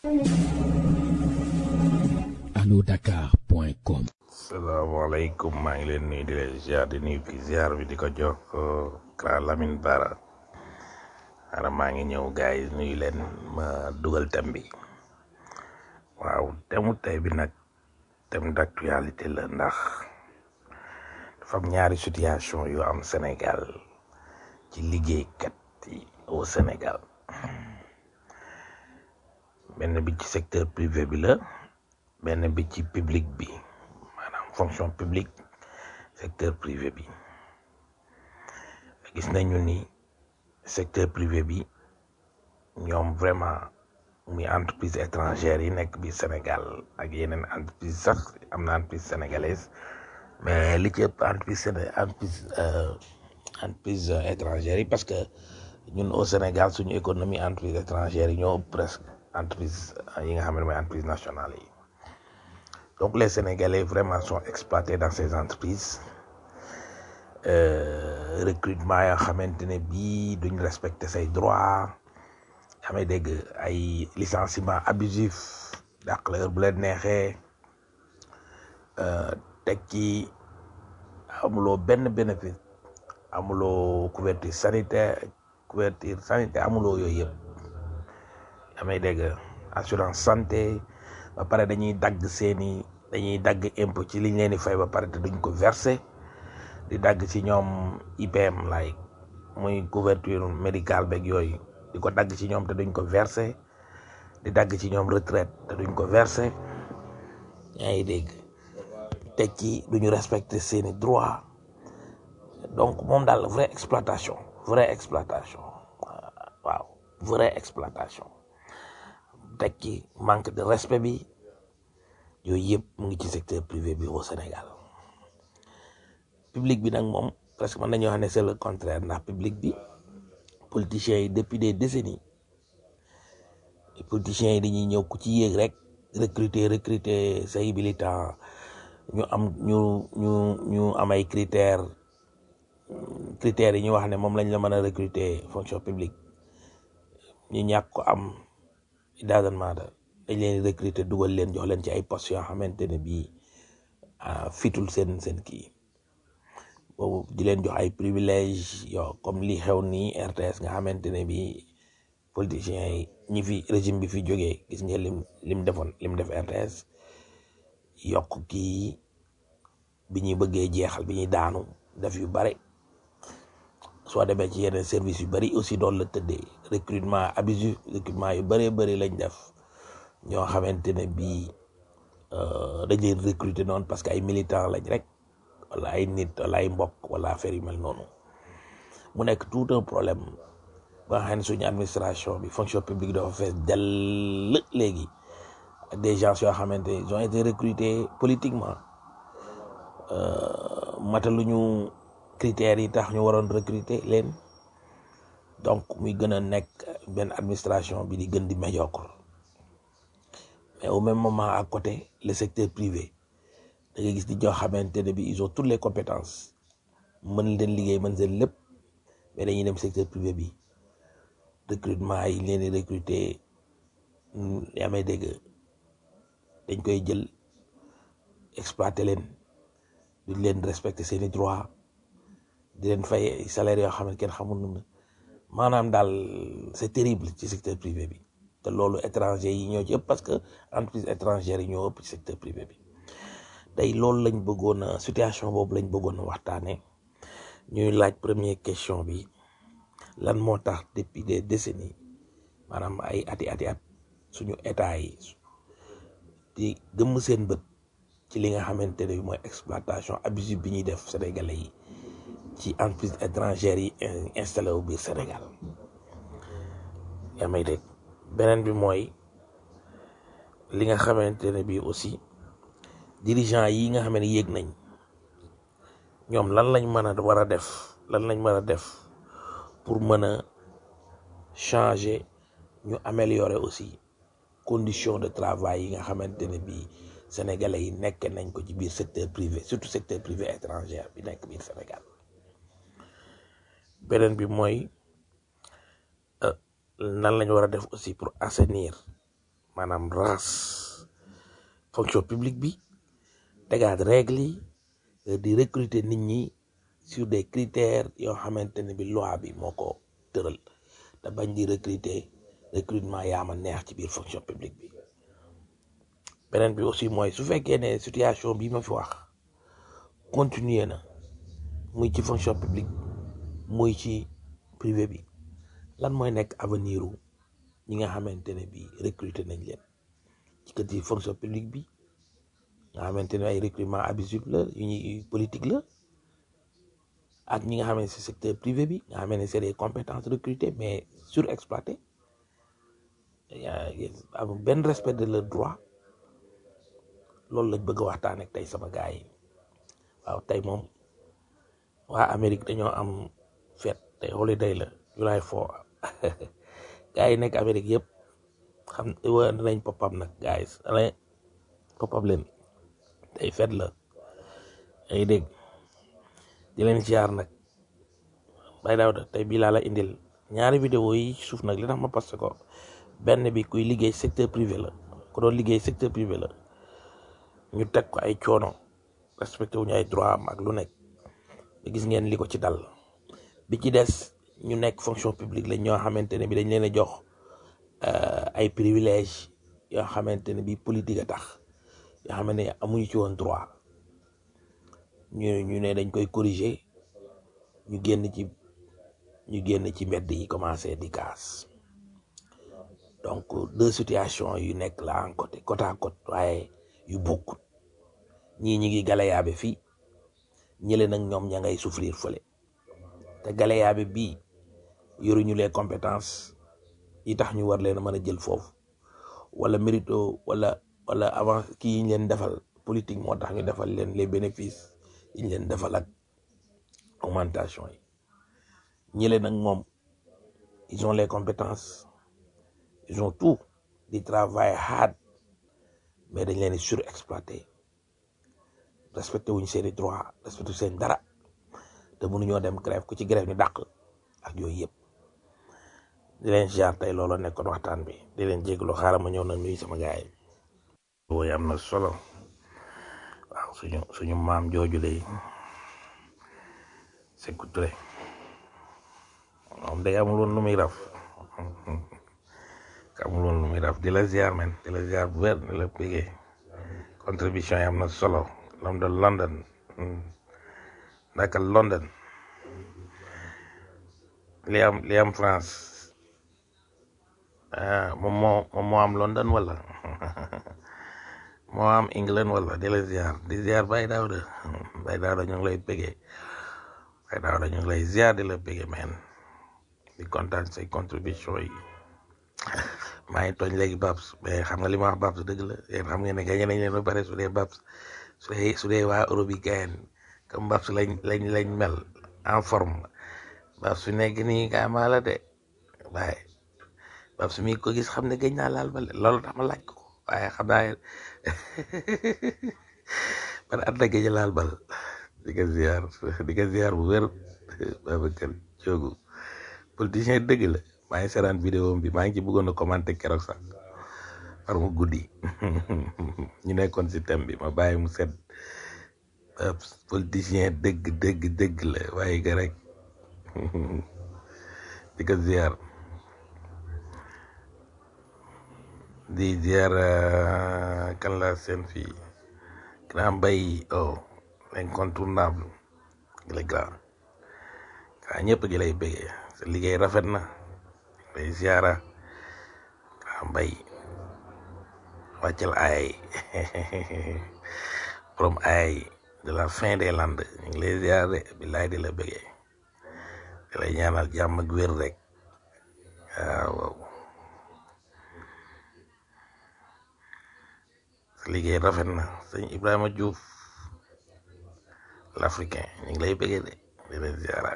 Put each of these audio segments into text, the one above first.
allodakar.com salaamaaleykum maa ngi leen nuyu di leen ziar di nuyu fi ziar bi di ko jox Kra Lamine Bara ara maa ngi ñëw gars yi nuyu leen ma dugal thème bi waaw thème tey bi nag thème d'actualité la ndax dafa am ñaari situation yu am Sénégal ci liggéeykat yi au Sénégal benn bi ci secteur privé bi la benn bi ci public bi maanaam fonction publique secteur privé bi gis nañu ni secteur privé bi ñoom vraiment muy entreprise étrangère yi nekk bi Sénégal ak yeneen entreprise sax am na entreprise sénégalaise mais li ci ëpp entreprise séné entreprise entreprise étrangère yi parce que ñun au Sénégal suñu économie entreprise étrangère yi ñoo ëpp presque entreprise yi nga xam ne mooy entreprise nationale yi donc les Sénégalais vraiment sont exploités dans ces entreprises euh, recrutement yoo xamante ne bii duñ respecter say droits amee dégg ay licenciement abusif dàq la heure bu leen neexee teg ci amuloo benn bénéfice amuloo couverture sanitaire couverture sanitaire amuloo yooyu yëpp amee dégg assurance santé ba pare dañuy dagg seeni dañuy dagg impôt ci liñ leen di fay ba pare te duñ ko verser di dagg ci ñoom IPM like muy couverture médicale beeg yooyu di ko dagg ci ñoom te duñ ko verser di dagg ci ñoom retraite te duñ ko verser yaa ngi dégg teg ci duñu respecter seeni droit donc moom daal vraie exploitation vraie exploitation waaw vraie exploitation teg ci manque de respect bi yooyu yëpp mu ngi ci secteur privé bi au Sénégal public bi nag moom presque mën nañoo xam ne c'est le contraire ndax public bi politiciens yi depuis des décennies politiciens yi dañuy ñëw ku ci yéeg rek recruter recruter say militant ñu am ñu ñu ñu am ay critères critères yi ñu wax ne moom lañ la mën a recruter fonction publique ñu ñàkk ko am it doesn't matter dañ leen di recruter dugal leen jox leen ci ay postes yoo xamante ne bii fitul seen seen kii boobu di leen jox ay privilèges yoo comme li xew nii RTS nga xamante ne bii politiciens yi ñi fi régime bi fi jógee gis nga lim lim defoon lim def RTS yokk kii bi ñuy bëggee jeexal bi ñuy daanu def yu bare soo demee ci yeneen service yu bari aussi doon la tëddee recrutement abusif recrutement yu bëree bëri lañ def ñoo xamante ne bii dañ leen recruter noonu parce que ay militants lañ rek wala ay nit wala ay mbokk wala affaire yu mel noonu mu nekk tout un problème ba nga xam ne suñu administration bi fonction publique dafa fees dell léegi des gens yoo xamante ne ils ont été recrutés politiquement mataluñu critères yi tax ñu waroon recruter leen donc muy gën a nekk benn administration bi di gën di médiocre mais au même moment à côté le secteur privé da ngay gis di ñoo xamante ne bi ils ont toutes les compétences mën leen liggéey mën seen lépp mais dañuy dem secteur privé bi recrutement yi leen di recruter yaa may dégg dañ koy jël exploiter leen duñ leen respecter seeni droit di leen fay salaire yoo xam ne kenn xamul nu maanaam daal c'est terrible ci secteur privé bi te loolu étranger yi ñoo ci ëpp parce que entreprise étrangère yi ñoo ëpp ci secteur privé bi tey loolu lañ bëggoon a situation boobu lañ bëggoon a waxtaane ñuy laaj première question bi lan moo tax depuis des décennies maanaam ay ati ati at suñu état yi di gëmm seen bët ci li nga xamante ne mooy exploitation abusive bi ñuy def sénégalais yi ci entreprise étrangère yi installé wu biir Sénégal yaa may dégg beneen bi mooy li nga xamante ne bii aussi dirigeant yi nga xam ne yéeg nañ ñoom lan lañ mën a war a def lan lañ mën a def pour mën a changer ñu améliorer aussi condition de travail yi nga xamante ne bii sénégalais yi nekk nañ ko ci biir secteur privé surtout secteur privé étranger bi nekk biir Sénégal beneen bi mooy nan lañ war a def aussi pour assainir maanaam race fonction publique bi tegaat règle yi euh, di recruter nit ñi sur des critères yoo xamante ne bi loi bi moo ko tëral te bañ di recruter recrutement yaama neex ci biir fonction publique bi beneen bi aussi mooy su fekkee ne situation bi ma fi wax continuer na muy ci fonction publique muy ci privé bi lan mooy nekk avenir u ñi nga xamante ne bi recruter nañ leen ci kër yi fonction publique bi nga xamante ne ay recrutement abusif la yu ñuy politique la ak ñi nga xam ne si secteur privé bi nga xam ne c'est des compétences recrutées mais surexploitées yaa am benn respect de leur droit loolu lañ bëgg a waxtaan ak tey sama gars yi waaw tey moom waa Amérique dañoo am fête tey holiday la July 4 gars yi nekk Amérique yëpp xam wa nañ popam nag guys dana popam leen tey fête la ay dégg di leen ziar nag bay daaw da tey bii laa la indil ñaari vidéo yi ci suuf nag li tax ma posté ko benn bi kuy liggéey secteur privé la ku doon liggéey secteur privé la ñu teg ko ay coono respecté wuñu ay droit am ak lu nekk ba gis ngeen li ko ci dal bi ci des ñu nekk fonction publique lañ ñoo xamante ne bi dañ leen a jox euh, ay privilège yoo xamante ne bi politique a tax yoo xamante ne amuñu ci woon droit ñu ñu ne dañ koy corriger ñu génn ci ñu génn ci mbedd yi commencé di kaas donc deux situations yu nekk la en côté côte à côte waaye yu bokkut ñii ñi ngi galayaabe fii ñële nag ñoom ña ngay souffrir fële te galayaabe bii yoruñu les compétences yi tax ñu war leen a mën a jël foofu wala mérito wala wala avant kii yi ñu leen defal politique moo tax ñu defal leen les bénéfices yi ñu leen defal ak augmentation yi ñële nag moom ils ont les compétences ils ont tout di travail hard mais dañ leen di surexploité respecté wuñ seeni droit respecté seen dara te mënuñoo dem grève ku ci grève ñu dàq ak yooyu yëpp di leen jaar tey loolu nekkoon waxtaan bi di leen jégalu xaaral ma ñëw na nuyu sama gaay yi woy am na solo waaw suñu suñu maam jooju lay Sékou Touré moom day amul woon lu muy raf amul woon lu muy raf di la ziar men di la ziar bu wér di la bégee contribution yi am na solo l'homme de London naka London li am li am France ah moom moo moom moo am London wala moo am England wala di la ziar di ziar Baye Daouda Baye Daouda ñu ngi lay bégee Baye Daouda ñu ngi lay ziar di la bégee men di kontaan say contribution yi maa ngi tooñ léegi Babs mais xam nga li ma wax Babs dëgg la yéen xam ngeen ne gañe nañ leen ba pare su dee Babs su dee su dee waa Europe yi gayen comme Babs lañ lañ lañ mel en forme Babs su nekk nii gaa maa la de waaye Babs mi ko gis xam ne gëj naa laal bal loolu tax ma laaj ko waaye xam naa man at la gëj a laal bal di ko ziar di ko ziar bu wér Babacar Diogo politicien dëgg la maa ngi seetaan vidéo bi maa ngi ci bëggoon a commenter keroog sax par mu guddi ñu nekkoon si thème bi ma bàyyi mu set politicien dëgg dëgg dëgg la waaye ga rek di ko ziar di ziar kan la seen fii grand mbay oh l'incontournable le grand waa ñëpp gi lay bëggee sa liggéey rafet na lay ziara grand mbay wàccal ay borom ay de la fin des landes ñu ngi lay ziar de billaay di la bëggee di lay ñaanal jàmm ak wér rek waaw sa liggéey rafet na sëñ Ibrahima Diouf l'africain ñu ngi lay bëggee de di la ziara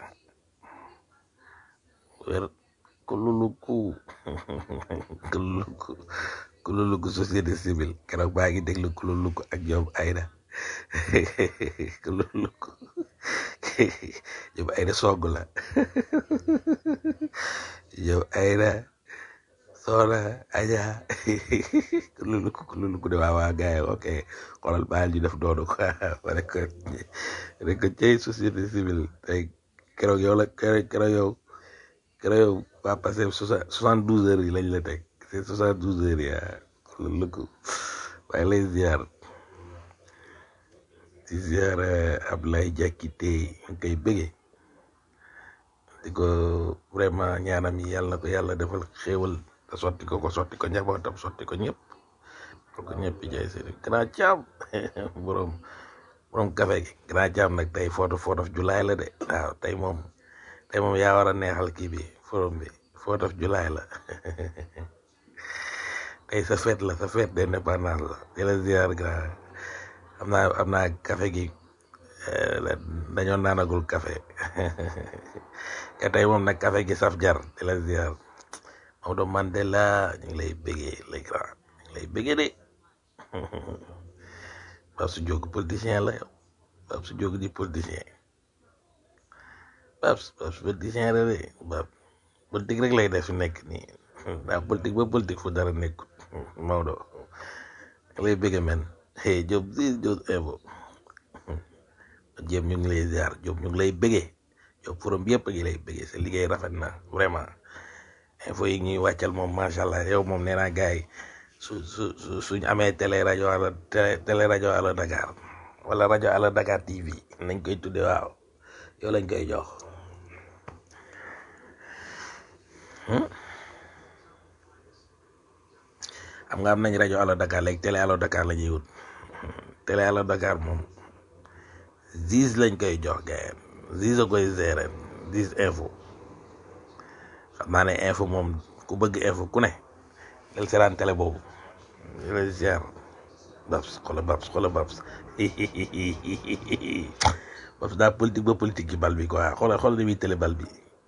wér kululuku kululuku kululuku société civile keroog baa ngi déglu kululuku ak Job Ayda kululuku Job Ayda sogg la Job Ayda soxna Aja kululu kululu ku de waa waa gars yi ok xoolal baal ñu def doonu quoi rek ko rek ko cey société civile tey keroog yow la keroog keroog yow keroog yow waa passé soixante douze heures yi lañ la teg c'est soixante douze heures yi ah kululu ku waaye lay ziar di ziar Ablaye Diakité ñu koy bëggee di ko vraiment ñaanam yi yàlla na ko yàlla defal xéewal te sotti ko ko sotti ko njabootam sotti ko ñëpp ko ñëpp jaay seen grand caam borom borom café gi grand caam nag tey photo photo of July la de waaw tey moom tey moom yaa war a neexal kii bi forum bi photo of July la tey sa fête la sa fête d'indépendance la di la ziar grand am naa am naa café gi dañoo naanagul café te tey moom nag café gi saf jar di la ziar Maodo Mandela ñu ngi lay bëggee les grands ñu ngi lay bëggee de Pape su jóg politicien la yow Pape su jóg di politicien Pape Pape su politicien la de Pape politique rek lay def fi nekk nii daa politique ba politique fu dara nekkut Maodo ñu lay bëggee men hey Diop si Diop info Diop ñu ngi lay ziar Diop ñu ngi lay bëggee Diop forum bi yëpp a ngi lay bëggee sa liggéey rafet na vraiment info yi ñuy wàccal moom macha allah yow moom nee naa gars yi su su su suñ amee télé rajo ala télé télé rajo ala Dakar wala rajo ala Dakar TV nañ koy tudde waaw yow lañ koy jox xam nga am nañ rajo ala Dakar léegi télé ala Dakar la ñuy wut télé ala Dakar moom Ziz lañ koy jox gars yi Ziz a koy gérer Ziz info xam naa ne info moom ku bëgg info ku ne del seetaan télé boobu di la ziar babs xola babs xola babs babs daa politique ba politique ci bal bi quoi xola xola ni muy télé bal bi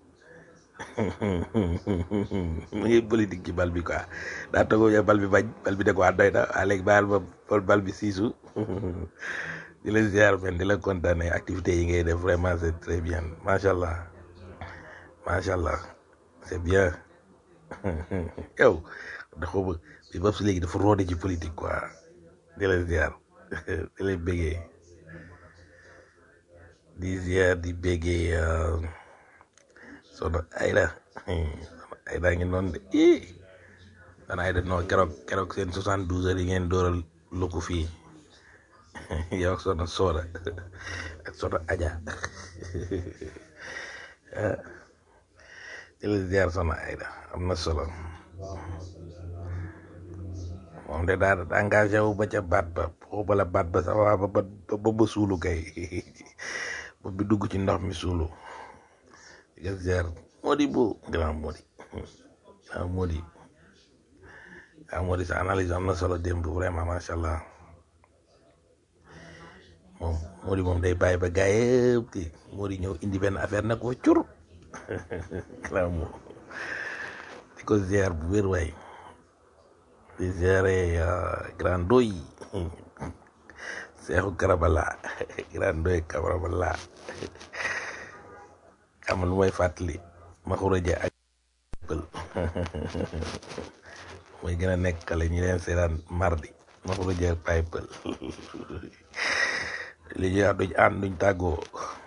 mu ngi politique ci bal bi quoi daa togo ya bal bi bañ bal bi de ko doy na waa léegi baal ba bal bi siisu di la ziar men di la kontaane activité yi ngay def vraiment c'est très bien macha allah macha allah c'est bien yow dafa bëgg bi Babs léegi dafa roode ci politique quoi di la ziar di lay béggee di ziar di béggee soxna Ayda soxna Ayda ngi noonu de ii soxna Ayda non keroog keroog seen soixante douze heures yi ngeen dooral lu ko fii yow ak soxna Soda ak soxna Aja di la ziar soxna Ayda am na solo moom de daa engagé wu ba ca baat ba xooba la baat ba sax waa ba ba ba ba suulu kay ba bi dugg ci ndox mi suulu di nga ziar Modi bu grand Modi grand Modi grand Modi sa analyse am na solo démb vraiment macha allah moom Modi moom day bàyyi ba gaa yëpp kii Modi ñëw indi benn affaire nag ko cur grand Modi di ko ziar bu wér waay di ziare grand doy Seexu Karabala grand doy Karabala am lu may fàttali ma xuraja ak pël mooy gën a nekk xale ñi leen seetaan mardi ma xuraja pay pël li ñuy wax duñ ànd duñ tàggoo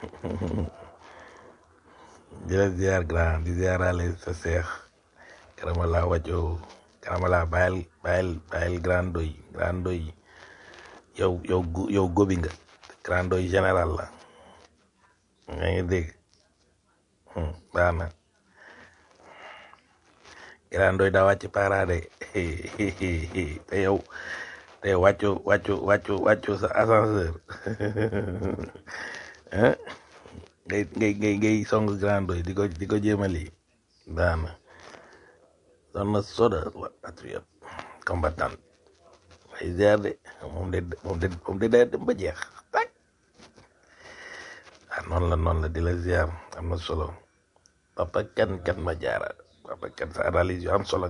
di la ziar grand di ziarale sa seex Karabala wàccoo Karabala bàyyil bàyyil bàyyil grand doy grand doy yow yow yow gobi nga grand doy général la nga ngi dégg baax na grand doy daa wàcc parade te yow te wàccu wàccu wàccu wàccu sa ascenseur ngay ngay ngay ngay song grand doy di ko di ko jéemali baax na doon na soda wa patriote combattant ay ziar de moom de moom de moom de day dem ba jeex tak ah noonu la noonu la di la ziar am na solo papa kan kan ma jaara papa kan sa analyse yu am solo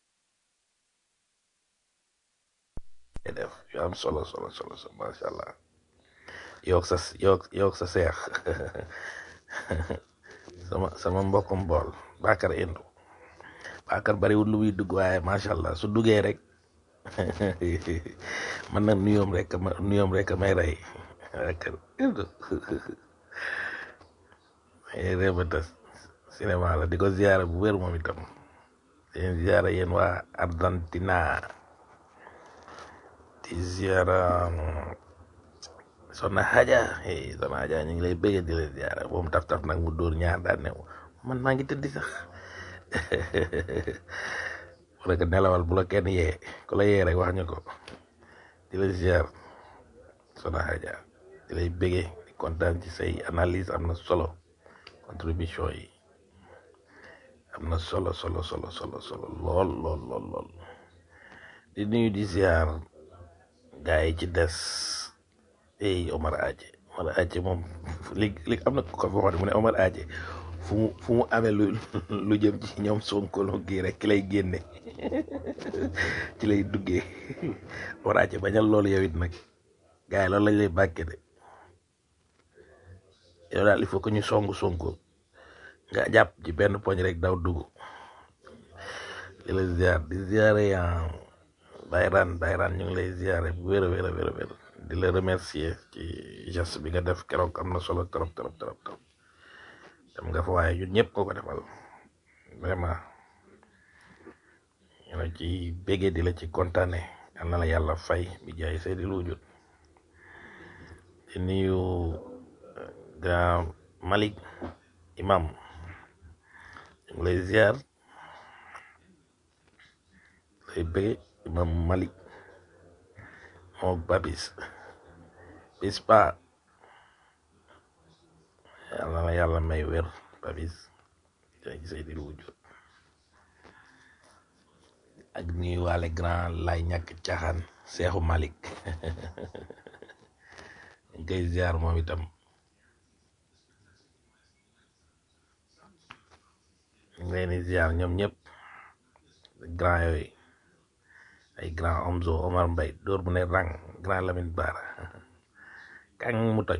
ngay def yu am solo solo solo solo macha allah yow sa yow yow sa seex sama sama mbokkum bool Bakar Indu Bakar bariwul lu muy dugg waaye macha allah su duggee rek man nag nuyoom rek ma nuyoom rek may rey Bakar réebata cinéma la di ko ziyaara bu wér moom itam seen ziyaara yéen waa Argentina di ziyaara Soxna Haja eh Soxna Haja ñu ngi lay bëgg di la ziyaara moom taf taf nag mu dóor ñaar daan ne man maa ngi tëddi sax wala ko nelawal bu la kenn yee ku la yee rek wax ñu ko di la ziyaar Soxna Haja di lay bëgge di kontaan ci say analyse am na solo contribution yi am na solo solo solo solo solo lool lool lool lool di nuyu di ziyaar gaa yi ci des ey Omar Aje Omar Aje moom léegi léegi am na ko ko waxoon mu ne Omar Aje fu mu fu mu amee lu lu jëm ci ñoom Sonko lu kii rek ki lay génne ci lay duggee Omar Aje bañal loolu yow it nag gaa yi loolu lañ lay bàkke de yow daal il faut que ñu songu Sonko nga jàpp ci benn poñ rek daw dugg di la ziar di ziare yaa Bayran Bayran ñu ngi lay ziare bu wér a wér a wér a wér di la remercier ci geste bi nga def keroog am na solo trop trop trop trop dem nga fa waaye ñun ñëpp koo ko defal vraiment ñu la ci béggee di la ci kontaane yal na la yàlla fay bi jaay Seydi Luujut di nuyu grand Malik imam ñu ngi lay ziar lay bëgge imam Malik mook babis bis pa yàlla na yàlla may wér babis jaay Seydi Luujut ak nuyu waale grand lay ñàkk caaxaan seexu Malik ñu koy ziar moom itam ñu ngi leen di ziar ñoom ñëpp grand yooyu ay grand Omzo Omar Mbay dóor bu ne rang grand Lamine Bara kàng mu toj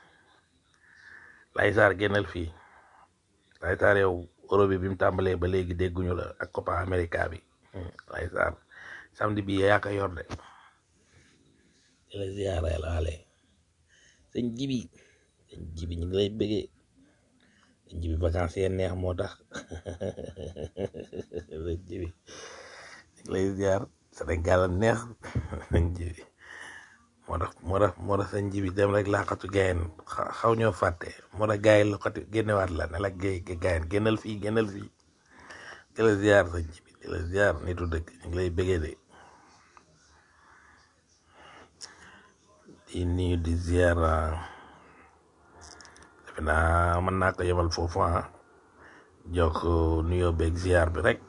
lay saar génnal fii lay saar yow euro bi bi mu tàmbalee ba léegi dégguñu la ak Copa America bi lay saar samedi bi yaa ko yor de di la ziar la waale sëñ jibi sëñ jibi ñu ngi lay bëggee sëñ jibi vacances yee neex moo tax sëñ jibi ñu ngi lay ziar Sénégal neex sëñ jibi moo tax moo tax moo tax sëñ jibi dem rek laaxatu gayen xaw ñoo fàtte moo tax gaay loxati génnewaat la ne la gay gayen génnal fii génnal fii di la ziar sëñ jibi di la ziar nitu dëkk ñu ngi lay bëggee de di nuyu di ziar defe naa mën naa ko yemal foofu ah jox nuyoo beeg ziar bi rek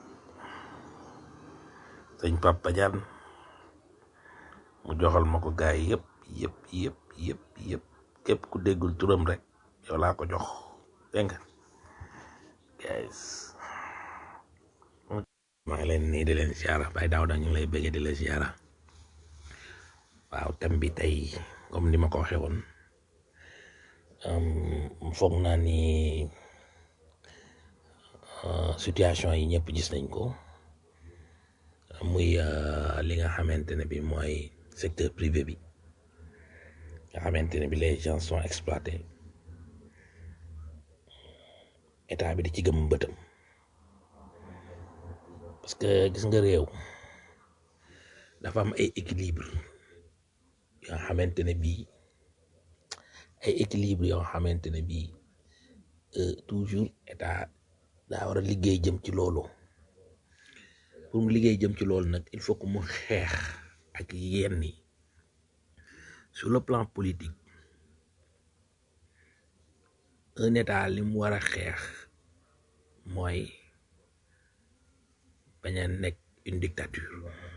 sëñ Papa Diagne mu joxal ma ko gaay yëpp yëpp yëpp yëpp yëpp képp ku déggul turam rek yow laa ko jox dégg nga guys maa ngi leen nii di leen ziara bay daaw da ñu ngi lay bëggee di la ziara waaw thème bi tey comme ni ma ko waxee woon foog naa ni situation yi ñëpp gis nañ ko muy li nga xamante ne bi mooy secteur privé bi nga xamante ne bi les gens sont exploités état bi di ci gëm bëtam parce que gis nga réew dafa am ay équilibre yoo xamante ne bii ay équilibre yoo xamante ne bii toujours état daa war a liggéey jëm ci loolu pour mu liggéey jëm ci loolu nag il faut que mu xeex ak yenn yi sur le plan politique un état li mu war a xeex mooy bañ a nekk une dictature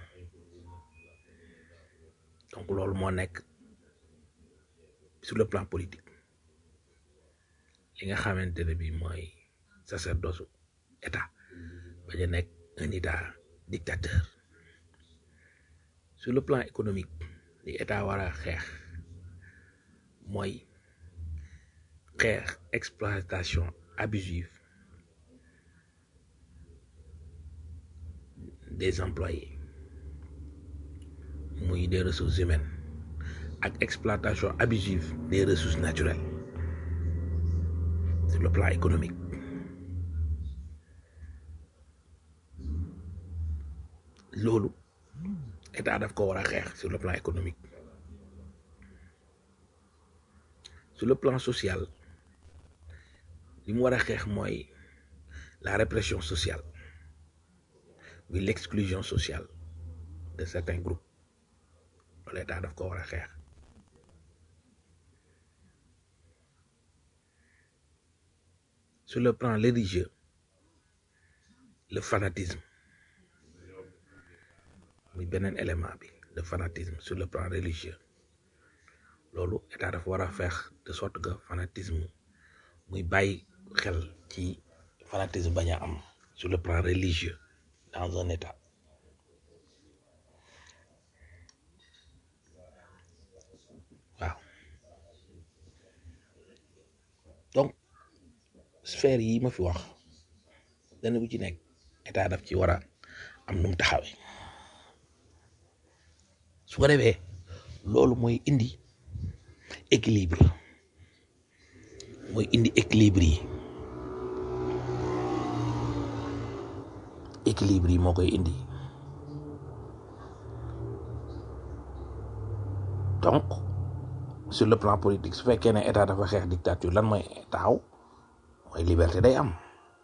donc loolu moo nekk sur le plan politique li nga xamante ne bi mooy sacerdoce état bañ a nekk un état dictateur sur le plan économique li état war a xeex mooy xeex exploitation abusive des employés muy des ressources humaines ak exploitation abusive des ressources naturelles sur le plan économique loolu état daf ko war a xeex sur le plan économique sur le plan social li mu war a xeex mooy la répression sociale muy l'exclusion sociale de certains groupes loolu état daf ko war a xeex sur le plan religieux le fanatisme muy beneen élément bi le fanatisme sur le plan religieux loolu état dafa war a feex de sorte que fanatisme muy bàyyi xel ci fanatisme bañ a am sur le plan religieux dans un état waaw donc sphère yi ma fi wax dana bu ci nekk état daf ci war a am nu mu taxawee su ko defee loolu mooy indi équilibre mooy indi équilibre yi équilibre yi moo koy indi donc sur le plan politique su fekkee ne état dafa xeex dictature lan mooy taxaw mooy liberté day am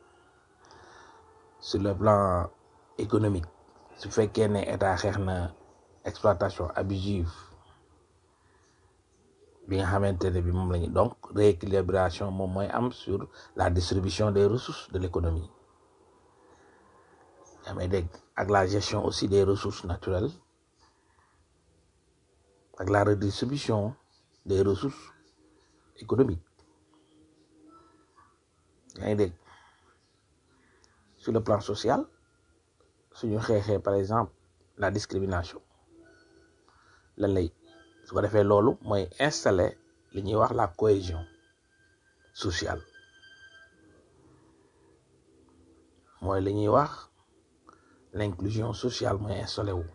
sur le plan économique su fekkee ne état xeex na exploitation abusive bi nga xamante ne bi moom la ñu donc rééquilibration moom mooy am sur la distribution des ressources de l'économie yaa may dégg ak la gestion aussi des ressources naturelles ak la redistribution des ressources économiques yaa ngi dégg sur le plan social suñu xeexee par exemple la discrimination lan lay su ko defee loolu mooy installer li ñuy wax la cohésion sociale mooy li ñuy wax l'inclusion sociale mooy installé wu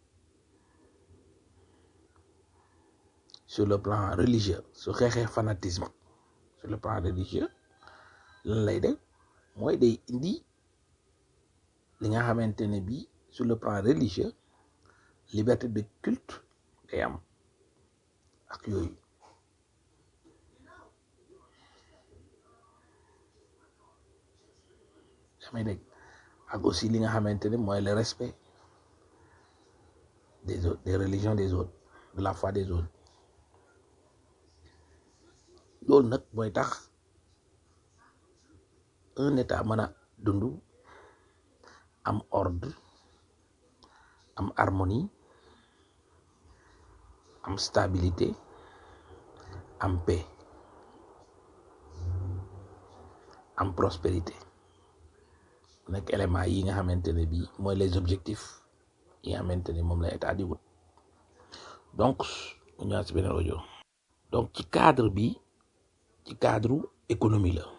sur le plan religieux su xeexee fanatisme sur le plan religieux lan lay def mooy day indi li nga xamante ne bii sur le plan religieux liberté de culte day am ak yooyu damay dégg ak aussi li nga xamante ne mooy le respect des autres des religions des autres de la foi des autres loolu nag mooy tax un état mën a dund am ordre am harmonie am stabilité am paix am prospérité nekk élément yi nga xamante ne bii mooy les objectifs yi nga xamante ne moom la état di wut donc mu ñëwaat si beneen audio donc ci cadre bi ci cadre économie la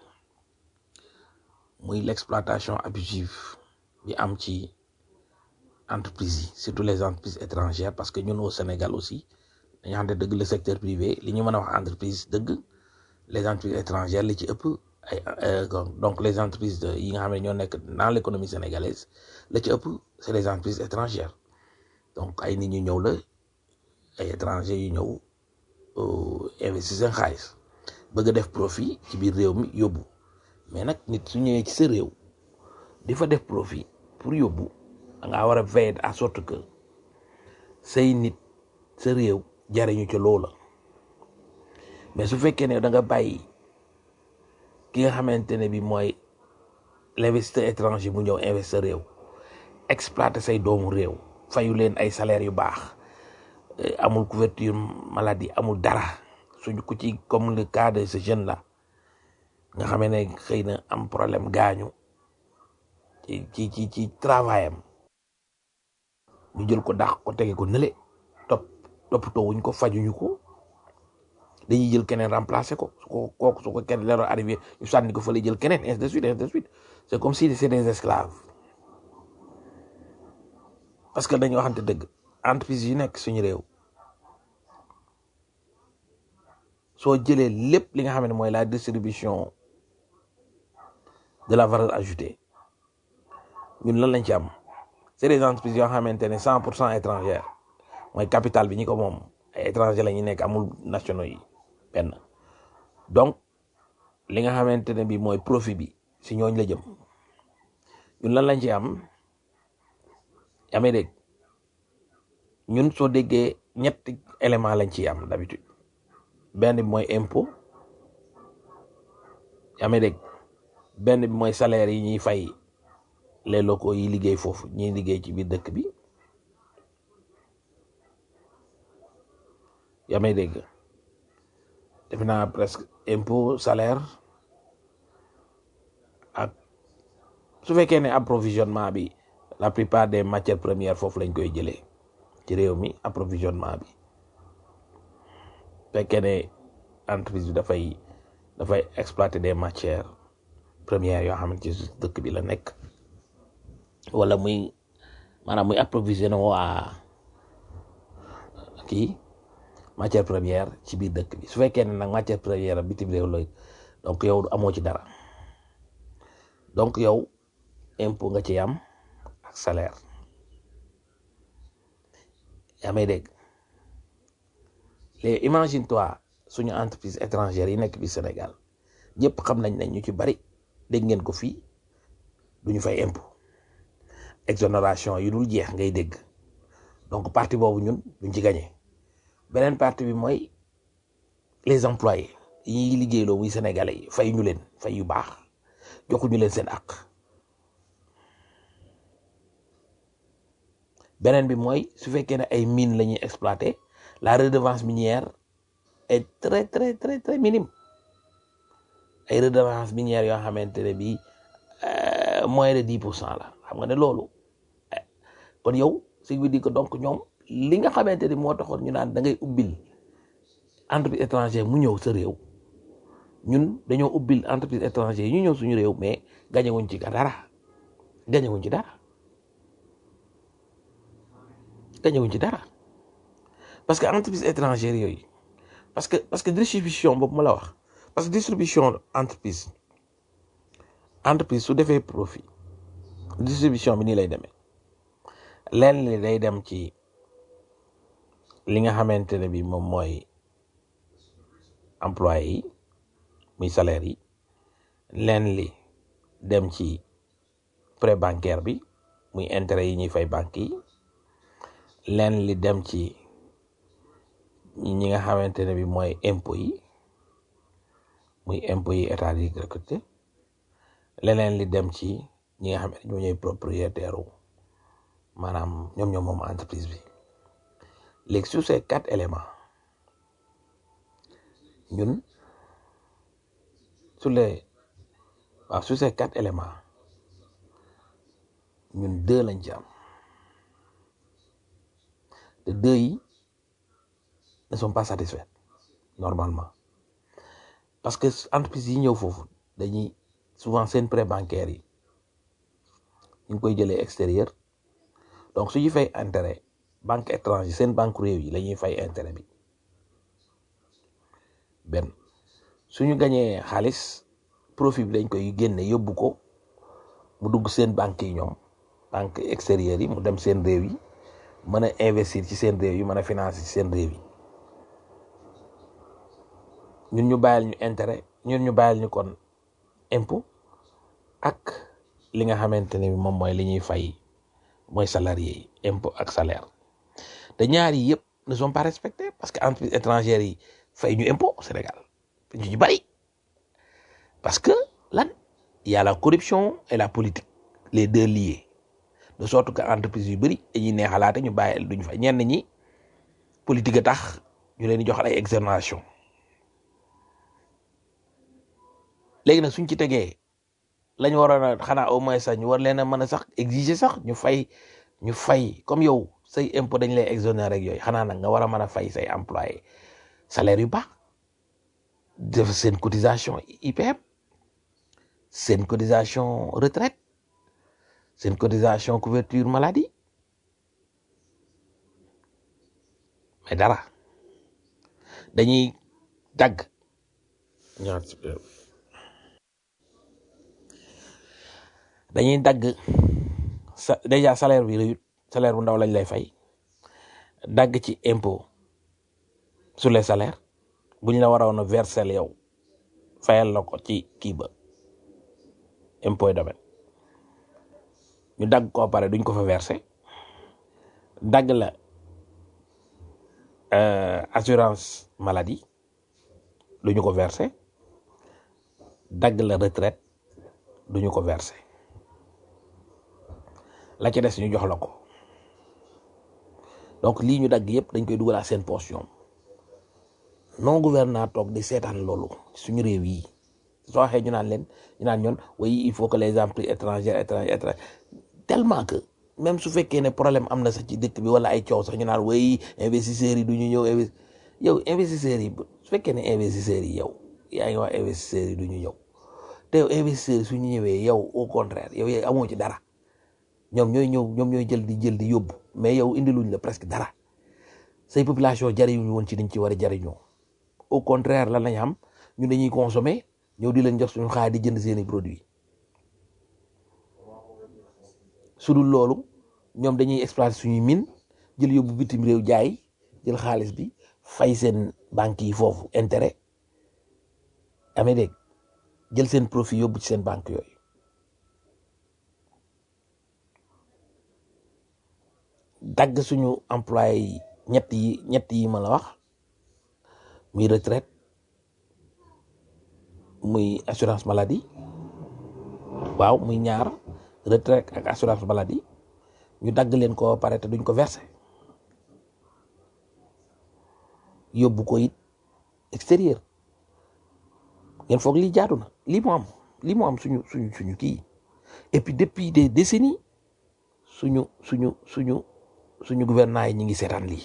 muy l'exploitation abusive bi am ci entreprises yi surtout les entreprises étrangères parce que ñun au Sénégal aussi dañu xam ne dëgg le secteur privé li ñu mën a wax entreprise dëgg les entreprises étrangères li ci ëpp ay donc les entreprises de yi nga xam ne ñoo nekk dans l'économie sénégalaise la ci ëpp c'est les entreprises étrangères donc ay nit ñu ñëw la ay étrangers yu ñëw investir seen xaalis bëgg a def profit ci biir réew mi yóbbu mais nag nit su ñëwee ci sa réew di fa def profit pour yóbbu da ngaa war a veiller à sorte que say nit sa réew jariñu ca loola mais su fekkee ne da nga bàyyi ki nga xamante ne bi mooy l'investisseur étranger bu ñëw investir réew exploiter say doomu réew fayu leen ay salaires yu baax amul couverture maladie amul dara suñu ko ci comme le cas de ce jeune là nga xamee ne xëy na am problème gaañu ci ci ci ci travail am ñu jël ko dàq ko tege ko nële topp toppatoo wuñ ko fajuñu ko dañuy jël keneen remplacer ko su ko kooku su ko keneen leero arrivé ñu sànni ko fa lay jël keneen ainsi de suite ainsi de suite c'est comme si c'est des esclaves parce que dañu waxante dëgg entreprise yu nekk suñu réew soo jëlee lépp li nga xam ne mooy la distribution de la valeur ajoutée ñun lan lañ ci am c'est des entreprises yoo xamante ne cent pour cent étrangères mooy capital bi ñi ko moom ay étranger la ñu nekk amul nationaux yi benn donc li nga xamante ne bi mooy profit bi si ñooñ la jëm ñun lan lañ ci am yaa may dégg ñun soo déggee ñetti élément lañ ciy am d'habitude benn bi mooy impôt yaa may dégg benn bi mooy salaire yi ñuy fay les locaux yi liggéey foofu ñiy liggéey ci biir dëkk bi yaa may dégg def naa presque impôt salaire ak su fekkee ne approvisionnement bi la plupart des matières premières foofu lañ koy jëlee ci réew mi approvisionnement bi fekkee ne entreprise bi dafay dafay exploiter des matières premières yoo xamante ci dëkk bi la nekk wala muy maanaam muy approvisionné waa kii matière première ci biir dëkk bi su fekkee ne nag matière première bitim réew la donc yow amoo ci dara donc yow impôt nga ci am ak salaire yaa may dégg léegi imagine toi suñu entreprise étrangère yi nekk bi Sénégal ñëpp xam nañ ne ñu ci bari dégg ngeen ko fii duñu fay impôt exonération yi dul jeex ngay dégg donc partie boobu ñun duñ ci gagné beneen partie bi mooy les employés yi ñuy liggéeyloo muy sénégalais yi fay ñu leen fay yu baax joxuñu leen seen àq beneen bi mooy su fekkee ne ay mine la ñuy exploiter la redevance minière est très très très très minime ay redevance minière yoo xamante ne bii moins de dix pour cent la xam nga ne loolu kon yow ce qui veut dire que donc ñoom li nga xamante ni moo taxoon ñu naan da ngay ubbil entreprise étrangère mu ñëw sa réew ñun dañoo ubbil entreprise étrangère yi ñu ñëw suñu réew mais gañe wuñ ci dara gañe wuñ ci dara gañe wuñ ci dara parce que entreprise étrangère yooyu parce que parce que distribution boobu ma la wax parce que distribution entreprise entreprise su defee profit distribution bi nii lay demee leen li day dem ci li nga xamante ne bi moom mooy employé yi muy salaire yi leen li dem ci prêt bancaire bi muy intérêt yi ñuy fay banque yi leen li dem ci ñi nga xamante ne bi mooy impôt yi muy impôt yi état di recruter leneen li dem ci ñi nga xam ne ñoo ñooy propriétaire wu maanaam ñoom ñoom moom entreprise bi léegi sur ces quatre éléments ñun sur les waaw sur ces quatre éléments ñun deux lañ ci am te deux yi ne sont pas satisfaits normalement parce que entreprise yi ñëw foofu dañuy souvent seen prêt bancaire yi ñu ngi koy jëlee extérieur donc su ñu fay intérêt banque étranger seen banque réew yi la ñuy fay intérêt bi benn suñu gañee xaalis profit bi dañ koy génne yóbbu ko mu dugg seen banque yi ñoom banque extérieure yi mu dem seen réew yi mën a investir ci seen réew yi mën a financer ci seen réew yi ñun ñu bàyyil ñu intérêt ñun ñu bàyyil ñu kon impôt ak li nga xamante ne moom mooy li ñuy fay mooy salarié yi impôt ak salaire te ñaar yi yëpp ne sont pas respectés parce que entreprise étrangères yi fay ñu impôt au Sénégal ñu ci bari parce que lan il y a la corruption et la politique les deux liés de sorte que entreprise yu bëri dañuy neexalaate ñu bàyyi duñu fay ñenn ñi politique a tax ñu leen di joxal ay exonération léegi nag suñ ci tegee lañu waroon a xanaa au moins sax ñu war leen a mën a sax exiger sax ñu fay ñu fay comme yow say impôt dañ lay exonérer rek yooyu xanaa nag nga war a mën a fay say employé salaire yu baax def seen cotisation IPM seen cotisation retraite seen cotisation couverture maladie dara dañuy dagg ñaar dañuy dagg sa déjà salaire bi rëyut salaire bu ndaw lañ lay fay dagg ci impôt sur les salaires bu ñu la waroon a verser yow fayal la ko ci kii ba impôt domaine ñu dagg ko pare duñ ko fa verser dagg la euh, assurance maladie duñu ko verser dagg la retraite duñu ko verser la ci des ñu jox la ko donc lii ñu dagg yëpp dañ koy dugalaa seen poche ñoom non gouvernant toog di seetaan loolu suñu réew yi soo waxee ñu naan leen ñu naan ñoon oui il faut que les entreprises étrangères étrangères étrangères tellement que même su fekkee ne problème am na sax ci dëkk bi wala ay coow sax ñu naan oui investisseurs yi du ñu ñëw investi yow investisseurs yi su fekkee ne investisseurs yi yow yaa ngi wax investisseurs yi du ñu ñëw te yow investisseurs yi su ñu ñëwee yow au contraire yow yow amoo ci dara ñoom ñooy ñëw ñoom ñooy jël di jël di yóbbu mais yow indiluñ la presque dara say population jariñuñu woon ci dañ ci war a jariñoo au contraire lan lañ am ñu dañuy consommer ñëw di leen jox suñu xaalis di jënd seeni produits su dul loolu ñoom dañuy exploiter suñuy mine jël yóbbu bitim réew jaay jël xaalis bi fay seen banques yi foofu intérêt amee dégg jël seen profit yóbbu ci seen banque yooyu dagg suñu employé yi ñett yi ñett yi ma la wax muy retraite muy assurance maladie waaw muy ñaar retraite ak assurance maladie ñu dagg leen ko ba pare te duñ ko verser yóbbu ko it extérieur ngeen foog lii jaadu na lii mu am lii mu am suñu suñu suñu kii et puis depuis des décennies suñu suñu suñu suñu gouvernement yi ñi ngi seetaan lii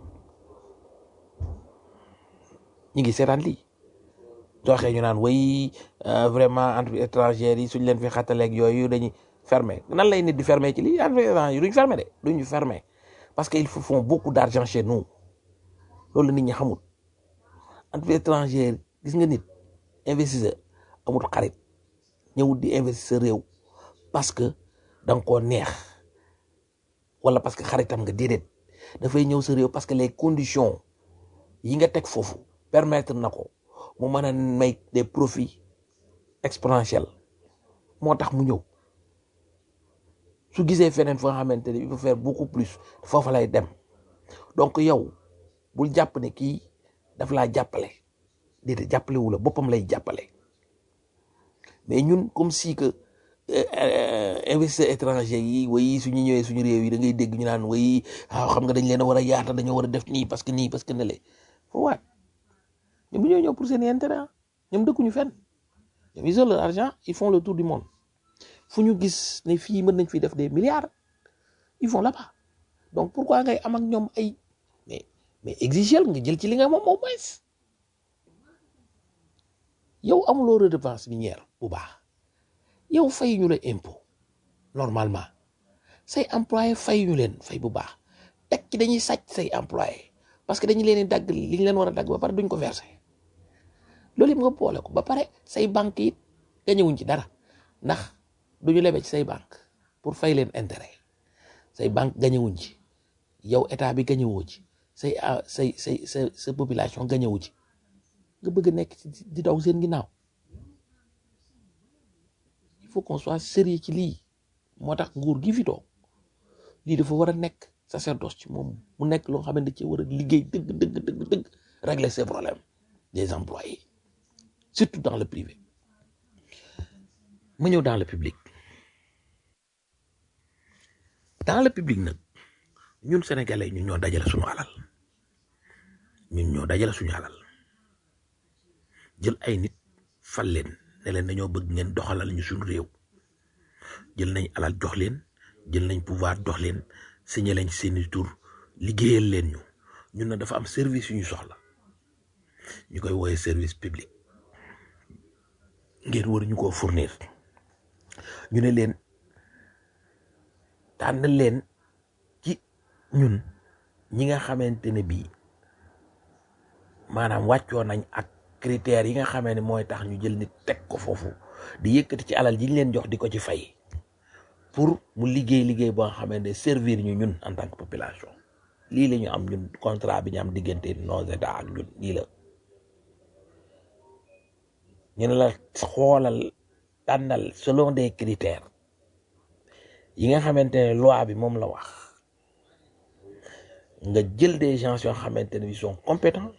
ñi ngi seetaan lii soo waxee ñu naan way vraiment entreprise étrangères yi suñ leen fi xattaleeg yooyu dañuy fermer nan lay nit di fermer ci lii entreprise étrangère yi duñ fermer de duñu fermer parce que ils font beaucoup d'argent chez nous loolu la nit ñi xamul entreprise étrangère gis nga nit investisseur amul xarit ñëwul di investisseur réew parce que da nga koo neex wala parce que xaritam nga déedéet dafay ñëw sa réew parce que les conditions yi nga teg foofu permettre na ko mu mën a may des profits exponentiels moo tax mu ñëw su gisee feneen foo xamante ne il faut faire beaucoup plus foofa lay dem donc yow bul jàpp ne kii daf laa jàppale déedéet jàppale wu la boppam lay jàppale mais ñun comme si que investisseurs étrangers yi way suñu ñëwee suñu réew yi da ngay dégg ñu naan way waaw xam nga dañ leen a war a yaata dañoo war a def nii parce que nii parce que ne le foo waat ñoom ñoo ñëw pour seen intérêt ñoom dëkkuñu fenn ñoom ils ont leur argent ils font le tour du monde fu ñu gis ne fii mën nañ fi def des milliards ils vont là-bas donc pourquoi ngay am ak ñoom ay mais mais exiger nga jël ci li nga moom au moins yow amuloo redevance minière bu baax yow fay ñu la impôt normalement say employé fay ñu leen fay bu baax teg ci dañuy sàcc say employé parce que dañu leen di dagg li ñu leen war a dagg ba pare duñ ko verser loolu yëpp nga boole ko ba pare say banque it gañewuñ ci dara ndax duñu lebe ci say banque pour fay leen intérêt say banque gañewuñ ci yow état bi gañewoo ci say say say sa sa population gañewu ci nga bëgg a nekk di daw seen ginnaaw il faut qu'on soit sérieux ci lii moo tax nguur gi fi toog lii dafa war a nekk sacerdoce ci moom mu nekk loo xamante ci war a liggéey dëgg dëgg dëgg dëgg régler ces problèmes des employés surtout dans le privé ma ñëw dans le public dans le public nag ñun sénégalais ñun ñoo dajale suñu alal ñun ñoo dajale suñu alal jël ay nit fal leen ne leen dañoo bëgg ngeen doxalal ñu suñu réew jël nañ alal jox leen jël nañ pouvoir jox leen signé lañ seeni tur liggéeyal leen ñu ñun na dafa am service yu ñu soxla ñu koy wooye service public ngeen war ñu koo fournir ñu ne leen tànn leen ci ñun ñi nga xamante ne bii maanaam wàccoo nañ ak critères yi nga xamee ne mooy tax ñu jël nit teg ko foofu di yëkkati ci alal ji ñu leen jox di ko ci fay pour mu liggéey liggéey boo xamee ne servir ñu ñun en tant que population lii la ñu am ñun contrat bi ñu am diggante nos états ak ñun lii la ñu ne la xoolal tànnal selon des critères yi nga xamante ne loi bi moom la wax nga jël des gens yoo xamante ne ils sont compétents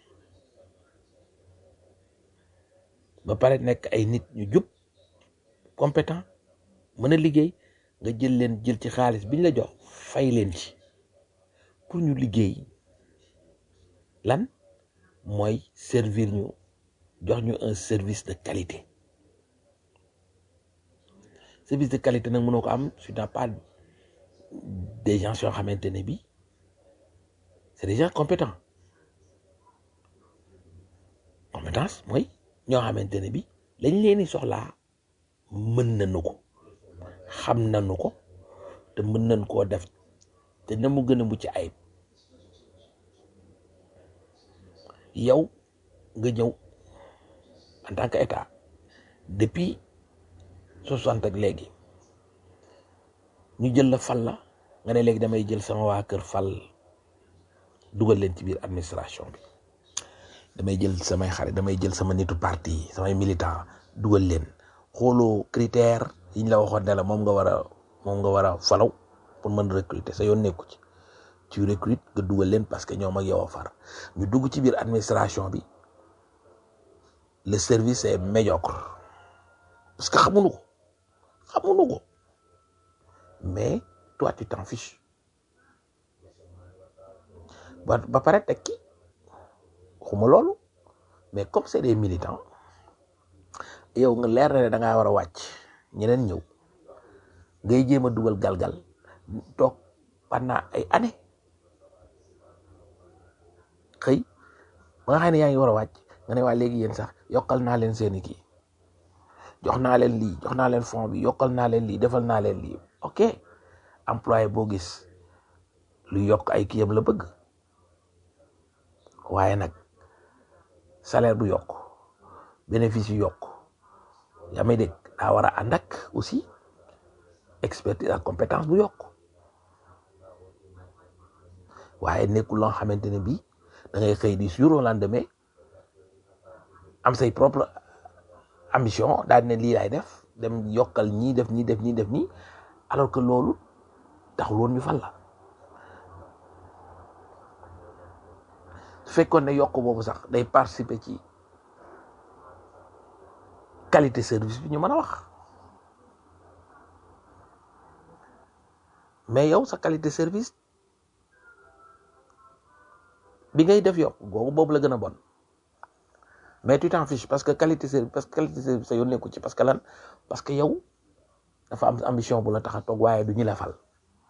ba pare nekk ay nit ñu jub compétent mën a liggéey nga jël leen jël ci xaalis bi ñu la jox fay leen ci pour ñu liggéey lan mooy servir ñu jox ñu un service de qualité service de qualité nag mënoo ko am su n'as pas des gens yoo xamante ne bi c'est des gens compétents compétence mooy ñoo xamante ne bi lañ leen di soxlaa mën nañu ko xam nañu ko te mën nañ koo def te na mu gën a mucc ayib yow nga ñëw en tant que état depuis soixante ak léegi ñu jël la fal la nga ne léegi damay jël sama waa kër fal dugal leen ci biir administration bi damay jël samay xarit damay jël sama nitu parti samay militant dugal leen xooloo critère yi ñu la waxoon ne la moom nga war a moom nga war a falaw pour mën recruter sa yoon nekku ci tu recrute nga dugal leen parce que ñoom ak yow a far ñu dugg ci biir administration bi le service est médiocre parce que xamuñu ko xamuñu ko mais toi tu t'en fiches ba ba pare tekki xuma loolu mais comme c'est des militants yow nga leer na ne da ngaa war a wàcc ñeneen ñëw ngay jéem a dugal galgal toog pendant ay années xëy ba nga xam ne yaa ngi war a wàcc nga ne waa léegi yéen sax yokkal naa leen seeni kii jox naa leen lii jox naa leen fond bi yokkal naa leen lii defal naa leen lii ok employé boo gis lu yokk ay kiyam la bëgg waaye nag salaire bu yokk bénéfice yu yokk yaa may dégg daa war a ànd ak aussi expertise ak compétence bu yokk waaye nekkul loo xamante ne bii da ngay xëy di jour au lendemain am say propre ambition daal ne lii laay def dem yokkal ñii def ñii def ñii def ñii alors que loolu taxul woon ñu fal la su fekkoon ne yokk boobu sax day participer ci qualité service bi ñu mën a wax mais yow sa qualité service bi ngay def yokk googu boobu la gën a bon mais tu t'en fiches parce que qualité service parce que qualité service sa yoon nekku ci parce que lan parce que yow dafa am ambition bu la tax a toog waaye du ñu la fal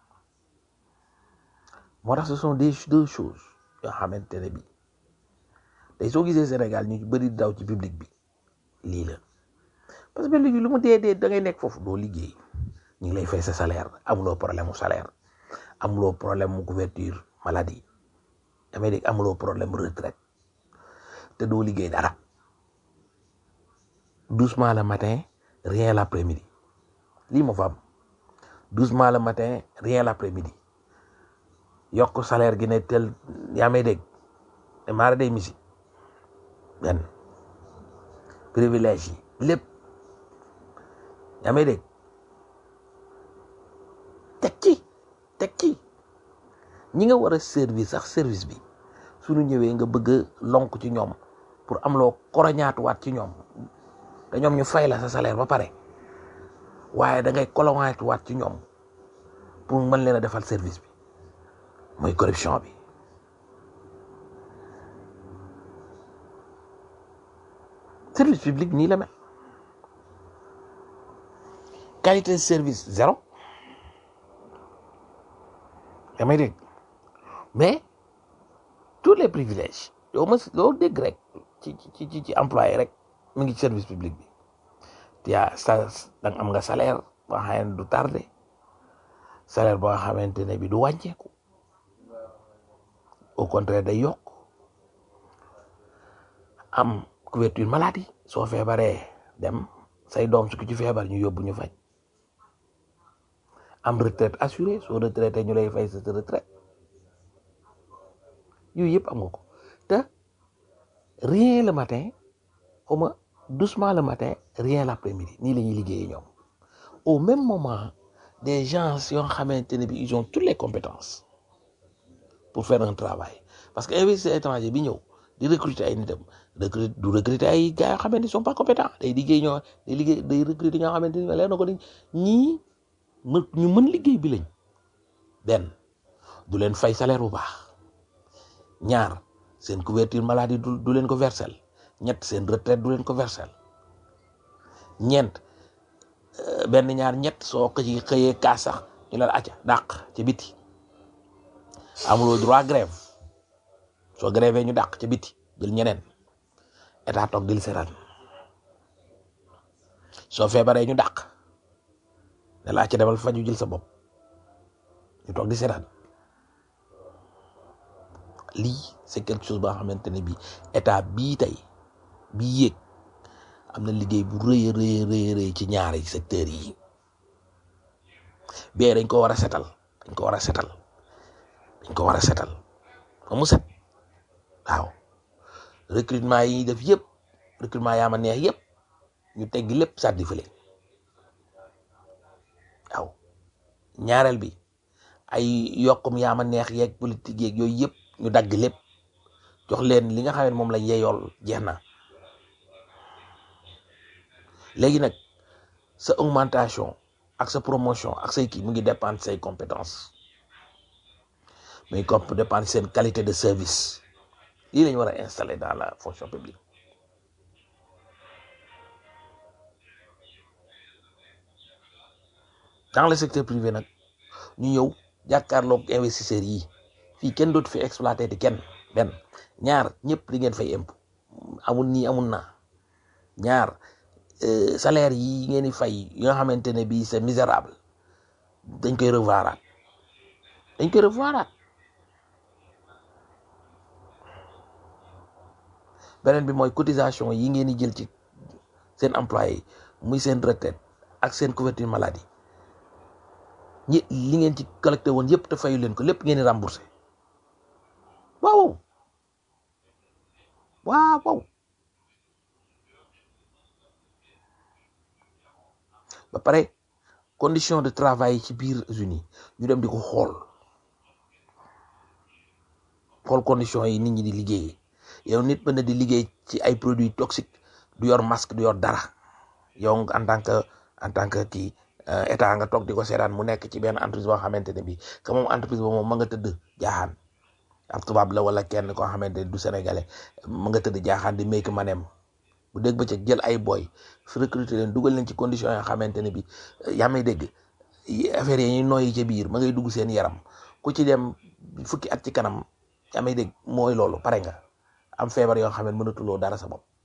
moo tax ce sont des deux choses yoo xamante ne bi tey soo gisee Sénégal ñu bëri daw ci public bi lii la parce que léegi lu mu dee dee da ngay nekk foofu doo liggéey ñu ngi lay fay sa salaire amuloo problème mu salaire amuloo problème mu couverture maladie damay dégg amuloo problème mu retraite te doo liggéey dara doucement le matin rien l'après-midi lii moo fa am doucement le matin rien l'après-midi yokk salaire gi ne tel yaa may dégg te maara day misi benn privilège yi lépp yaa may dégg teg ci teg ci ñi nga war a service sax service bi suñu ñëwee nga bëgg a lonk ci ñoom pour am loo koroñaatuwaat ci ñoom te ñoom ñu fay la sa salaire ba pare waaye da ngay koloñaatuwaat ci ñoom pour mën leen a defal service bi mooy corruption bi service public nii la mel qualité de service zéro damay dégg mais tous les privilèges yow ma loo dégg rek ci ci ci ci employé rek mu ngi ci service public bi yaa sa danga am nga salaire boo xam ne du tardé salaire boo xamante ne bi du wàññeeku au contraire day yokk am couverture maladie soo feebaree dem say doom su ko ci feebar ñu yóbbu ñu faj am retraite assurée soo retraité ñu lay fay sa retraite yooyu yëpp am nga ko te rien le matin xaw ma doucement le matin rien l'après-midi nii la ñuy liggéeyee ñoom au même moment des gens yoo xamante ne bi ils ont toutes les compétences pour faire un travail parce que investisseur étranger bi ñëw di recruter ay nitam recruter du recruter ay gars yoo xamante ne sont pas compétents day liggéey ñoo day liggéey day recruter ñoo xamante ne leer na ko ni ñii mën ñu mën liggéey bi lañ benn du leen fay salaire bu baax ñaar seen couverture maladie du du leen ko versel ñett seen retraite du leen ko versel ñeent benn ñaar ñett soo ko ci xëyee kaas sax ñu la acca dàq ci biti amuloo droit grève soo grève ñu dàq ci biti jël ñeneen état toog dil seran soo feebaree ñu dàq ne la acca demal faju jël sa bopp ñu toog di seran lii c'est quelque chose ba nga xamante ne bi état bii tey bii yéeg am na liggéey bu rëy rëy rëy rëy ci ñaari secteurs yi bee dañ ko war a setal dañ ko war a setal dañ ko war a setal ba mu set waaw recrutement yi def yëpp recrutement yaa ma neex yëpp ñu teggi lépp sàddi fële waaw ñaareel bi ay yokkum yaa ma neex yeeg politique yeeg yooyu yëpp ñu dagg lépp jox leen li nga xam ne moom lañ yeyool jeex na léegi nag sa augmentation ak sa promotion ak say kii mu ngi dépendre say compétences mu ngi comp dépendre seen qualité de service lii lañu war a installer dans la fonction publique dans le secteur privé nag ñu ñëw jàkkaarloog investisseurs yi fii kenn dootu fi exploité di kenn benn ñaar ñëpp di ngeen fay impôt amul nii amul naa ñaar salaire yi ngeen di fay yi nga xamante ne bii c'est misérable dañ koy revoiraat dañ koy revoiraat beneen bi mooy cotisation yi ngeen di jël ci seen employé muy seen retraite ak seen couverture maladie ñi li ngeen ci collecté woon yëpp te fayu leen ko lépp ngeen di remboursé waaw waaw waaw ba pare condition de travail ci biir unis ñu dem di ko xool xool condition yi nit ñi di liggéeyee yow nit mën na di liggéey ci ay produits toxiques du yor masque du yor dara yow en tant que en tant que kii état nga toog di ko seetaan mu nekk ci benn entreprise boo xamante ne bii que moom entreprise boobu moom ma nga tëdd jaaxaan ab tubaab la wala kenn koo xamante ne du sénégalais ma nga tëdd jaaxaan di make manem bu dégg ba jël ay boy fi recruter leen dugal leen ci condition yoo xamante ne bi yaa may dégg affaire yi ñuy noyyi ca biir ma ngay dugg seen yaram ku ci dem fukki at ci kanam yaa may dégg mooy loolu pare nga am feebar yoo xam ne mënatuloo dara sa bopp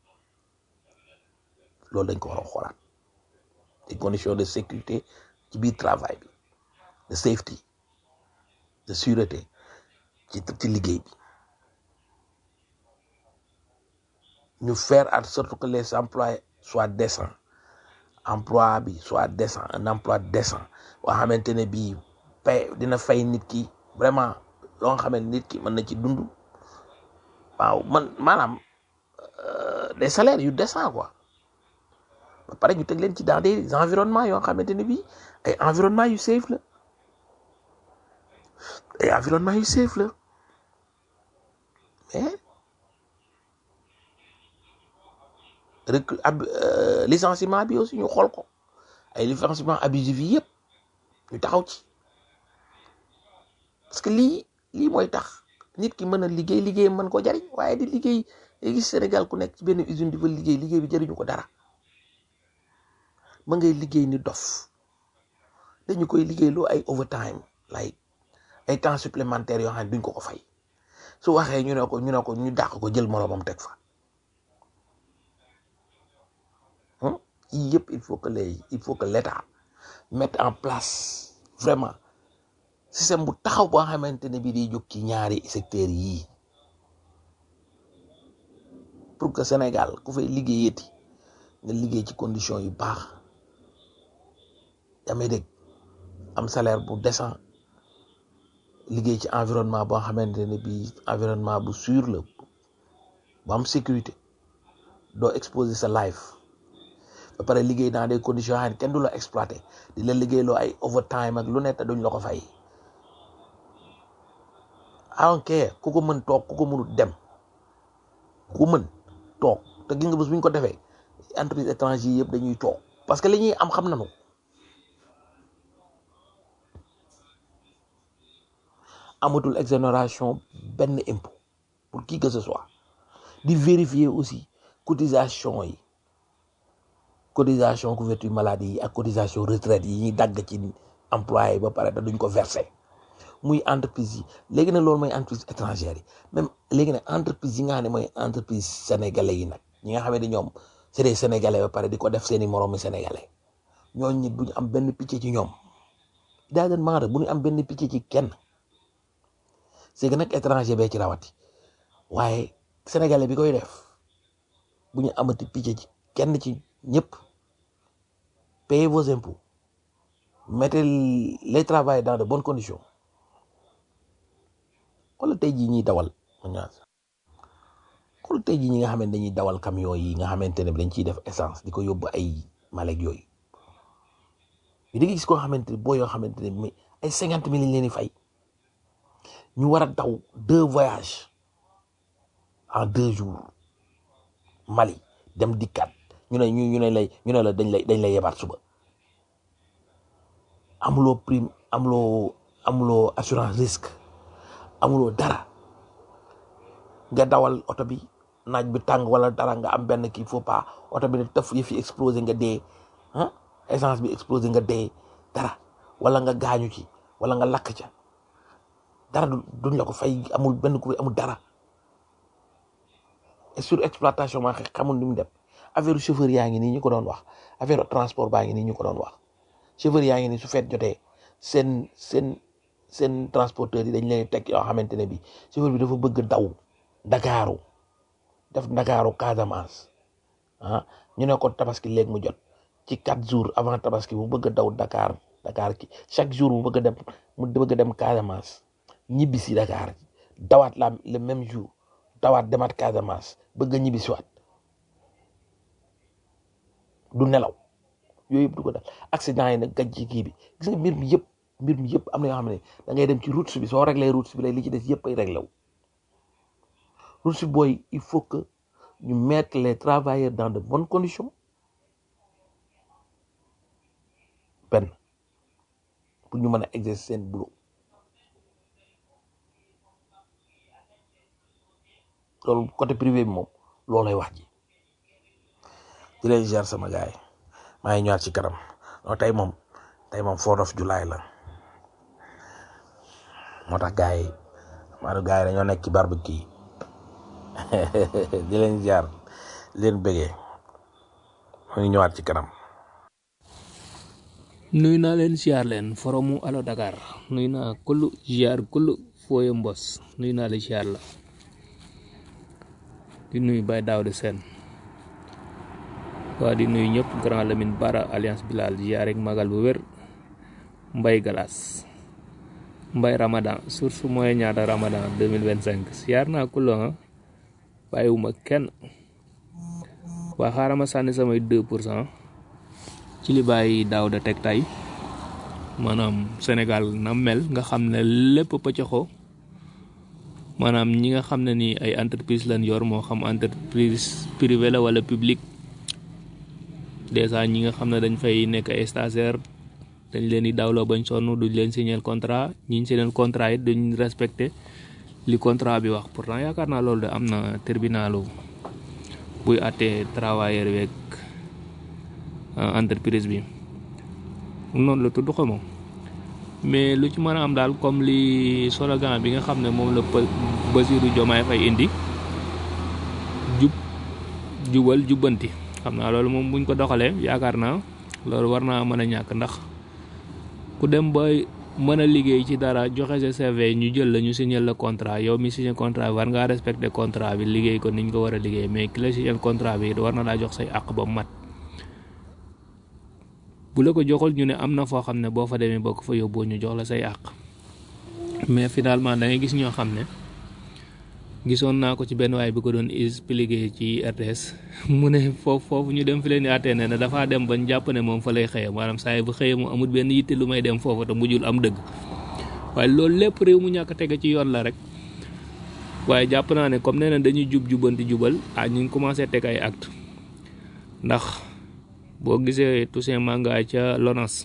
loolu dañ ko war a xoolaat des conditions de sécurité ci biir travail bi de safety de sûreté ci ci liggéey bi ñu faire en sorte que les emplois soient décents emploi bi soit décent un emploi décent boo xamante ne bii pay dina fay nit ki vraiment loo nga xamante nit ki mën na ci dund waaw man maanaam des salaires yu décent quoi ba pare ñu teg leen ci dans des environnements yoo xamante ne bii ay environnement yu safe la ay environnement yu safe la mais rek ab licenciement bi aussi ñu xool ko ay licenciement abusif yi yëpp ñu taxaw ci parce que lii lii mooy tax nit ki mën a liggéey liggéey mën ko jariñ waaye di liggéey gis Sénégal ku nekk ci benn usine di fa liggéey liggéey bi jariñu ko dara ma ngay liggéey ni dof dañu koy liggéey loo ay overtime like ay temps supplémentaires yoo xam ne duñ ko ko fay su waxee ñu ne ko ñu ne ko ñu dàq ko jël moroomam teg fa yii yëpp il faut que les il faut que l'État mette en place vraiment système bu taxaw boo xamante ne bii day jóg ci ñaari secteurs yii pour que Sénégal ku fay liggéeyati nga liggéey ci condition yu baax yaa may dégg am salaire bu décent liggéey ci environnement boo xamante ne bii environnement bu sûr la bu am sécurité doo exposer sa life ba pare liggéey dans des conditions yoo xam ne kenn du la exploité di la liggéeyloo ay overtime ak lu nekk duñ la ko fay I don't care ku ko mën toog ku ko mënut dem ku mën toog te gis nga bés bu ñu ko defee entreprise étranger yëpp dañuy toog parce que li ñuy am xam nañu amatul exonération benn impôt pour qui que ce soit di vérifier aussi cotisation yi cotisation couverture maladie yi ak cotisation retraite yi ñuy dagg ci employé ba pare te duñ ko verser muy entreprise yi léegi nag loolu mooy entreprise étrangère yi même léegi nag entreprise yi nga xam ne mooy entreprise sénégalais yi nag ñi nga xam ne ñoom c'est des sénégalais ba pare di ko def seeni moroomi sénégalais ñooñu ñi duñu am benn picc ci ñoom daa gën maa bu ñu am benn picc ci kenn c'est que nag étranger bee ci rawati waaye sénégalais bi koy def bu ñu amati picc ci kenn ci ñëpp payez vos impôts mettez les travailleurs dans de bonnes conditions wala tey jii ñuy dawal wala tey jii ñi nga xamante dañuy dawal camion yi nga xamante ne dañ ciy def essence di ko yóbbu ay malek yooyu yi di nga gis koo xamante ne boo yoo xamante ne mi ay cinquante mille lañ leen di fay ñu war a daw deux voyages en deux jours Mali dem dikkaat ñu ne ñu ñu ne lay ñu ne la dañ lay dañ lay yebaat suba amuloo prime amuloo amuloo assurance risque amuloo dara nga dawal oto bi naaj bi tàng wala dara nga am benn kii faut pas oto bi ne tëf yëf yi explosé nga dee ah essence bi explosé nga dee dara wala nga gaañu ci wala nga lakk ca dara duñ la ko fay amul benn ku amul dara et sur exploitation maa xamul ni mu dem affaire chauffeur yaa ngi nii ñu ko doon wax affaire transport baa ngi nii ñu ko doon wax chauffeur yaa ngi nii su feet jotee seen seen seen transporteur yi dañ leen teg yoo xamante ne bi chauffeur bi dafa bëgg daw Dakaaru def Dakaaru Casamance ah ñu ne ko tabaski léegi mu jot ci quatre jours avant tabaski mu bëgg a daw Dakar Dakar ki chaque jour mu bëgg a dem mu bëgg a dem Casamance ñibbi si Dakar dawaat la le même jour dawaat demaat Casamance bëgg a ñibbi si waat du nelaw yooyu yëpp du ko dal accident yi nag gàj ci kii bi gis nga mbir mi yëpp mbir mi yëpp am na yoo xam ne da ngay dem ci route bi soo réglé route bi lay li ci des yëpp ay réglé wu route booy il faut que ñu mettre les travailleurs dans de bonnes conditions benn pour ñu mën a exercer seen boulot loolu côté privé bi moom loolay wax ji di leen jar sama gaay maa ngi ñëwaat ci kanam non tey moom tey moom fourth of July la moo tax gaay yi maanaam gaay yi dañoo nekk ci barbecue di leen jar di leen bëggee maa ngi ñëwaat ci kanam. nuy naa leen ziar leen foromu alo Dakar nuy naa kullu ziar kullu fooye mbos nuy naa leen ziar la di nuy Baye Daouda Sène waa di nuy ñëpp Grand Lamine Bara Alliance Bilal ziar rek magal bu wér Mbay Galas Mbay Ramadan source mooy ñaata Ramadan 2025 ziar naa kullu ha bàyyiwuma kenn waa xaaral ma sànni samay 2 pour cent ci li bàyyi daaw da teg tay maanaam Sénégal na mel nga xam ne lépp pëccaxoo maanaam ñi nga xam ne ni ay entreprise lañ yor moo xam entreprise privée la wala public dèjà ñi nga xam ne dañ fay nekk ay stagiaire dañ leen di dawloo bañ sonn duñ leen signer contrat ñiñ signer contrat it duñ respecté li contrat bi wax pourtant yaakaar naa loolu de am na tribunalu buy àttee travailleur weeg entreprise bi noonu la tudd xamoo mais lu ci mën a am daal comme li slogan bi nga xam ne moom la Bassirou Diomaye Faye indi jub jubal jubbanti xam naa loolu moom buñ ko doxalee yaakaar naa loolu war naa mën a ñàkk ndax ku dem ba mën a liggéey ci dara joxe sa CV ñu jël la ñu signé la contrat yow mi signé contrat war ngaa respecté contrat bi liggéey ko niñ ko war a liggéey mais ki la signé contrat bi war na laa jox say àq ba mu mat bu la ko joxul ñu ne am na foo xam ne boo fa demee boo ko fa yóbboo ñu jox la say àq mais finalement da ngay gis ñoo xam ne gisoon naa ko ci benn waay bi ko doon expliqué ci RTS mu ne foofu foofu ñu dem fi leen di àttee ne dafaa dem bañ jàpp ne moom fa lay xëyee maanaam saa yi bu xëyee mu amul benn yitte lu may dem foofu te mujjul am dëgg waaye loolu lépp réew mu ñàkk tege ci yoon la rek waaye jàpp naa ne comme nee na dañuy jub jubanti jubal ah ñu ngi commencé teg ay acte ndax boo gisee Toussaint Manga ca LONASE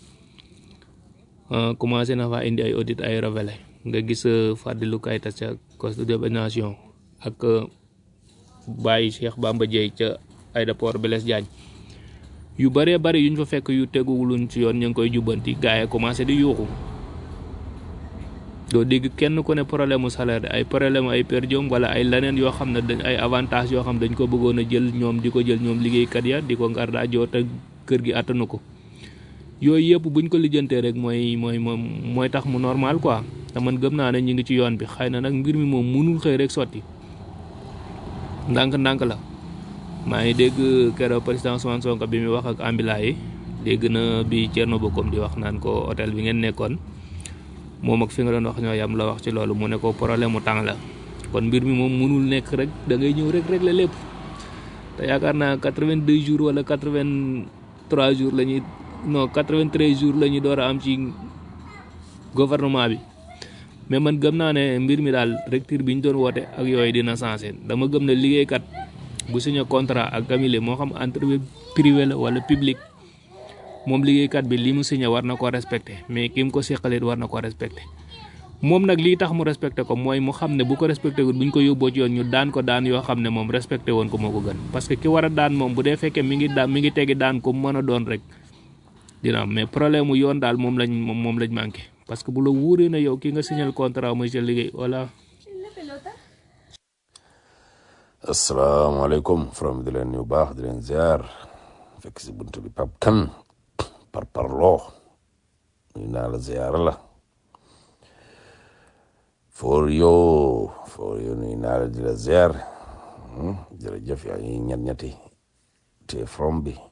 commencé na fa indi ay audit ay révélé nga gis Fadilou Keita ca Costa de Nation ak Baye Cheikh Bamba Dièye ca aéroport Blaise Diagne yu bëree bëri yuñ fa fekk yu teguwuluñ ci yoon ñu ngi koy jubbanti gars yi commencé di yuuxu doo dégg kenn ku ne problème mu salaire ay problème ay per diem wala ay leneen yoo xam ne dañ ay avantage yoo xam dañ ko bëggoon a jël ñoom di ko jël ñoom liggéeykat ya di ko ngar daa joo te kër gi attanu ko yooyu yëpp buñ ko lijjantee rek mooy mooy moom mooy tax mu normal quoi te man gëm naa ne ñu ngi ci yoon bi xëy na nag mbir mi moom mënul xëy rek sotti ndànk-ndànk la maa ngi dégg keroog président Ousmane Sonko bi muy wax ak ambulant yi dégg na bi Thierno Bocoum di wax naan ko hôtel bi ngeen nekkoon moom ak fi nga doon wax ñoo yam la wax ci loolu mu ne ko problème mu temps la kon mbir mi moom mënul nekk rek da ngay ñëw rek régler lépp te yaakaar naa 82 jours wala 83 jours la ñuy non 93 jours la ñuy door a am ci gouvernement bi mais man gëm naa ne mbir mi daal recteur bi ñu doon woote ak yooyu dina sensé dama gëm ne liggéeykat bu signé contrat ak camille moo xam entreprise privé la wala public moom liggéeykat bi li mu signé war na ko respecté mais ki mu ko seqalit war na ko respecté moom nag lii tax mu respecté ko mooy mu xam ne bu ko respecté wul bu ñu ko yóbboo ci yoon ñu daan ko daan yoo xam ne moom respecté woon ko moo ko gën parce que ki war a daan moom bu dee fekkee mi ngi daan mi ngi tegi daan ko mën a doon rek dina am mais problème mu yoon daal moom lañ moom moom lañ manqué parce que bu la wóoree na yow ki nga signé contrat mooy sa liggéey voilà. asalaamaaleykum from di leen nuyu baax di leen ziar fekk si buntu bi Pape Kane par parloo nuyu naa la ziar la for yo for yo nuyu naa la di la ziar jërëjëf yaa ngi ñett ñetti te from bi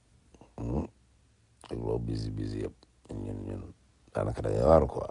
ak loo busy busy yëpp ñun ñun daanaka dañuy waar quoi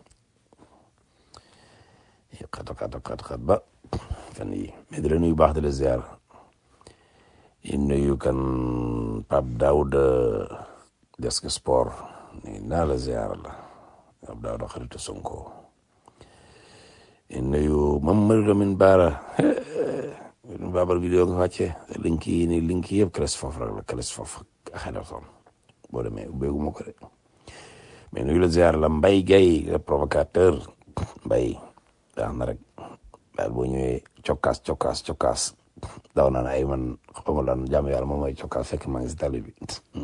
xat xat xat xat ba fan yi mais di la nuyu baax di la ziar yi nuyu kan Pape Daouda desk sport nuyu naa la ziar la Pape Daouda xaritu Sonko yi nuyu Mamadou Lamine Bara babar vidéo nga wàcce link yi ni link yi yëpp cales foofu rek la cales foofu xedaton boo demee ubbeeguma ko de mais nuyu la ziar la Mbaye Gaye le provocateur Mbaye daax na rek daal boo ñëwee cokkaas cokkaas cokkaas daw naa ne ay man xawma lan jàmm yàlla moom mooy cokkaas fekk maa ngi si tali bi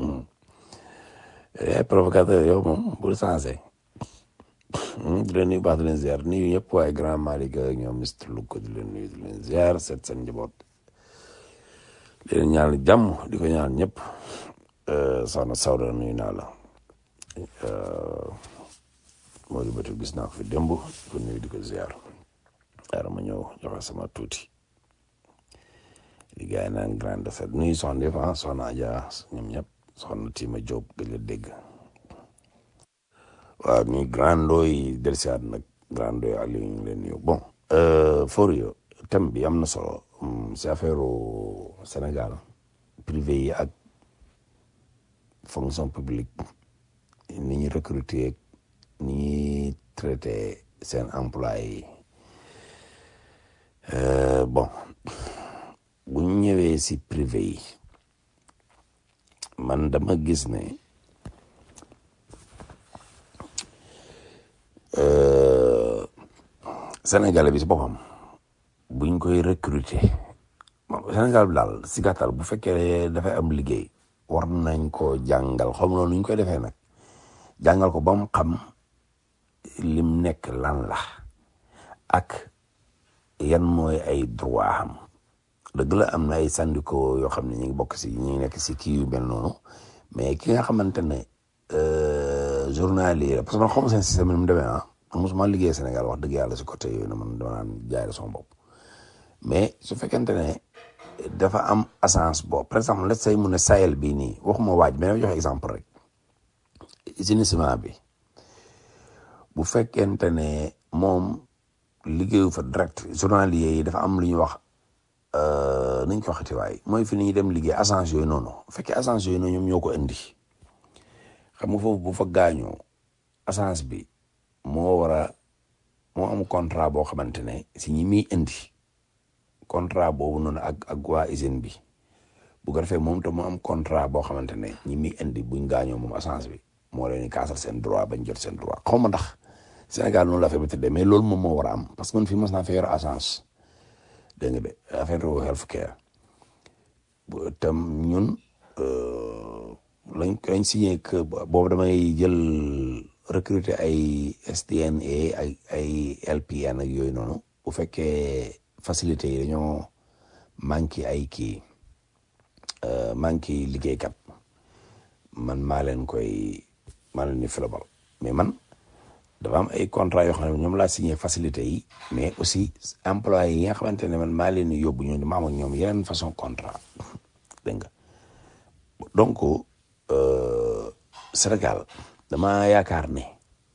ay provocateur yow moom bul sensé di leen nuyu baax di leen ziar nuyu ñëpp waaye grand Malick ak ñoom Mister Luko di leen nuyu di leen ziar seet seen njaboot di leen ñaan jàmm di ko ñaan ñëpp soxna Sawda nuyu naa la moo di bëtu gis naa ko fi démb di ko nuyu di ko ziar dara ma ñëw joxe sama tuuti di gaay naan grande set nuyu soxna def ah soxna Adja ñoom ñëpp soxna Tima Diop gëj la dégg waaw nuyu grand doy delsiwaat nag grand doy Aliou ñu ngi leen nuyu bon Forio thème bi am na solo si affaire Sénégal privé yi ak fonction publique ni ñuy recruter ni ñuy traité seen employé yi bon bu ñu ñëwee si privé yi man dama gis ne Sénégalais bi si boppam buñ koy recruter Sénégal bi daal si gàttal bu fekkee dafay am liggéey war nañ ko jàngal xam noonu nu ñu koy defee nag jàngal ko ba mu xam lim nekk lan la ak yan mooy ay droit am dëgg la am na ay syndicats yoo xam ne ñu ngi bokk si ñu ngi nekk si kii yu mel noonu mais ki nga xamante ne journalier parce que man xawma seen système ni mu demee ah man mosuma liggéey Sénégal wax dëgg yàlla si côté yooyu na man dama naan jaay la sama bopp mais su fekkente ne dafa am assance boobu par exemple let's say mu ne Sahel bii nii waxuma waaj mais dama joxe exemple rek assainissement bi bu fekkente ne moom liggéeyu fa direct journalier yi dafa am lu ñuy wax nañ ko waxati waay mooy fi ni ñuy dem liggéey agence yooyu noonu bu fekkee agence yooyu noonu ñoom ñoo ko indi xam nga foofu bu fa gaañoo agence bi moo war a moo am contrat boo xamante ne si ñi muy indi contrat boobu noonu ak ak waa usine bi bu ko defee moom te mu am contrat boo xamante ne ñi muy indi buñ gaañoo moom agence bi moo leen di kaasal seen droit bañ jot seen droit xaw ma ndax Sénégal noonu la fa tëddee mais loolu moom moo war a am parce que man fii mos naa fa yor agence dégg nga de affaire health care bu tam ñun lañ lañ signé que boobu damay jël recruter ay SDNA ay ay LPN ak yooyu noonu bu fekkee facilité yi dañoo manqué ay kii manqué liggéeykat man maa leen koy maa leen di filabal mais man dafa am ay contrat yoo xam ne ñoom laa signé facilité yi mais aussi employé yi nga xamante ne man maa leen di yóbbu ñoom ma am ak ñoom yeneen façon contrat dégg nga donc Sénégal dama yaakaar ne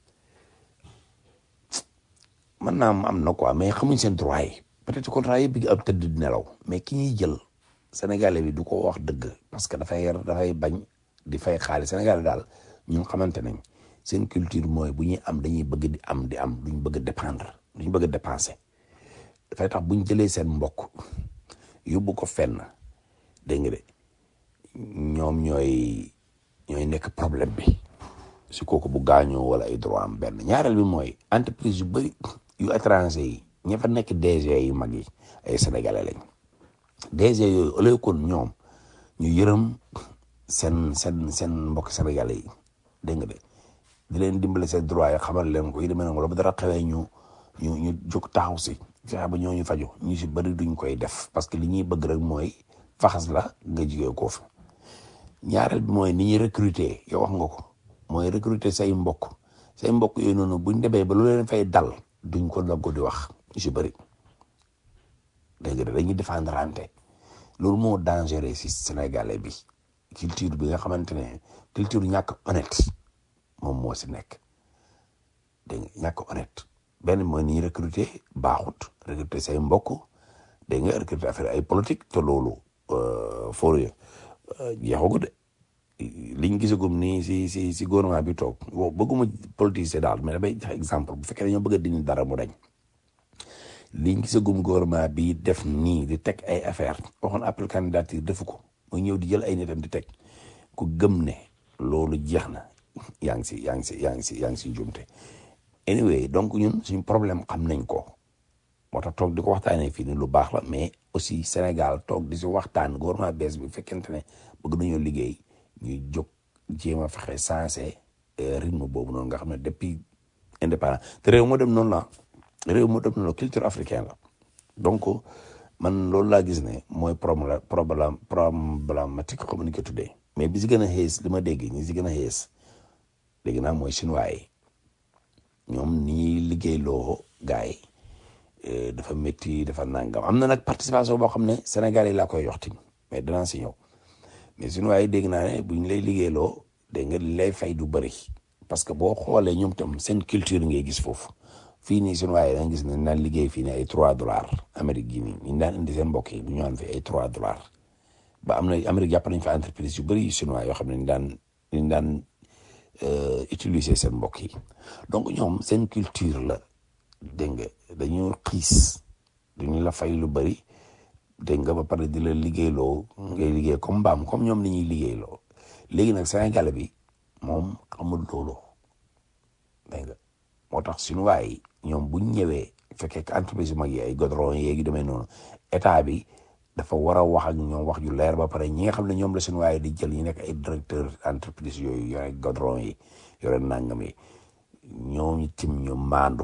man naa am na quoi mais xamuñ seen droit yi peut-être contrat yi bi ab tëdd di nelaw mais ki ñuy jël sénégalais bi du ko wax dëgg parce que dafay dafay bañ di fay xaalis sénégalais daal ñun xamante nañ seen culture mooy bu ñuy am dañuy bëgg di am di am duñ bëgg a dépendre duñ bëgg a dépenser dafay tax buñ jëlee seen mbokk yóbbu ko fenn dégg nga de ñoom ñooy ñooy nekk problème bi si kooku bu gaañoo wala ay droit am benn ñaareel bi mooy entreprise yu bëri yu étranger yi ña fa nekk DG yu mag yi ay sénégalais lañ DG yooyu au lieu kon ñoom ñu yërëm seen seen seen mbokk sénégalais yi dégg nga de di leen dimbale seen droit yi xamal leen ko yi demee noonu la ba dara xewee ñu ñu ñu jóg taxaw si fexe ba ñooñu faju ñu si bëri duñ koy def parce que li ñuy bëgg rek mooy faxas la nga jigee koo fi ñaareel bi mooy ni ñuy recruter yow wax nga ko mooy recruter say mbokk say mbokk yooyu noonu buñ demee ba lu leen fay dal duñ ko daggo di wax ñu si bëri dégg nga dañuy défendre ante loolu moo dangereux si sénégalais bi culture bi nga xamante ne culture ñàkk honnête moom moo si nekk dégg nga ñàkk honnête benn mooy ni ñuy recruter baaxut recruter say mbokk dégg nga recruter affaire ay politique te loolu for jeexagu de liñ gisagum nii si si si gouvernement bi toog wow bëgguma politicien daal mais damay jox exemple bu fekkee dañoo bëgg a dindi dara mu dañ liñ gisagum gouvernement bi def nii di teg ay affaire waxoon appel candidature defu ko muy ñëw di jël ay nitam di teg ku gëm ne loolu jeex na yaa ngi si yaa ngi si yaa ngi si yaa ngi si njuumte anyway donc ñun suñu problème xam nañ ko moo tax toog di ko waxtaanee fii ni lu baax la mais aussi Sénégal toog di si waxtaan gouvernement bees bi fekkente ne bëgg nañoo liggéey ñuy jóg jéem a fexe sensé rythme boobu noonu nga xam ne depuis indépendant te réew moo dem noonu la réew moo dem noonu la culture africaine la donc man loolu laa gis ne mooy problème problème problématique comme ni ko tuddee mais bi si gën a xees li ma dégg ñi si gën a xees dégg naa mooy chinois yi ñoom ni ñuy liggéeyloo gars yi dafa métti dafa nangam am na nag participation boo xam ne Sénégal yi laa koy yox tim mais danaa si ñëw mais chinois yi dégg naa ne buñ lay liggéeyloo dégg nga li lay fay du bëri parce que boo xoolee ñoom tam seen culture ngay gis foofu fii nii chinois yi da nga gis ne naan liggéey fii nii ay trois dollars Amérique gi nii ñu daan indi seen mbokk yi bu ñu fi ay trois dollars ba am na Amérique jàpp nañ fa entreprise yu bëri yu chinois yoo xam ne ñu daan ñu daan utiliser seen mbokk yi donc ñoom seen culture la dégg nga dañu xiis duñu la fay lu bëri dégg nga ba pare di la liggéeyloo ngay liggéey comme mbaam comme ñoom ni ñuy liggéeyloo léegi nag Sénégal bi moom xamul loolu dégg nga moo tax chinois yi ñoom buñ ñëwee fekkee que entreprise yu mag yi ay godron yeegi demee noonu état bi dafa war a wax ak ñoom wax ju leer ba pare ñi nga xam ne ñoom la chinois yi di jël ñu nekk ay directeur entreprise yooyu yore godron yi yore nangam yi ñooñu tim ñu maandu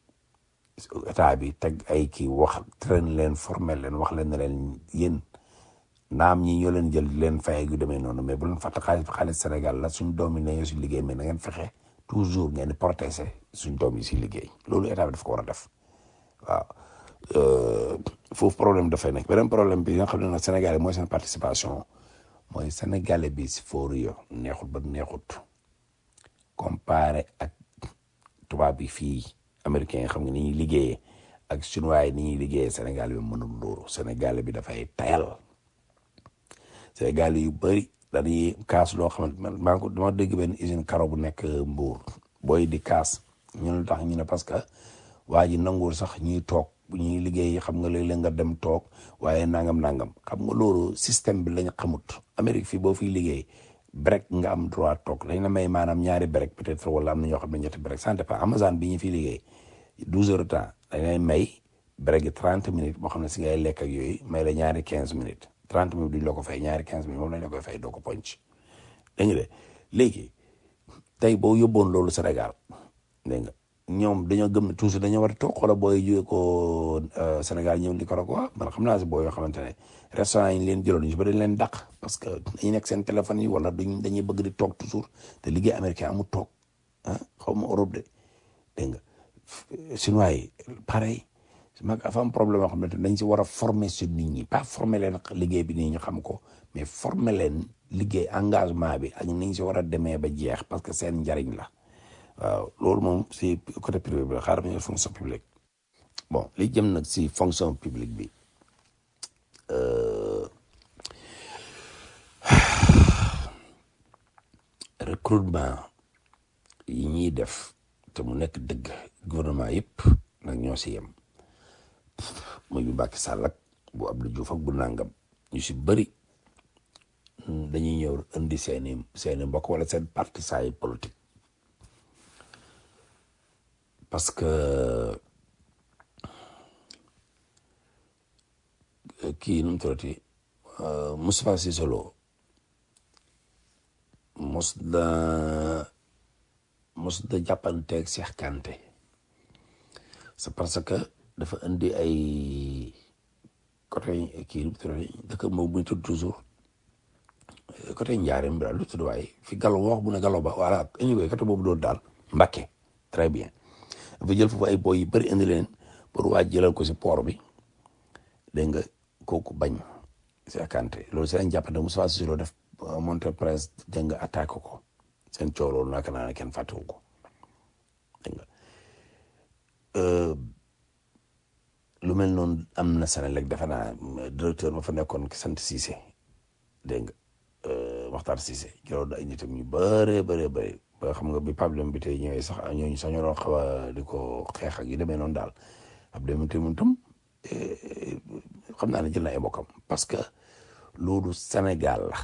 état bi teg ay kii wax train leen formel leen wax leen ne leen yéen naam ñi ñoo leen jël leen fay yu demee noonu mais bu leen fàtte xaalis bi xaalis Sénégal la suñ doomi ne ñoo si liggéey mais na ngeen fexe toujours ngeen di protéger suñ doom yi si liggéey loolu état bi daf ko war a def waaw euh, foofu problème dafay nekk beneen problème bi nga xam ne nag Sénégal yi mooy seen participation mooy Sénégalais bi si fóoru yo neexut ba neexut comparé ak tubaab bi fii américain yi xam nga ni ñuy liggéeyee ak chinois yi ni ñuy liggéeyee Sénégal bi mënul loolu Sénégal bi dafay tayal Sénégal yu bëri dañuy kaas loo xamante man maa ngi ko dama dégg benn usine karo bu nekk Mbour booy di kaas ñu ne tax ñu ne parce que waa ji nanguwul sax ñuy toog bu ñuy liggéey xam nga léeg-léeg nga dem toog waaye nangam nangam xam nga loolu système bi lañ xamut Amérique fii boo fiy liggéey break nga am droit toog dañ la may maanaam ñaari break peut-être wala am na ñoo xam ne ñetti break ça dépend Amazon bi ñu fiy liggéey douze heures de temps dañ lay may break yi trente minutes boo xam ne si ngay lekk ak yooyu may la ñaari quinze minutes trente minutes duñ la ko fay ñaari quinze minutes moom lañ la koy fay doo ko ponc dégg nga de léegi tey boo yóbboon loolu Sénégal dégg nga ñoom dañoo gëm ne toujours dañoo war a toog wala booy jógee ko Sénégal ñëw Nicaragua man xam naa si boo yoo xamante ne restaurant yi ñu leen jëloon ñu si ba dañ leen dàq parce que dañuy nekk seen téléphone yi wala duñ dañuy bëgg di toog toujours te liggéey américain amul toog ah xaw ma Europe de dégg nga chinois yi pareil mag dafa am problème yoo xam ne dañ si war a former su nit ñi pas former leen liggéey bi nii ñu xam ko mais former leen liggéey engagement bi ak ni ñu si war a demee ba jeex parce que seen njariñ la waaw loolu moom si côté privé bi la xaaral ma ñëw fonction publique bon li jëm nag si fonction publique bi recrutement yi ñuy def te mu nekk dëgg gouvernement yëpp nag ñoo si yem muy bu Macky Sall ak bu Abdou Diouf ak bu nangam ñu si bëri dañuy ñëw indi seeni seeni mbokk wala seen partisan yi politique parce que kii nu mu tuddati Moustapha Cissé Lo mos da mos da jàppanteeg Cheikh Kanté c'est parce que dafa indi ay côté kii nu mu tuddati dëkk moom muy tudd toujours côté Njaareem bi daal lu tudd waaye fi Gallo wax bu ne Gallo ba voilà anyway côté boobu doon daal Mbacké très bien dafa jël foofu ay boy yu bëri indi leen pour waa jëlal ko si port bi dégg nga kooku bañ Cheikh Kanté loolu seen jàppante Moustapha Cissé Lo def monté presse dégg nga attaqué ko seen coow loolu naka naa ne kenn fàttewu ko dégg nga lu mel noonu am na Senelec defe naa directeur ba fa nekkoon ki sant Cissé dégg nga Maxtar Cissé jëloon na ay nitam ñu bëree bëree bëri ba xam nga bi problème bi tey ñëwee sax ñooñu sax ñoo doon xaw a di ko xeex ak yu demee noonu daal ab demee tamit tam xam naa ne jël na ay mbokkam parce que loolu Sénégal la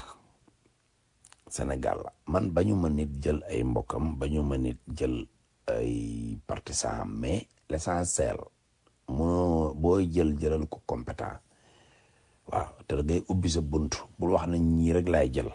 Sénégal la man bañu ma nit jël ay mbokkam bañu ma nit jël ay partisan mais l'essentiel munoo booy jël jëlal ko compétent waaw te da ngay ubbi sa bunt bul wax na ñii rek laay jël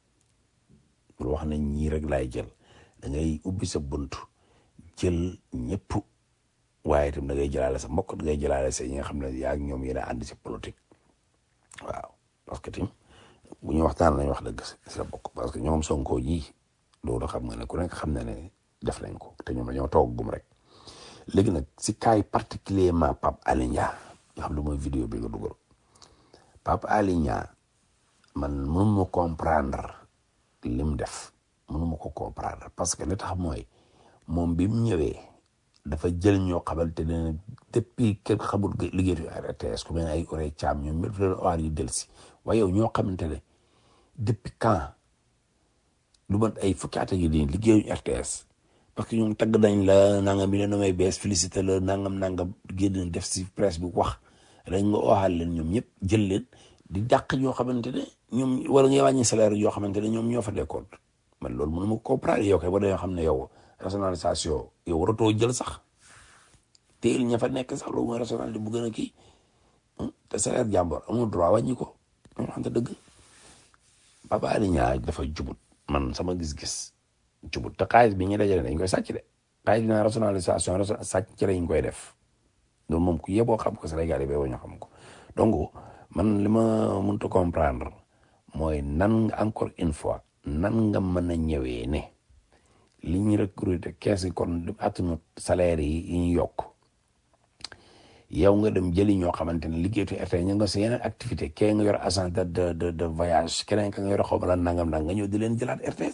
bul wax na ñii rek laay jël da ngay ubbi sa bunt jël ñëpp waaye itam da ngay jëlaale sa mbokk da ngay jëlaale sa ñi nga xam ne yaa ak ñoom yéen a ànd si politique waaw parce que tim bu ñu waxtaan nañ wax dëgg si la bokk parce que ñoom Sonko ñii loolu xam nga ne ku nekk xam na ne def nañ ko te ñoom dañoo toog gum rek léegi nag si cas yi particulièrement Pape Alé Niang nga xam ne mooy vidéo bi nga dugal Pape Alé Niang man mënu ma comprendre li mu def mënu ma ko comprendre parce que li tax mooy moom bi mu ñëwee dafa jël ñoo xamante ne depuis kenn xamul liggéeyu RTS ku mel ne ay Oré Thiam ñoom ñëpp leen waar yu del si waaye yow ñoo xamante ne depuis quand lu mat ay fukki at yi nii liggéeyu RTS parce que ñoom tagg nañ la nangam bi leen may bees félicité la nangam nangam génn def si presse bi wax dañ nga waxaal leen ñoom ñëpp jël leen di dàq ñoo xamante ne ñoom wala ngay wàññi salaire yoo xamante ne ñoom ñoo fa nekkoon man loolu mënu ma comprendre yow kay ba dañoo xam ne yow rationalisation yow waratoo jël sax teel ña fa nekk sax loolu mooy rationalité bu gën a kii te salaire jàmbur amul droit wàññi ko ñoo xam te dëgg Pape Alé Niang dafa jubut man sama gis-gis jubut te xaalis bi ñu dajale dañ koy sàcc de xaalis bi naan rationalisation sàcc ci lañ koy def loolu moom ku yeboo xam ko Sénégal yi ba ñu xam ko donc man li ma mënut a comprendre mooy nan nga encore une fois nan nga mën a ñëwee ne li ñu recruter kees yi kon attunu salaire yi yi ñu yokk yow nga dem jëli ñoo xamante ne liggéeyatu RTS ñu nga sa yeneen activité kee nga yor agence de de de de voyage keneen ka nga yor xaw ma lan nangam nangam nga ñëw di leen jëlaat RTS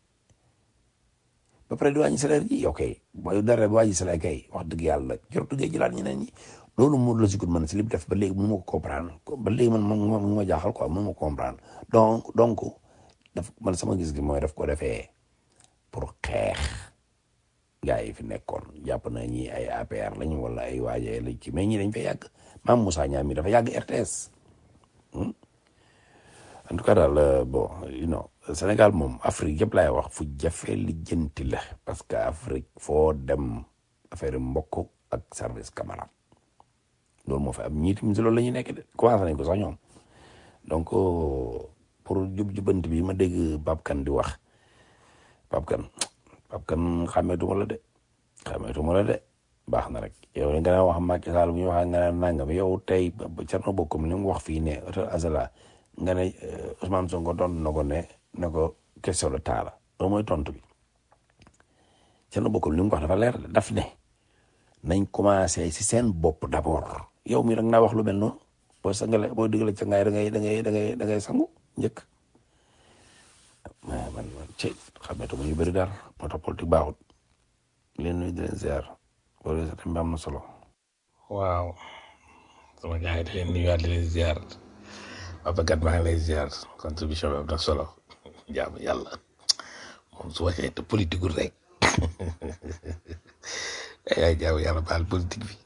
ba pare di wàññi salaire ji yow kay booy dara ba wàññi salaire kay wax dëgg yàlla jortu ngay jëlaat ñeneen ñi loolu mu la si gudd man si li mu def ba léegi mënu ma ko comprendre ba léegi man man mu ma jaaxal quoi mënu ma ko comprendre donc donc daf man sama gis gi mooy daf ko defee pour xeex gars yi fi nekkoon jàpp na ñi ay APR lañu wala ay waaje lañ ci mais ñi dañ fay yàgg maam Moussa Niam mi dafa yàgg RTS en tout cas daal bon you know Sénégal moom Afrique yëpp laay wax fu jafe lijjanti la parce que Afrique foo dem affaire mbokk ak service camarade loolu moo fi am ñii tamit si loolu la ñuy nekk de commencé nañ ko sax ñoom donc pour jub jubanti bi ma dégg Pape Kane di wax Pape Kane Pape Kane xàmmeetuma la de xàmmeetuma la de baax na rek yow nga ne wax Macky Sall bu ñu wax nga ne nangam yow tey Thierno Bocoum li mu wax fii ne hôtel Azala nga ne Ousmane Sonko tontu na ko ne ne ko question de temps la loolu mooy tontu bi Thierno Bocoum li mu wax dafa leer daf ne nañ commencé si seen bopp d'abord yow mi rek naa wax lu mel noonu boo sangale boo digale ca ngaay da ngay da ngay da ngay da ngay sangu njëkk mais man man ci xameetuma ñu bëri daal moo tax politique baaxut leen nuyu di leen ziar loolu sa tam am na solo waaw sama gars yi di leen nuyuwaat di leen ziar Papa Gat maa ngi lay ziar contribution bi am na solo jaamu yàlla moom su waxee te politique rek ay jaamu yàlla baal politique bi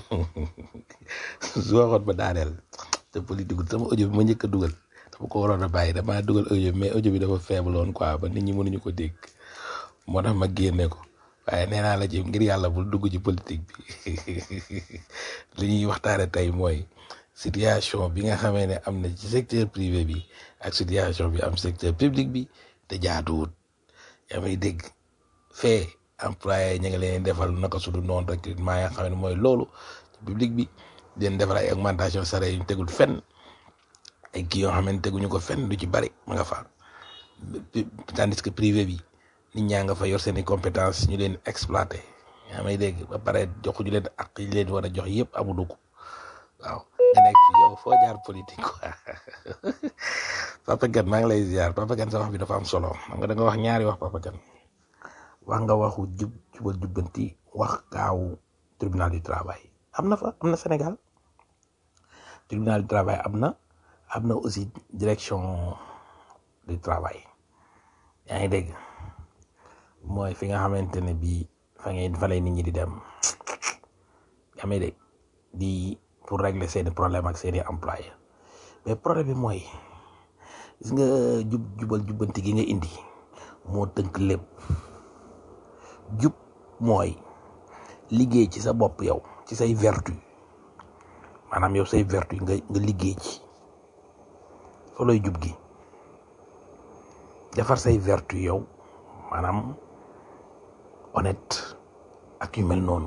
su waxoon ba daaneel te politique sama audio bi ma njëkk a dugal dama ko waroon a bàyyi damaa dugal audio bi mais audio bi dafa faible woon quoi ba nit ñi mënuñu ko dégg moo tax ma génne ko waaye nee naa la ci ngir yàlla bul dugg ci politique bi li ñuy waxtaane tey mooy situation bi nga xamee ne am na ci secteur privé bi ak situation bi am secteur public bi te jaaduwut yaa may dégg fee employé ñu ngi leen defal naka su dul noonu recrutement ya nga xam ne mooy loolu ci public bi di leen defal ay augmentation salaire yu ñu tegul fenn ay kii yoo xam ne teguñu ko fenn du ci bari ma nga fa tandis que privé bi nit ñaa nga fa yor seen i compétence ñu leen exploité yaa may dégg ba pare joxuñu leen ak yi leen war a jox yëpp amuñu ko waaw nga nekk fi yow foo jaar politique quoi Papa Kane maa ngi lay ziar Papa Kane sa wax bi dafa am solo xam nga da nga wax ñaari wax Papa Kane wax nga waxu jub jubal jubbanti wax gaawu tribunal du travail am na fa am na Sénégal tribunal du travail am na am na aussi direction du travail yaa ngi dégg mooy fi nga xamante ne bii fa ngay fa lay nit ñi di dem yaa ngi dégg di pour régler seeni problème ak seeni employé mais problème bi mooy gis nga jub jubal jubbanti gi nga indi moo tënk lépp jub mooy liggéey ci sa bopp yow ci say vertu maanaam yow say vertu nga nga liggéey ci soloy jub gi defar say vertu yow maanaam honnête ak yu mel noonu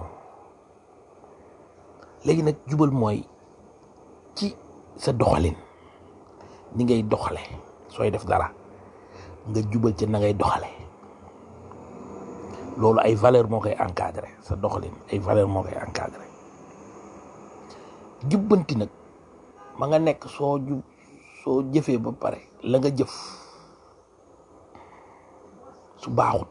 léegi nag jubal mooy ci sa doxalin ni ngay doxale sooy def dara nga jubal ci na ngay doxale loolu ay valeur moo koy encadré sa doxalin ay valeur moo koy encadré jubbanti nag ma nga nekk soo jub soo jëfee ba pare la nga jëf su baaxut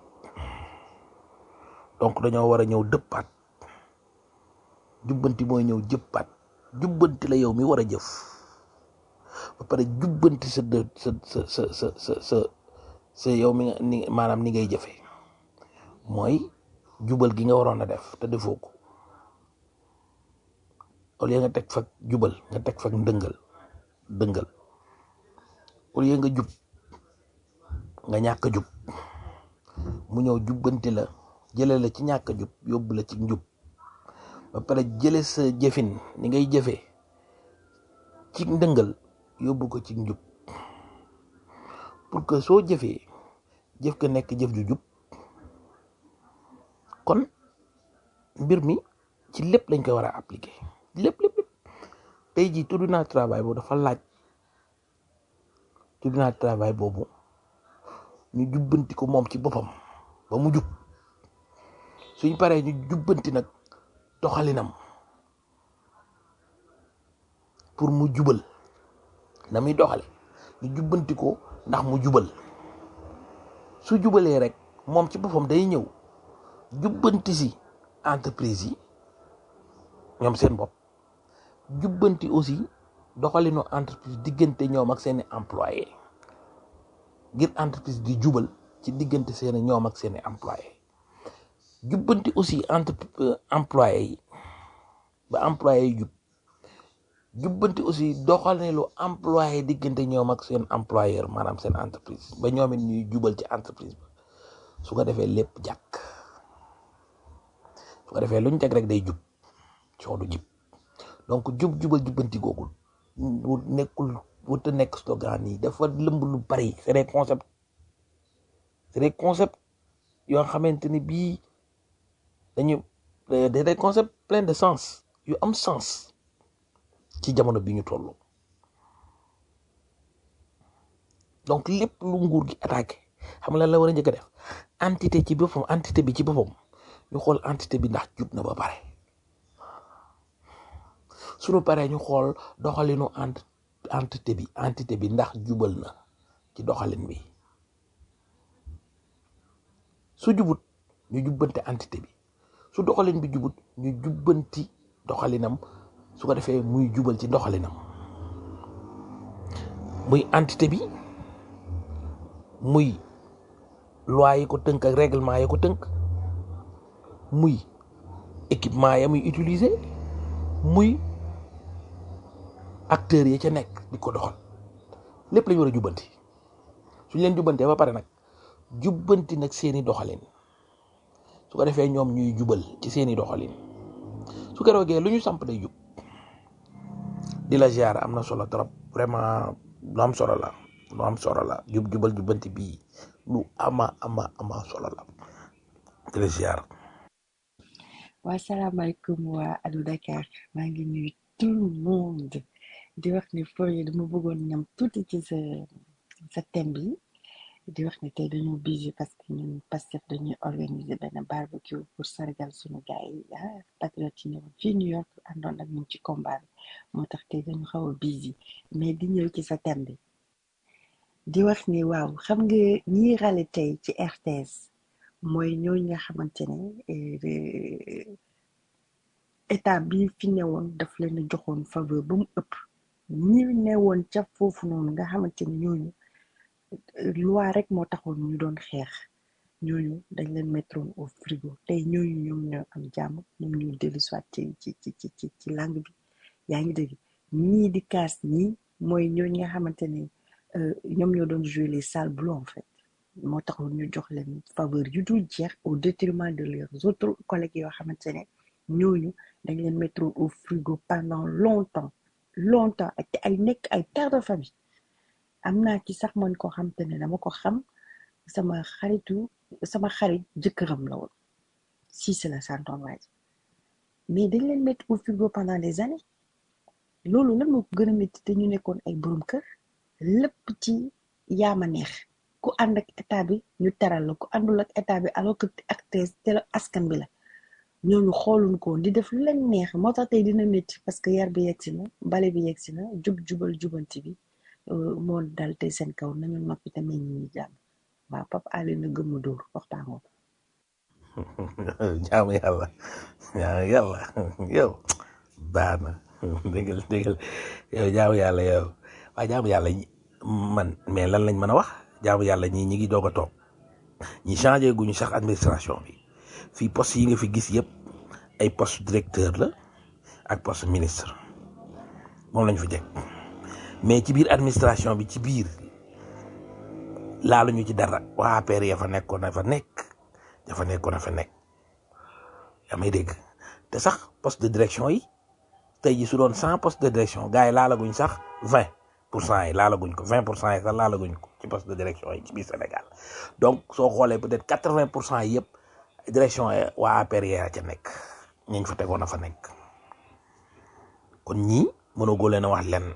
donc dañoo war a ñëw dëppaat jubbanti mooy ñëw jëppaat jubbanti la yow mi war a jëf ba pare jubbanti sa dë sa sa sa sa sa sa sa yow mi nga ni maanaam ni ngay jëfee mooy jubal gi nga waroon a def te defoo ko au lieu nga teg fa jubal nga teg fa ndëngal dëngal au lieu nga jub nga ñàkk a jub mu ñëw jubbanti la jële la ci ñàkk a jub yóbbu la ci njub ba pare jële sa jëfin ni ngay jëfee ci ndëngal yóbbu ko ci njub pour que soo jëfee jëf ka nekk jëf ju jub kon mbir mi ci lépp lañ koy war a appliquer lépp lépp lépp tey jii tribunal travail boobu dafa laaj tribunal travail boobu ñu jubbanti ko moom ci boppam ba mu jub suñ paree ñu jubbanti nag doxalinam pour mu jubal na muy doxale ñu jubbanti ko ndax mu jubal su jubalee rek moom ci boppam day ñëw jubbanti si entreprise yi ñoom seen bopp jubbanti aussi doxalinu entreprise diggante ñoom ak seeni employé ngir entreprise di jubal ci diggante seeni ñoom ak seeni employé jubbanti aussi entre employé yi ba employé yi jub jubbanti aussi doxalinu employé diggante ñoom ak seen employeur maanaam seen entreprise ba ñoom it ñuy jubal ci entreprise ba su ko defee lépp jàkk su ko defee lu ñu teg rek day jub coow du jib donc jub jubal jubbanti googu wu nekkul wut a nekk slogan yi dafa lëmb lu bari c'est des concepts c'est des concepts yoo xamante ni bii dañu c'est des concepts plein de sens yu am sens ci jamono bi ñu toll donc lépp lu nguur gi attaqué xam nga lan la war a njëkk a def entité ci boppam entité bi ci boppam ñu xool entité bi ndax jub na ba pare suñu paree ñu xool doxalinu ent entité bi entité bi ndax jubal na ci doxalin bi su jubut ñu jubbanti entité bi su doxalin bi jubut ñu jubbanti doxalinam su ko defee muy jubal ci doxalinam muy entité bi muy loi yi ko tënk ak règlement yi ko tënk muy équipement ya muy utiliser muy acteurs yi ca nekk di ko doxal lépp lañu war a jubbanti suñ leen jubbantee ba pare nag jubbanti nag seeni doxalin su ko defee ñoom ñuy jubal ci seeni doxalin su ko roogee lu ñu samp day jub di la ziar am na solo trop vraiment lu am solo la lu am solo la jub jubal jubbanti bii lu ama ama ama solo la di la ziar waa salaamaaleykum waa Allo Dakar maa ngi nuyu tout le monde di wax ni Forie dama bëggoon ñam tuuti ci sa sa thème bi di wax ni tey dañoo busy parce que ñun Pastef dañuy organiser benn barbecue pour sargal suñu gars yi ah patriote yi ñëwoon fii New York àndoon ak ñun ci combat bi moo tax tey dañu xaw a busy mais di ñëw ci sa thème bi di wax ni waaw xam nga ñiy rale tey ci RTS mooy ñooñu nga xamante ne eh, état bi fi newoon daf leen a joxoon faveur ba mu ëpp ñi newoon ca foofu noonu nga xamante ne ñooñu eh, loi rek moo taxoon ñu doon xeex ñooñu dañ leen mettroon au frigo tey ñooñu ñoom ñoo am jàmm ñoom ñoo dellu soit ci ci ci ci ci ci langue bi yaa ngi dégg ñii di kaas ñii mooy ñooñu nga xamante ne euh, ñoom ñoo doon jouer les sales blancs en fait moo taxoon ñu jox leen faveur yu dul jeex au détriment de leurs autres collègues yoo xamante ne ñooñu dañ leen mettre au frigo pendant longtemps longtemps ak te ay nekk ay pères de famille am naa ci sax man koo xamante ne dama ko xam sama xaritu sama xarit jëkkëram la woon si c'est la santoon waaj mais dañ leen mettre au frigo pendant des années loolu lan moo ko gën a métti te ñu nekkoon ay borom kër lépp ci yaama neex ku ànd ak état bi ñu teral la ku àndul ak état bi alors que acteur te la askan bi la ñooñu xooluñ ko woon di def lu leen neex moo tax tey dina métti parce que yar bi yegsi na bale bi yegsi na jub jubal jubanti bi euh, moo dal tey seen kaw nañu noppi te may ñi jàmm waaw papa Ali na gëmm dóor waxtaanoo jaamu yàlla jaamu yàlla yow baax na déggal déggal yow jaamu yàlla yow waaye jaamu yàlla ñi- man mais lan lañ mën a wax jaamu yàlla ñii ñi ngi doog a toog ñi changé guñu sax administration bi fii poste yi nga fi gis yëpp ay poste directeur la ak poste ministre moom lañ fi teg mais ci biir administration bi ci biir laaluñu ci dara waa APR ya fa nekkoon na fa nekk ya fa nekkoon na fa nekk yaa may dégg te sax poste de direction yi tey ji su doon cent poste de direction gars yi laalaguñ sax vingt pour cent yi laalaguñ ko vingt pour cent yi sax laalaguñ ko ci poste de direction yi ci biir Sénégal donc soo xoolee peut-être quatre vingt pour cent yi yëpp direction yi waa APR ya ca nekk ñañ fa tegoon a fa nekk kon ñii mënagoo leen a wax lenn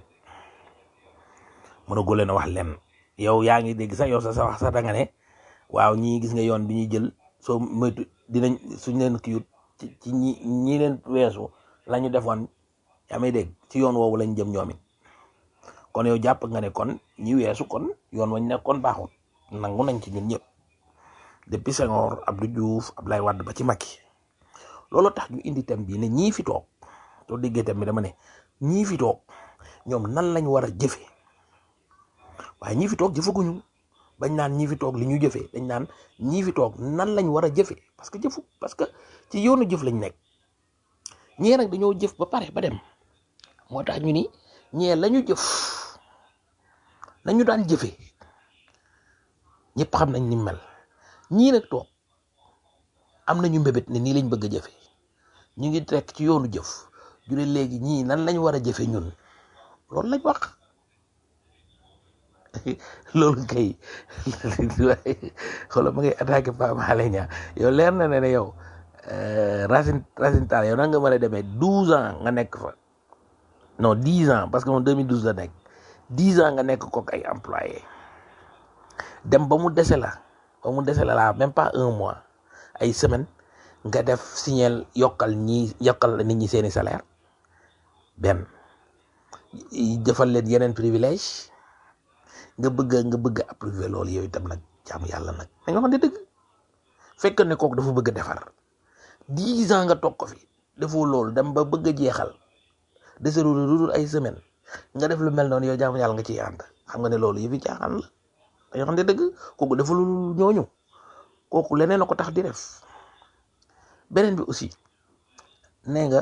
mënagoo leen a wax lenn yow yaa ngi dégg sax yow sa sa wax sax da nga ne waaw ñii gis nga yoon bi ñuy jël soo moytu dinañ suñ leen kiyut ci ci ñi ñi leen weesu la ñu defoon yaa may dégg ci yoon woowu lañ jëm ñoom it kon yow jàpp nga ne kon ñi weesu kon yoon wañ nekkoon baaxul nangu nañ ci ñun ñëpp depuis Senghor Abdou Diouf Abdoulaye Wade ba ci Macky loolu tax ñu indi thème bi ne ñii fi toog soo déggee thème bi dama ne ñii fi toog ñoom nan lañ war a jëfe waaye ñii fi toog jëfaguñu bañ naan ñii fi toog li ñu jëfee dañ naan ñii fi toog nan lañ war a jëfee parce que jëfu parce que ci yoonu jëf lañ nekk ñee nag dañoo jëf ba pare ba dem moo tax ñu ni ñee lañu jëf nañu daan jëfee ñëpp xam nañ ni mu mel ñii nag toog am nañu mbébét ne nii lañ bëgg a jëfe ñu ngi trekk ci yoonu jëf ju ne léegi ñii nan lañ war a jëfe ñun loolu lañ wax loolu kay xoolal ma ngay attaqué Pape Alé Niang yow leer na ne ne yow Racine Racine Talla yow nan nga mën a demee douze ans nga nekk fa non dix ans parce que moom 2012 la nekk dix ans nga nekk kook ay employé dem ba mu dese la ba mu dese la la même pas un mois ay semaine nga def signal yokkal ñi yokkal nit ñi seeni salaire benn defal leen yeneen privilège nga bëgg nga bëgg approuvé loolu yow itam nag jaamu yàlla nag da nga xam ne dëgg fekk ne kooku dafa bëgg a defar dix ans nga toog ko fi defoo loolu dem ba bëgg a jeexal deseru lu dul ay semaine nga def lu mel noonu yow jaamu yàlla nga ciy ànd xam nga ne loolu yëfi caaxaan la da nga xam ne dëgg kooku dafa lu ñooñu kooku leneen a ko tax di def beneen bi aussi nee nga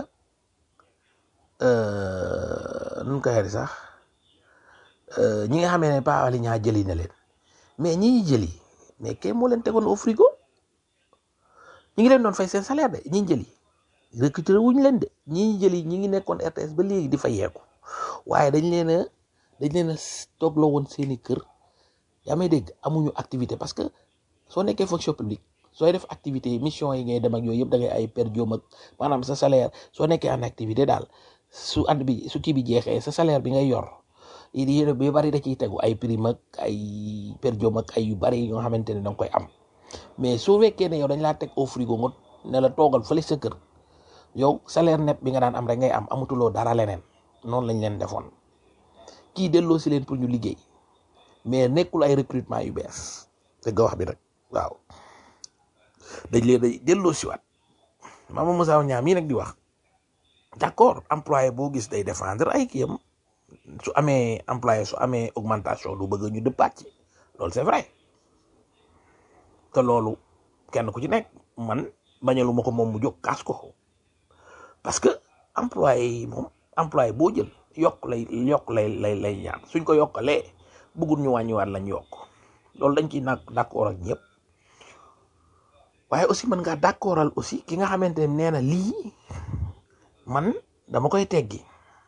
nu ko xeeri sax ñi nga xamee ne Pape Alé Niang jëli na leen mais ñi ñi jëli mais kay moo leen tegoon au frigo ñi ngi leen doon fay seen salaire de ñi jëli recruter wuñ leen de ñi ñi jëli ñi ngi nekkoon RTS ba léegi di fa yeeku waaye dañ leen a dañ leen a toogloo woon seeni kër yaa may dégg amuñu activité parce que soo nekkee fonction publique sooy def activité mission yi ngay dem ak yooyu yëpp da ngay ay per diem ak maanaam sa salaire soo nekkee en activité daal su at bi su kii bi jeexee sa salaire bi ngay yor yéen bi bari da ciy tegu ay prime ak ay per diem ak ay yu bari yoo xamante ne da nga koy am mais soo fekkee ne yow dañ laa teg au frigo nga ne la toogal fële sa kër yow salaire net bi nga daan am rek ngay am amatuloo dara leneen noonu lañ leen defoon kii delloo si leen pour ñu liggéey mais nekkul ay recrutement yu bees dëgg wax bi nag waaw dañ leen day delloo siwaat Mama Moussa Niang mii nag di wax d'accord employé boo gis day défendre ay kiyam su amee employé su amee augmentation du bëgg ñu dëppaat ci loolu c'est vrai te loolu kenn ku ci nekk man bañalu ma ko moom mu jóg kaas ko parce que employé yi moom employé boo jël yokk lay yokk lay lay lay ñaan suñ ko yokkalee bëggul ñu wàññiwaat lañ yokk loolu dañ ciy nag d'accord ak ñëpp waaye aussi mën ngaa d'accordal aussi ki nga xamante ne nee na lii man dama koy teggi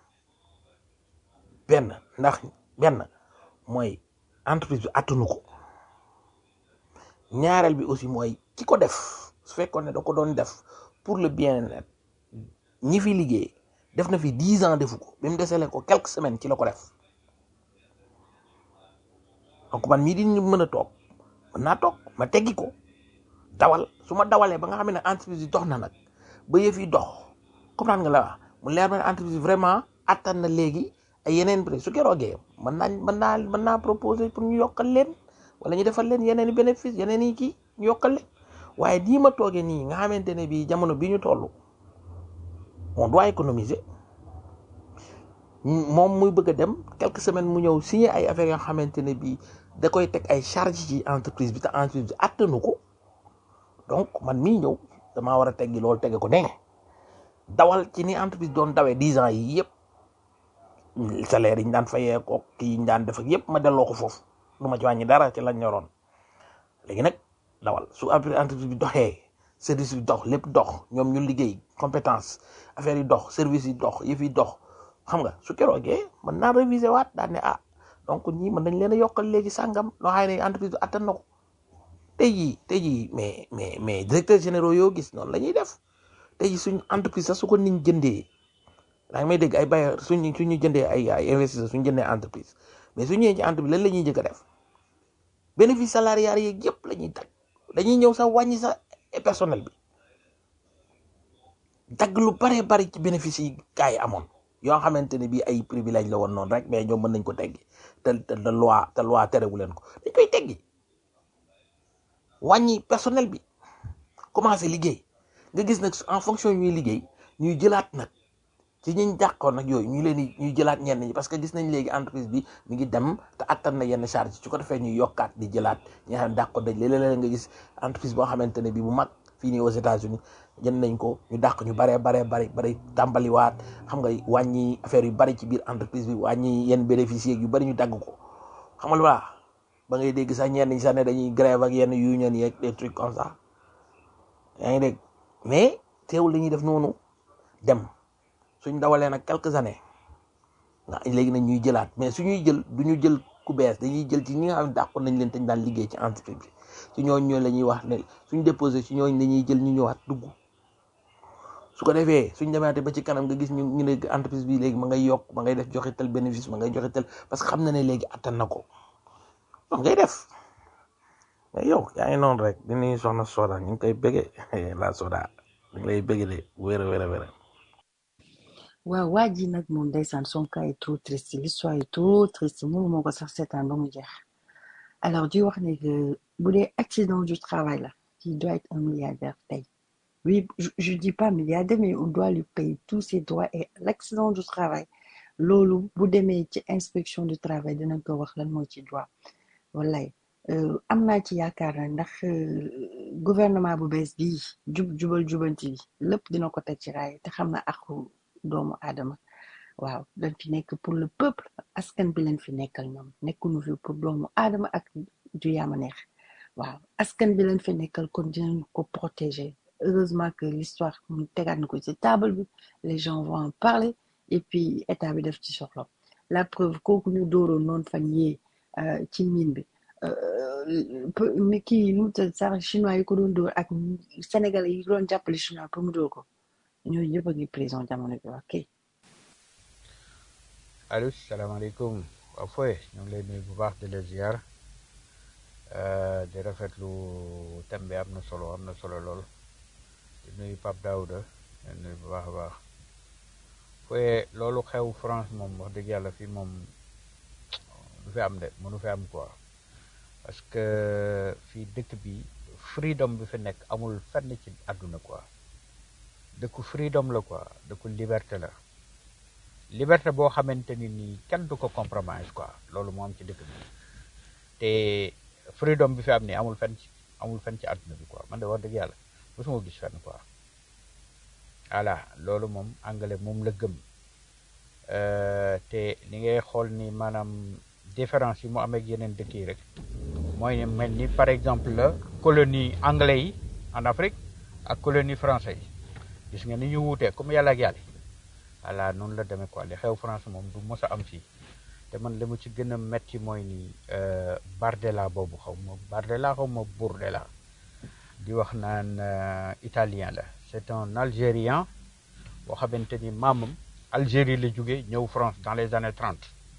benn ndax benn mooy entreprise bi attunu ko ñaareel bi aussi mooy ki ko def su fekkoon ne da ko doon def pour le bien-être ñi fi liggéey def na fi dix ans defu ko bi mu desele ko quelques semaines ci la ko def donc man mii di mën a toog mën naa toog ma teggi ko dawal su ma dawalee ba nga xam ne entreprise yi dox na nag ba yëf yi dox comprendre nga la wax mu leer na entreprise bi vraiment attan na léegi ay yeneen prix su keroogee mën naa mën naa mën naa proposer pour ñu yokkal leen wala ñu defal leen yeneen i bénéfice yeneen i kii ñu yokkal leen waaye nii ma toogee nii nga xamante ne bii jamono bi ñu toll on doit économiser moom muy bëgg a dem quelques semaines mu ñëw signer ay affaires yoo xamante ne bii da koy teg ay charges ci entreprise bi te entreprise bi attanu ko donc man mii ñëw damaa war a teggi loolu tege ko ne dawal ci ni entreprise doon dawee dix ans yi yëpp salaire yi ñu daan fayee ko kii yi ñu daan def ak yëpp ma delloo ko foofu du ma ci wàññi dara ci lañ ñoroon léegi nag dawal su entreprise bi doxee service bi dox lépp dox ñoom ñu liggéey compétence affaire yi dox service yi dox yëf yi dox xam nga su keroogee mën naa réviser waat daan ne ah donc ñii mën nañ leen a yokkal léegi sàngam loo xam ne entreprise bi attan na ko tey jii tey jii mais mais mais directeur généraux yoo gis noonu la ñuy def tey jii suñ entreprise sax su ko nit jëndee daa ngi may dégg ay bailleurs suñ suñu jëndee ay ay investisseurs suñu jëndee entreprise mais su ñëwee ci entreprise lan la ñuy jëkk a def bénéfice salarial yeeg yëpp la ñuy tag dañuy ñëw sax wàññi sax et personnel bi dagg lu bare bari ci bénéfice yi gars yi amoon yoo xamante ne bii ay privilège la woon noonu rek mais ñoom mën nañ ko teggi te te te loi te loi terewu leen ko dañ koy teggi wàññi personnel bi commencé liggéey nga gis nag en fonction ñuy liggéey ñuy jëlaat nag ci ñiñ dàqoon nag yooyu ñu leen di ñuy jëlaat ñenn ñi parce que gis nañ léegi entreprise bi mi ngi dem te attan na yenn charge su ko defee ñuy yokkaat di jëlaat ñi nga xam ne dàqoon dañ léeg-léeg nga gis entreprise boo xamante ne bi bu mag fii nii aux États-Unis jënd nañ ko ñu dàq ñu baree baree bari bari tàmbaliwaat xam nga wàññi affaire yu bari ci biir entreprise bi wàññi yenn bénéficiaires yu bari ñu dagg ko xam nga lu baax ba ngay dégg sax ñenn ñi sax ne dañuy grève ak yenn union yeeg des trucs comme ça yaa ngi dégg mais teewul li ñuy def noonu dem suñ dawalee nag quelques années nga léegi nag ñuy jëlaat mais suñuy jël du ñu jël ku bees dañuy jël ci ñi nga xam ne dàqoon nañ leen te ñu daan liggéey ci entreprise bi ci ñooñ ñoo la ñuy wax ne suñ déposé ci ñooñ dañuy jël ñu ñëwaat dugg su ko defee suñ demaatee ba ci kanam nga gis ñu ñu ne entreprise bi léegi ma ngay yokk ma ngay def joxe tel bénéfice ma ngay joxe tel parce que xam na ne léegi attan na ko moom ngay def mais yow yaa ngi noonu rek di nuyu soxna Soda ñu ngi koy bëggee la Soda ñu ngi lay bëggee de wér a wér a wér waaw waa ji nag moom ndeysaan son cas est trop triste l'histoire est trop triste mënu moo ko sax seetaan ba mu jeex alors di wax ne que bu dee accident du travail la il doit être un milliardaire tey oui je, je dis pas milliardaire mais on doit lui payer tous ses droits et l'accident du travail loolu bu demee ci inspection du travail dinañ ko wax lan moo ci droit wallaay euh, am naa ci yaakaar na ndax euh, gouvernement bu bees bii jub jubal jubanti bi lépp dina ko teg ci raay te xam na aku doomu aadama waaw dañ fi nekk pour le peuple askan bi leen fi nekkal ñoom nekkuñu fi pour doomu aadama ak du yaama neex waaw askan bi leen fi nekkal kon dinañ ko protéger heureusement que l'histoire mu tegaat na ko ci table bi les gens vont en parler et puis état bi def ci soxla la preuve kooku ñu dooroon noonu fan yee euh, ci mine bi euh, peu- mais kii nu mu tudd sax chinois yi ko doon dóor ak sénégalais yi doon jàppale chinois pour mu dóor ko ñooñu ñëpp a ngi prison jamono bi ok allo salaamaaleykum waaw fooy ñu ngi lay nuyu bu baax di la ziar euh, di rafetlu thème bi am na solo am na solo lool di nuyu Pape Daouda di nuyu bu baax a baax fooy loolu xew France moom wax dëgg yàlla fii moom du fi am de mënu fi am quoi parce que fii dëkk bi freedom bi fi nekk amul fenn ci àdduna quoi dëkku freedom la quoi dëkku liberté la liberté boo xamante ni nii kenn du ko compromise quoi loolu moo am ci dëkk bi te freedom bi fi am ni amul fenn ci amul fenn ci àdduna bi quoi man de wax dëgg yàlla mosuma gis fenn quoi voilà loolu moom anglais moom la gëm Euh, te li ngay xool ni maanaam différence yi mu amee ak yeneen dëkk yi rek mooy ne mel ni par exemple la colonie anglais yi en Afrique ak colonie français yi gis nga ni ñu wuutee comme yàlla ak yàlla voilà noonu la demee quoi li xew France moom du mos a am fii te man li mu ci gën a metti mooy ni euh, Bardella boobu xaw ma Bardella xaw ma Bourdella di wax naan euh, italien la c'est un Algérien boo xamante ni maamam Algérie la jóge ñëw France dans les années 30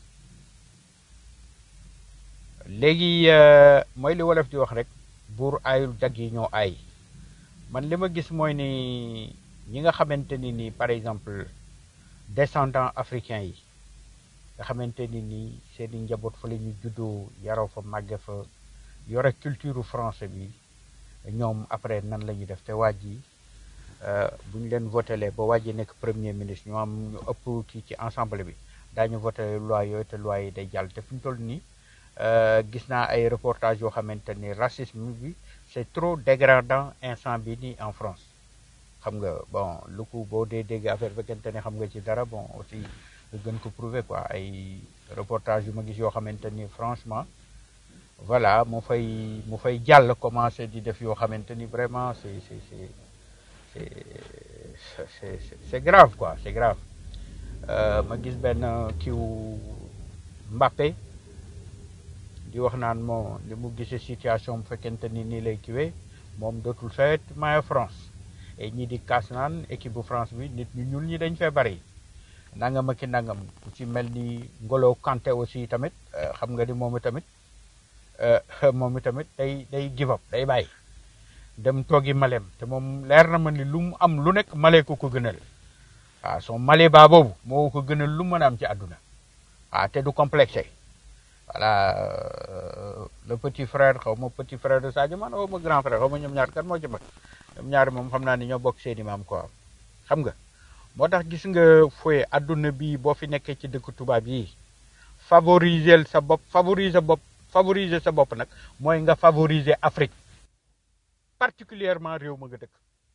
léegi euh, mooy li wolof di wax rek buur aayul jag yi ñoo aay man li ma gis mooy ni ñi nga xamante ni ni par exemple descendants africains yi nga xamante ni ni seeni njaboot fa la ñu juddoo yaroo fa màgge fa yore culture français bi ñoom après nan la ñuy def te waaj yi bu ñu leen votelee ba waaj yi nekk premier ministre ñu am ñu ëpp kii ci ensemble bi daañu voté loi yooyu te loi yi day jàll te fi ñu toll nii euh, gis naa ay reportage yoo xamante ni racisme bi c'est trop dégradant instant bi nii en France xam nga bon lu ko boo dee dégg affaire fekkente ne xam nga ci dara bon aussi nga gën ko prouver quoi ay reportage yu ma gis yoo xamante ni franchement voilà mu fay mu fay jàll commencé di def yoo xamante ni vraiment c'est c'est c'est c'est c'est c'est c'est grave quoi c'est grave Euh, ma gis benn kiw Mbappé di wax naan moo li mu gisee situation bu fekkente ni nii lay kiwee moom dootul fait maillot France et ñi di kaas naan équipe bu France bi nit ñu ñuul ñi dañ fee bari nangam ak i nangam ku ci mel ni Ngolo Kanté aussi tamit euh, xam nga ni moom tamit euh, moom tamit day day give up day bàyyi dem toogi maleem te moom leer na ma ni lu mu am lu nekk male ko ko gënal waaw son male baa boobu moo ko gënal lu mën a am ci àdduna waaw te du complexé voilà euh, le petit frère xaw ma petit frère de Sadio Mané xaw ma grand frère xaw ma ñoom ñaar kan moo ci mag ñoom ñaar moom xam naa ni ñoo bokk seeni maam quoi xam nga moo tax gis nga fooy àdduna bi boo fi nekkee ci dëkk tubaab yi favoriser sa bopp favoriser bopp favoriser sa bopp nag mooy nga favoriser Afrique particulièrement réew ma nga dëkk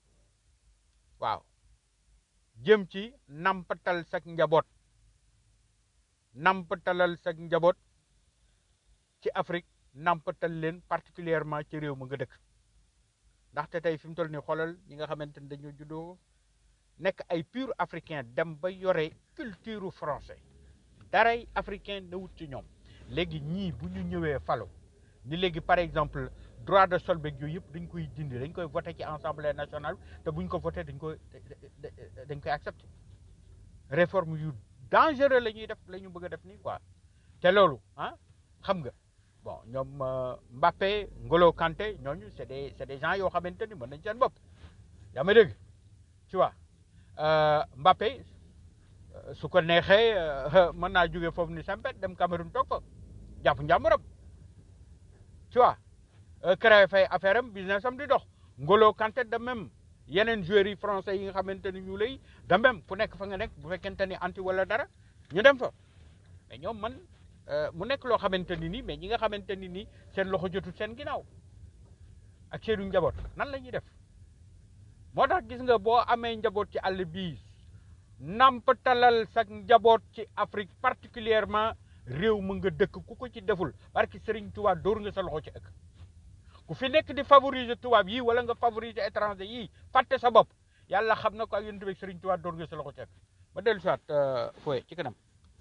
waaw jëm ci nampatal sak njaboot nampatalal sak njaboot ci Afrique nampatal leen particulièrement ci réew ma nga dëkk ndaxte tey fi mu toll nii xoolal ñi nga xamante ni dañoo juddoo nekk ay pur africain dem ba yore culture français daray africain na wut ci ñoom léegi ñii bu ñu ñëwee falo ni léegi par exemple droit de sol beeg yooyu yëpp dañ koy dindi dañ koy voté ci assemblée nationale te buñ ko voté dañ koy dañ koy accepté réforme yu dangereux la ñuy def la ñu bëgg a def nii quoi te loolu ah xam nga bon ñoom euh, Mbappé Ngolo Kanté ñooñu c'est des c'est des gens yoo xamante ni mën nañ seen bopp yaa ma dégg tu vois euh, Mbappé euh, su ko neexee euh, mën naa jóge foofu ni sempet dem Cameroun toog fa jàpp njàmburam tu vois euh, créé fay affaire am business am di dox Ngolo Kanté de même yeneen joueurs yi français yi nga xamante ni ñu lay de même fu nekk fa nga nekk bu fekkente ni anti wala dara ñu dem fa mais ñoom man euh, mu nekk loo xamante ni nii mais ñi nga xamante ni nii seen loxo jotul seen ginnaaw ak seenu njaboot nan la ñuy def moo tax gis nga boo amee njaboot ci àll bii nampatalal sa njaboot ci Afrique particulièrement réew mu nga dëkk ku ko ci deful parce que Serigne Touba dóor nga sa loxo ci ëkk ku fi nekk di favoriser tubaab yii wala nga favoriser étranger yii fàtte sa bopp yàlla xam na ko ak yéen tamit Serigne Touba dóor nga sa loxo ci ëkk ma dellu si waat fooye ci kanam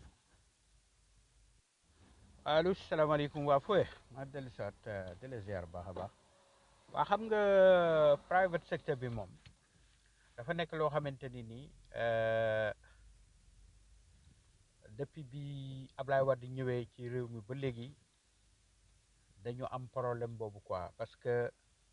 allo salaamaaleykum waa fooye ma dellu si waat di la ziar baax a baax waa xam nga private sector bi moom dafa nekk loo xamante ni nii euh, depuis bi Ablaye Wade ñëwee ci réew mi ba léegi dañu am problème boobu quoi parce que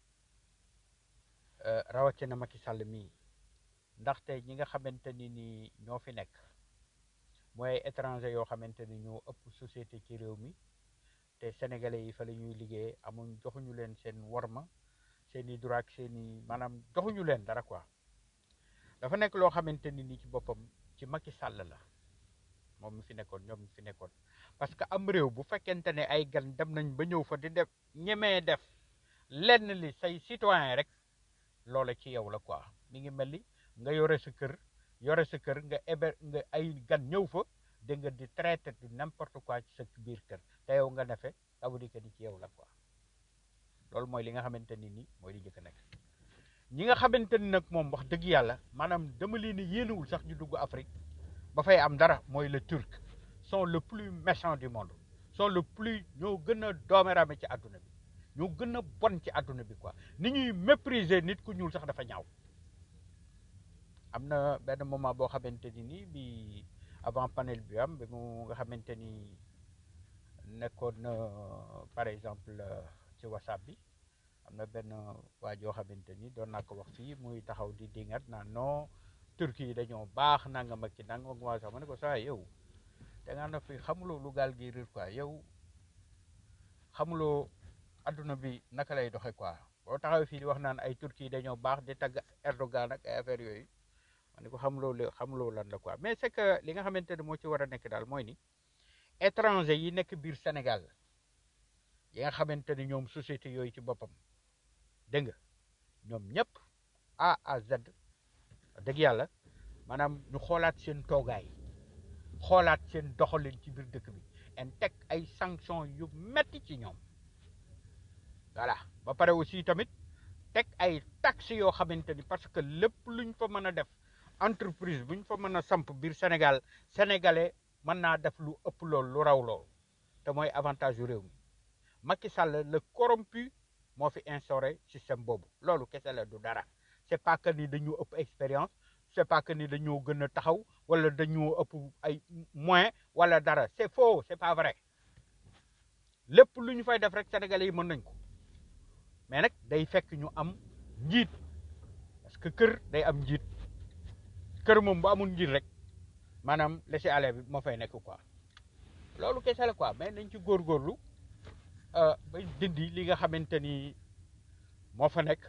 euh, rawatina Macky Sall mii ndaxte ñi nga xamante ni ni ñoo fi nekk mooy ay étranger yoo xamante ni ñoo ëpp société ci réew mi te sénégalais yi fa la ñuy liggéey amuñ joxuñu leen seen worma seen i droit ak seen i maanaam joxuñu leen dara quoi dafa nekk loo xamante ni ni ci boppam ci Macky Sall la moom mi fi nekkoon ñoom mi fi nekkoon parce que am réew bu fekkente ne ay gan dem nañ ba ñëw fa di def ñemee def lenn li say citoyen rek loola ci yow la quoi mi ngi mel ni nga yore sa kër yore sa kër nga héber nga ay gan ñëw fa da nga di traité du n'importe quoi ci sa biir kër te yow nga nefe ça veut dire que ni ci yow la quoi loolu mooy li nga xamante ni nii mooy li njëkk a nekk ñi nga xamante ni nag moom wax dëgg yàlla maanaam dama leen ni yéenewul sax ñu dugg Afrique ba fay am dara mooy le turc sont le plus méchant du monde sont le plus ñoo gën a doomerame ci àdduna bi ñoo gën a bon ci àdduna bi quoi ni ñuy mépriser nit ku ñuul sax dafa ñaaw am na benn moment boo xamante ni nii bi avant panel bi am bi mu nga xamante ni nekkoon na par exemple ci whatsapp bi am na benn waa joo xamante ni doon naa ko wax fii muy taxaw di dingat naan non turki yi dañoo baax nangam ak ci nangam ak sax ma ne ko saa yow da ngaa na fi xamuloo lu gaal gi riir quoi yow xamuloo adduna bi naka lay doxe quoi boo taxaw fii di wax naan ay turki yi dañoo baax di tagg Erdogan ak ay affaire yooyu ma ne ko xamuloo li xamuloo lan la quoi mais c'est que li nga xamante ne moo ci war a nekk daal mooy ni étranger yi nekk biir Sénégal yi nga xamante ni ñoom société yooyu ci boppam dégg nga ñoom ñëpp A à Z dëgg yàlla maanaam ñu xoolaat seen toogaay xoolaat seen doxalin ci biir dëkk bi en teg ay sanctions yu metti ci ñoom voilà ba pare aussi tamit teg ay taxes yoo xamante ni parce que lépp luñ fa mën a def entreprise buñ fa mën a samp biir Sénégal sénégalais mën naa def lu ëpp lool lu raw lool te mooy avantage yu réew mi Macky Sall le corrompu moo fi instauré système boobu loolu kese la du dara c'est pas que ni dañoo ëpp expérience c'est pas que ni dañoo gën a taxaw wala dañoo ëpp ay moyens wala dara c'est faux c'est pas vrai lépp lu ñu fay def rek sénégalais yi mën nañ ko mais nag day fekk ñu am njiit parce que kër day am njiit kër moom bu amul njiit rek maanaam laisser aller bi moo fay nekk quoi loolu kese la quoi mais nañ ci góorgóorlu euh, ba dindi li nga xamante ni moo fa nekk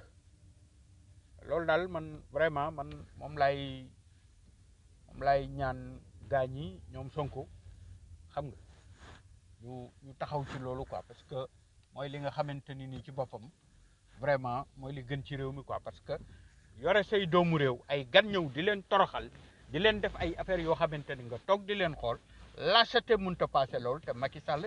loolu daal man vraiment man moom lay moom lay ñaan gaa ñi ñoom Sonko xam nga ñu ñu taxaw ci loolu quoi parce que mooy li nga xamante ni nii ci boppam vraiment mooy li gën ci réew mi quoi parce que yore say doomu réew ay gan ñëw di leen toroxal di leen def ay affaires yoo xamante ni nga toog di leen xool lâcheté mënut a passé loolu te Macky Sall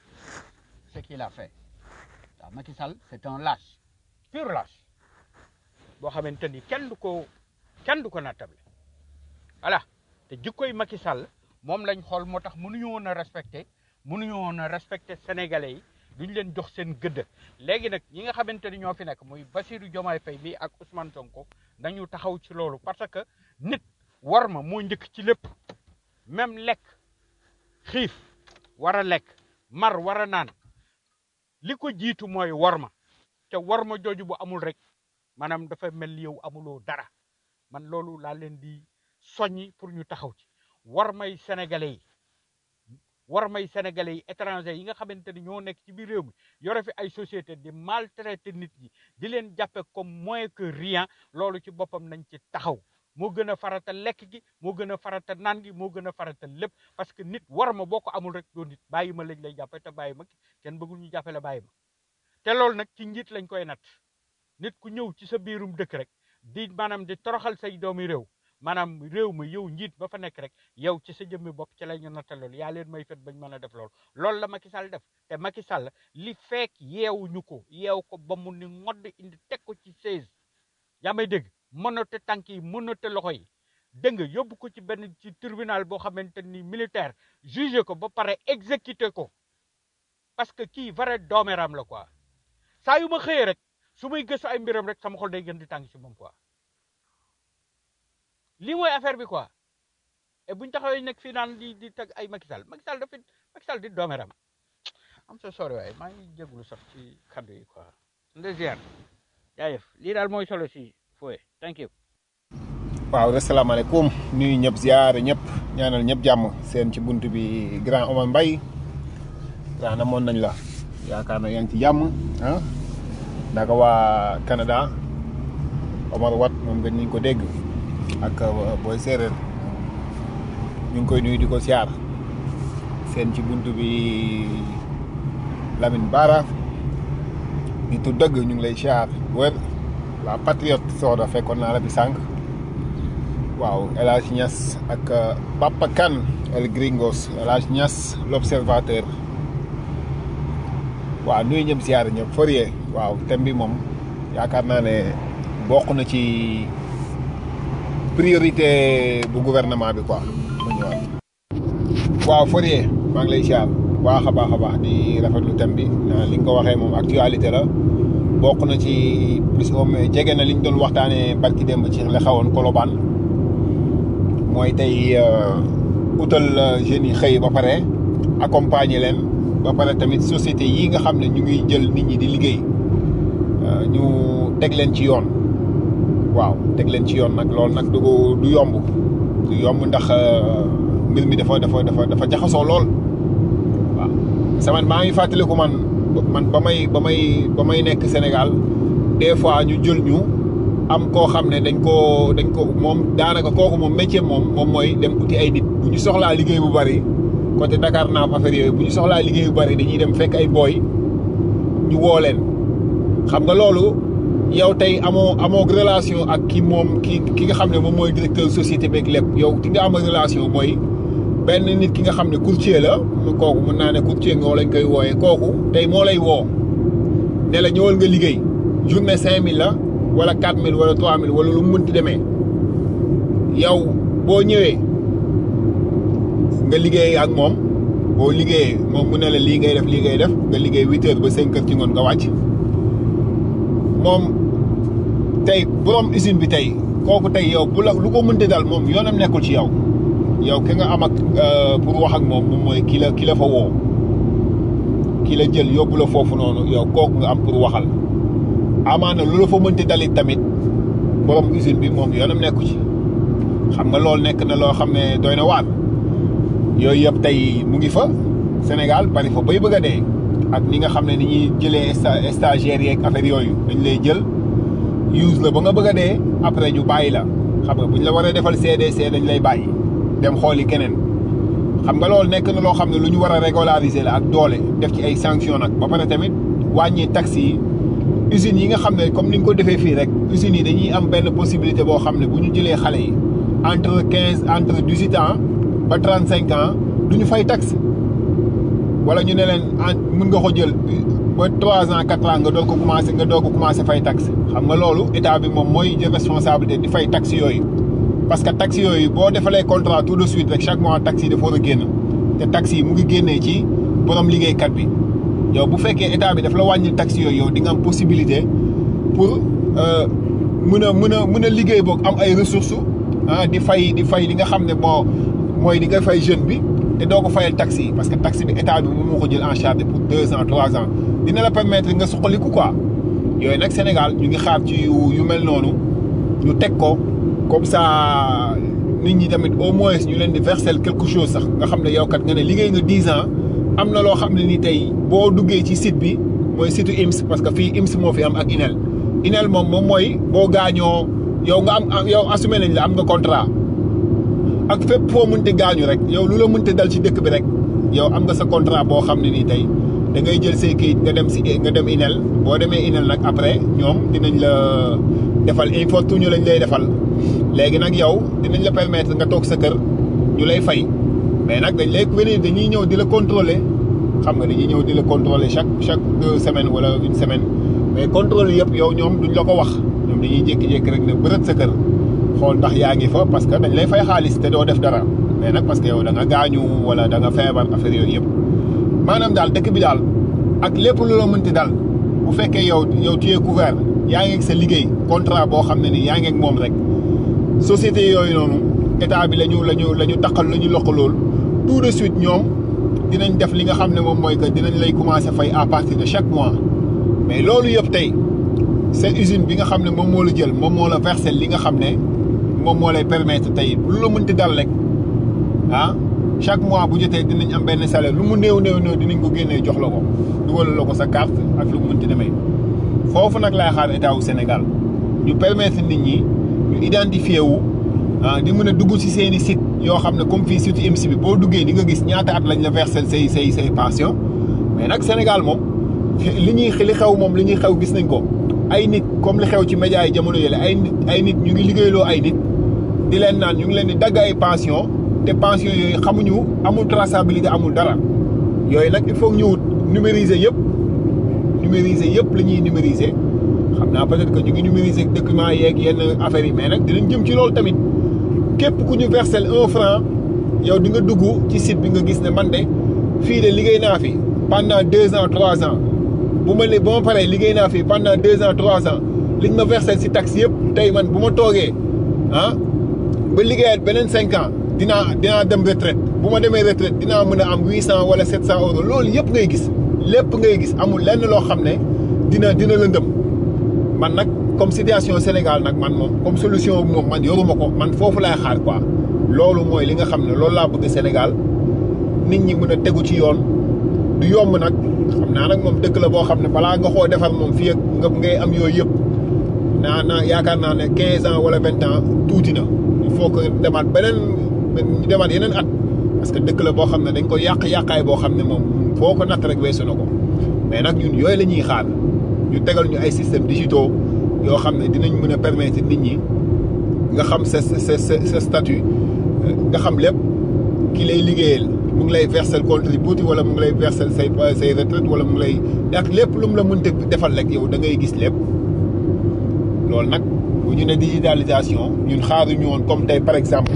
ce qu'il a fait waaw Macky Sall c'est un lâche pur lâche boo xamante ni kenn du ko kenn du ko nattable voilà te jikkoy Macky Sall moom lañ xool moo tax mënuñu woon a respecté mënuñu woon a respecté sénégalais yi duñ leen jox seen gëdd léegi nag ñi nga xamante ni ñoo fi nekk muy Bassirou Diomaye Faye bi ak Ousmane Sonko nañu taxaw ci loolu parce que nit war ma moo njëkk ci lépp même lekk xiif war a lekk mar war a naan li ko jiitu mooy war ma te war ma jooju bu amul rek maanaam dafa mel ni yow amuloo dara man loolu laa leen di soññi pour ñu taxaw ci war may sénégalais yi war may sénégalais yi étranger yi nga xamante ni ñoo nekk ci biir réew mi yore fi ay société di maltraiter nit ñi di leen jàppe comme moins que rien loolu ci boppam nañ ci taxaw moo gën a farata lekk gi moo gën a farata naan gi moo gën a farata lépp parce que nit war ma boo ko amul rek doo nit bàyyi ma lañ lay jàppe te bàyyi ma kenn bëggul ñu jàppe la bàyyi ma te loolu nag ci njiit lañ koy nat nit ku ñëw ci sa biirum dëkk rek di maanaam di toroxal say doomi réew maanaam réew mi yow njiit ba fa nekk rek yow ci sa jëmmi bopp ci la ñu natta loolu yaa leen may fet bañ mën a def loolu loolu la Macky Sall def te Macky Sall li fekk yeewuñu ko yeew ko ba mu ni ngodd indi teg ko ci seize yaa may dégg mënate tànk yi mënate loxo yi dégg nga yóbbu ko ci benn ci tribunal boo xamante ni militaire jugé ko ba pare exécuté ko parce que kii vrai doomeram la quoi saa yu ma xëyee rek su may gëstu ay mbiram rek sama xol day gën di tàng ci moom quoi lii mooy affaire bi quoi et buñ taxawee nekk fii naan di di teg ay Macky Sall Macky Sall dafa Macky Sall di doomeram am sa sori waaye maa ngi jégalu sax ci kaddu yi quoi ndesiar jaayëf lii daal mooy solo si fooye thank you waaw asalaamaaleykum nuyu ñëpp ziare ñëpp ñaanal ñëpp jàmm seen ci bunt bi grand Omar Mbaye grand amoon nañ la yaakaar na yaa ngi ci jàmm ah naka waa Canada Omar Wat moom gën ñu ko dégg ak booy séeréer ñu ngi koy nuyu di ko siyaar seen ci bunt bi Lamine Bara nitu dëgg ñu ngi lay siyaar wér la patriote Soda fekkoon naa la fi sànq waaw El Hadj Niass ak Papa Kane El Gringos El Hadj Niass l'observateur waaw nuyu ñëpp siyaar ñëpp Fourier waaw thème bi moom yaakaar naa ne bokk na ci priorité bu gouvernement bi quoi ma ñëwaat waaw Fourier maa ngi lay siyaar baax a baax a baax di rafetlu thème bi li nga ko waxee moom actualité la bokk na ci plus au moins jege na li ñu doon waxtaanee barki démb ci la xawoon Colobane mooy tey utal jeunes yi xëy ba pare accompagner leen ba pare tamit société yi nga xam ne ñu ngi jël nit ñi di liggéey ñu teg leen ci yoon waaw teg leen ci yoon nag loolu nag du du yomb du yomb ndax mbir mi dafa dafa dafa dafa jaxasoo lool waaw sama maa ngi fàttaliku man man ba may ba may ba may nekk Sénégal des fois ñu jël ñu am koo xam ne dañ koo dañ ko moom daanaka kooku moom métier moom moom mooy dem uti ay nit bu ñu soxlaa liggéey bu bari côté Dakar naaf affaire yooyu bu ñu soxlaa liggéey bu bari dañuy dem fekk ay booy ñu woo leen xam nga loolu yow tey amoo amoo relation ak ki moom ki ki nga xam ne moom mooy directeur société beeg lépp yow ki nga am relation mooy benn nit ki nga xam ne courtier la kooku mën naa ne courtier nga lañ koy wooyee kooku tey moo lay woo ne la ñëwal nga liggéey journée cinq mille la wala quatre mille wala trois mille wala lu mu mënti demee yow boo ñëwee nga liggéey ak moom boo liggéeyee moom mu ne la lii ngay def lii ngay def nga liggéey huit heures ba cinq heures ci ngoon nga wàcc moom tey borom usine bi tey kooku tey yow bu la lu ko mënti dal moom yoonam nekkul ci yow yow ki nga am ak pour wax ak moom moom mooy ki la ki la fa woo ki la jël yóbbu la foofu noonu yow kooku nga am pour waxal amaana lu la fa mënti dalit tamit borom usine bi moom yoonam nekku ci xam nga loolu nekk na loo xam ne doy na waar yooyu yëpp tey mu ngi fa Sénégal bari fa bay bëgg a dee ak ni nga xam ne ni ñuy jëlee sta- stagiaires yeeg affaire yooyu dañ lay jël use la ba nga bëgg a dee après ñu bàyyi la xam nga buñ la waree defal CDC dañ lay bàyyi dem xooli keneen xam nga loolu nekk na loo xam ne lu ñu war a régulariser la ak doole def ci ay sanctions nag ba pare tamit wàññi taxes yi usines yi nga xam ne comme ni nga ko defee fii rek usines yi dañuy am benn possibilité boo xam ne bu ñu jëlee xale yi entre quinze entre dix huit ans ba trente cinq ans du ñu fay taxe wala ñu ne leen en mën nga ko jël ba trois ans quatre ans nga doog ko commencé nga doog ko commencé fay taxe xam nga loolu état bi moom mooy jël responsabilité di fay taxe yooyu. parce que taxe yooyu boo defalee contrat tout de suite rek chaque mois taxe yi dafa war a génn te taxe yi mu ngi génnee ci borom liggéeykat bi yow bu fekkee état bi daf la wàññil taxe yooyu yow di nga am possibilité pour mën a mën a mën a liggéey boog am ay ressources ah di fay di fay li nga xam ne moo mooy di nga fay jeune bi te doo ko fayal taxe yi parce que taxe bi état bi moom moo ko jël en charge pour deux ans trois ans dina la permettre nga suqaliku quoi yooyu nag Sénégal ñu ngi xaar ci yu yu mel noonu ñu teg ko. comme ça nit ñi tamit au moins ñu leen di verser quelque chose sax nga xam ne yow kat nga ne liggéey nga dix ans am na loo xam ne ni tey boo duggee ci site bi mooy site IMS parce que fii IMS moo fi am ak INEL INEL moom moom mooy boo gaañoo yow nga am yow assumé nañ la am nga contrat ak fépp foo mënti gaañu rek yow lu la mënti dal ci dëkk bi rek yow am nga sa contrat boo xam ne nii tey da ngay jël say kayit nga dem si nga dem INEL boo demee INEL nag après ñoom dinañ la defal infortune lañ lay defal léegi nag yow dinañ la permettre nga toog sa kër ñu lay fay mais nag dañ lay venir dañuy ñëw di la contrôler xam nga dañuy ñëw di la contrôler chaque chaque deux semaines wala une semaine mais contrôle yëpp yow ñoom duñ la ko wax ñoom dañuy jékki-jékki rek ne bërët sa kër xool ndax yaa ngi fa parce que dañ lay fay xaalis te doo def dara mais nag parce que yow da nga gaañu wala da nga feebar affaire yooyu yëpp maanaam daal dëkk bi daal ak lépp lu la mënti dal bu fekkee yow yow tu es couvert yaa ngi ak sa liggéey contrat boo xam ne ni yaa ngi ak moom rek société yooyu noonu état bi la ñu la ñu la ñu taqal la ñu loqalool tout de suite ñoom dinañ def li nga xam ne moom mooy que dinañ lay commencer fay à partir de chaque mois mais loolu yëpp tey seen usine bi nga xam ne moom moo la jël moom moo la verser li nga xam ne moom moo lay permettre tey lu la mënti dal rek ah chaque mois bu jotee dinañ am benn salaire lu mu néew néew néew dinañ ko génnee jox la ko dugal la ko sa carte ak lu mu mënti demee foofu nag laay xaar état wu Sénégal ñu permettre nit ñi ñu identifié wu ah di mën a dugg ci seeni site yoo xam ne comme fii surtout IMSI bi boo duggee di nga gis ñaata at lañ la versel say say say pension mais nag Sénégal moom li ñuy li xew moom li ñuy xew gis nañ ko ay nit comme li xew ci média yi jamono yële ay nit ay nit ñu ngi liggéeyloo ay nit di leen naan ñu ngi leen di dagg ay pension te pension yooyu xamuñu amul traçabilité amul dara yooyu nag il faut ñu wut numériser yëpp numériser yëpp la ñuy numériser xam naa peut-être que ñu ngi numériser documents yeeg yenn affaires yi mais nag dinañ jëm ci loolu tamit képp ku ñu versel un franc yow di nga dugg ci site bi nga gis ne man de fii de liggéey naa fi pendant deux ans trois ans bu ma ba ma paree liggéey naa fi pendant deux ans trois ans liñ ma versel si taxe yëpp tey man bu ma toogee ah ba liggéeyaat beneen cinq ans dinaa dinaa dem retraite bu ma demee retraite dinaa mën a am huit cent wala sept cent euros loolu yëpp ngay gis lépp ngay gis amul lenn loo xam ne dina dina lëndëm man nag comme situation Sénégal nag man moom comme solution moom man yoruma ko man foofu laay xaar quoi loolu mooy li nga xam ne loolu laa bëgg Sénégal nit ñi mën a tegu ci yoon du yomb nag xam naa nag moom dëkk la boo xam ne balaa nga koo defar moom fii ak nga ngay am yooyu yëpp naa naa yaakaar naa ne quinze ans wala vingt ans tuuti na il faut que demaat beneen ñu demaat yeneen at parce que dëkk la boo xam ne dañ ko yàq-yàqaay boo xam ne moom foo ko natt rek weesu na ko mais nag ñun yooyu la ñuy xaar ñu tegal ñu ay systèmes digitaux yoo xam ne dinañ mën a permettre nit ñi nga xam sa sa sa sa statut nga xam lépp ki lay liggéeyal mu ngi lay versel contributi wala mu ngi lay versel say say retraite wala mu ngi lay ak lépp lu mu la mënta defal rek yow da ngay gis lépp loolu nag bu ñu ne digitalisation ñun xaaruñu woon comme tey par exemple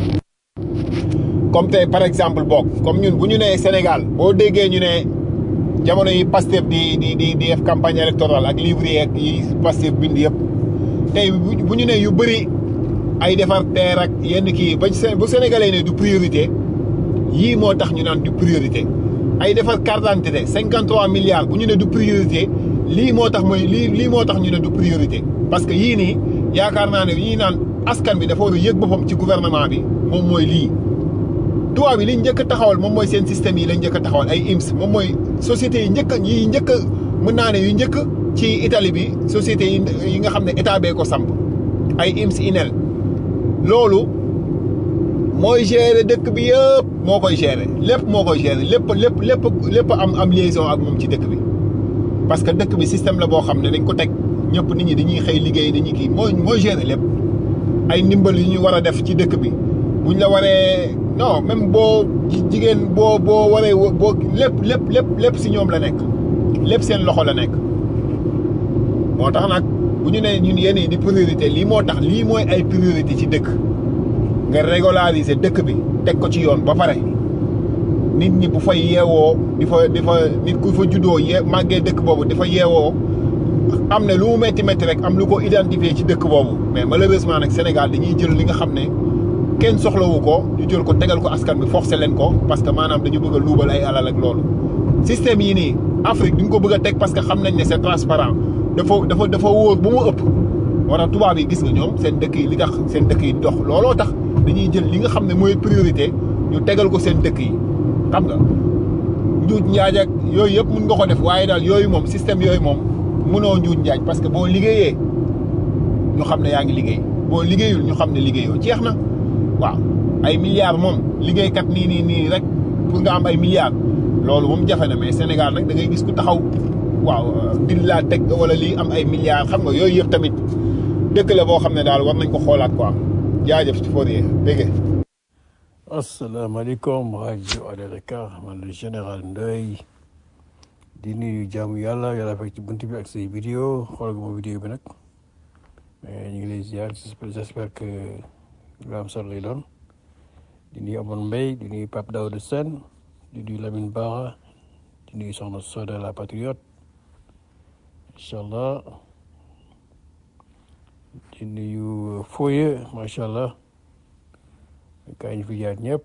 comme tey par exemple boog comme ñun bu ñu nee Sénégal boo déggee ñu ne jamono yi Pastef di di di di def campagne électorale ak livre yeeg yi Pastef bind yëpp tey bu ñu ne yu bëri ay defar teer ak yenn kii ba bu sénégalais ne du priorité yii moo tax ñu naan du priorité ay defar carte d'identité cinquante trois milliards bu ñu ne du priorité lii moo tax mooy lii lii moo tax ñu ne du priorité parce que yii nii yaakaar naa ne yii naan askan bi dafa war a yëg boppam ci gouvernement bi moom mooy lii tubaab yi li njëkk a taxawal moom mooy seen système yi lañ njëkk a taxawal ay IMS moom mooy sociétés yi njëkk yi njëkk a mën naa ne yu njëkk ci Italie bi sociétés yi yi nga xam ne état bee ko samp ay IMS INEL loolu mooy gérer dëkk bi yëpp moo koy gérer lépp moo koy gérer lépp lépp lépp lépp am am liaison ak moom ci dëkk bi parce que dëkk bi système la boo xam ne dañ ko teg ñëpp nit ñi dañuy xëy liggéey dañuy kii mooy mooy gérer lépp ay ndimbal yu ñu war a def ci dëkk bi buñ la waree non même boo jigéen boo boo waree boo lépp lépp lépp lépp si ñoom la nekk lépp seen loxo la nekk moo tax nag bu ñu nee ñun yéen di priorité lii moo tax lii mooy ay priorité ci dëkk nga régulariser dëkk bi teg ko ci yoon ba pare nit ñi bu fay yeewoo di fa di fa nit ku fa juddoo ye màggee dëkk boobu di fa yeewoo am ne lu mu métti métti rek am lu ko identifier ci dëkk boobu mais malheureusement nag Sénégal dañuy jël li nga xam ne kenn soxlawu ko ñu jël ko tegal ko askan bi forcé leen ko parce que maanaam dañu bëgg a luubal ay alal ak loolu système yi nii Afrique duñ ko bëgg a teg parce que xam nañ ne c'est transparent dafa dafa dafa wóor ba mu ëpp moo tax tubaab yi gis nga ñoom seen dëkk yi li tax seen dëkk yi dox looloo tax dañuy jël li nga xam ne mooy priorité ñu tegal ko seen dëkk yi xam nga njuuj njaaj ak yooyu yëpp mun nga ko def waaye daal yooyu moom système yooyu moom mënoo njuuj njaaj parce que boo liggéeyee ñu xam ne yaa ngi liggéey boo liggéeyul ñu xam ne liggéeyoo jeex na waaw ay milliards moom liggéeykat nii nii nii rek pour nga am ay milliards loolu moom jafe na mais Sénégal nag da ngay gis ku taxaw waaw din laa teg wala lii am ay milliards xam nga yooyu yëpp tamit dëkk la boo xam ne daal war nañ ko xoolaat quoi jaajëf ci Fourier dégg asalaamaaleykum rajo Alé Dakar man le général Ndoye di nuyu jaamu yàlla yàlla fekk ci bunt bi ak say vidéo xool nga ma vidéo bi nag mais ñu ngi lay ziar j'espère que lu am solo lay doon di nuyu Amoon Mbaye di nuyu Pape Daouda Sène di nuyu Lamine Bara di nuyu Soxna Soda la patriote incha allah di nuyu Foye macha allah kaa ñu fi jaar ñëpp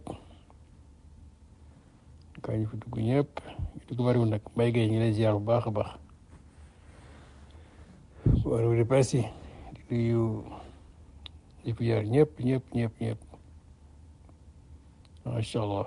kaa ñu fi dugg ñëpp ñu dugg bariwul nag Mbaye Gueye ñu ngi lay ziar bu baax a baax waaw di presse yi di nuyu ñu fi jaar ñëpp ñëpp ñëpp ñëpp macha allah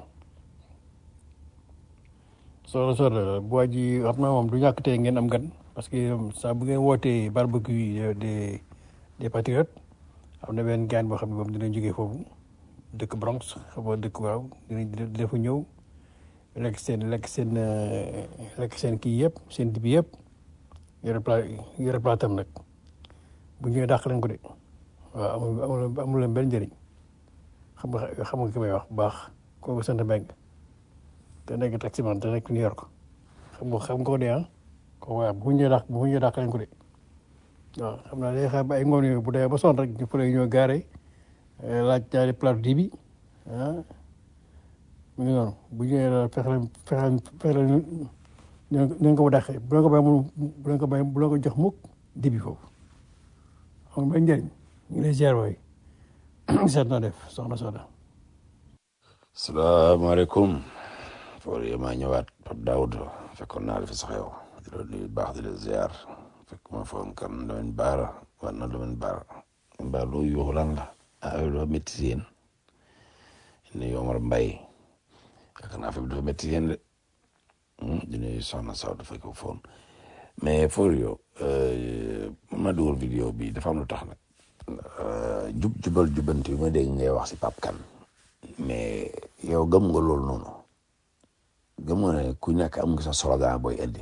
solo solo bu waa ji xam naa moom du ñàkk tey ngeen am gan parce que saa bu ngeen wootee barbecue des des patriotes am na benn gaan boo xam ne moom dina jógee foofu dëkk Bronx xam nga dëkk waaw dina dina fa ñëw lekk seen lekk seen lekk seen kii yëpp seen dibi yëpp yore plat yore platam nag bu ñëwee dàq leen ko de waaw amul amul amul leen benn njëriñ xam nga xam nga ki may wax bu baax kooku sant Mbengue te nekk taximan te nekk New York xam nga xam nga ko de ah ko waaw bu ñëwee dàq bu ñëwee dàq leen ko de waaw xam naa day xaar ba ay ngoon yooyu bu dee ba sonn rek ñu fële ñoo gaare laaj ñaari plat dibi ah mu ngi noonu bu ñëwee daal fexe leen fexe leen fexe leen ñu ko ba dàqee bu leen ko bay bu leen ko bay bu leen ko jox mukk dibi foofu amul benn njëriñ ñu ngi lay ziar waay seet na def soxna Soda. salaamaaleykum Fourier maa ñëwaat Pape Daoud fekkoon naa la fi sax yow di la nuyu baax di la ziar fekk ma foon kan Lamine Bara war na Lamine Bara Bara lu yuuxu lan la ah dafa métti si yéen nuyu Omar Mbaye yaakaar naa fi dafa métti si yéen de di nuyu Soxna Sow dafa ko foon mais Fourier mën naa dugal vidéo bi dafa am lu tax nag jub jubal jubanti bi ma dégg ngay wax si Pape Kane mais yow gëm nga loolu noonu gëm nga ne ku nekk am nga sa slogan booy indi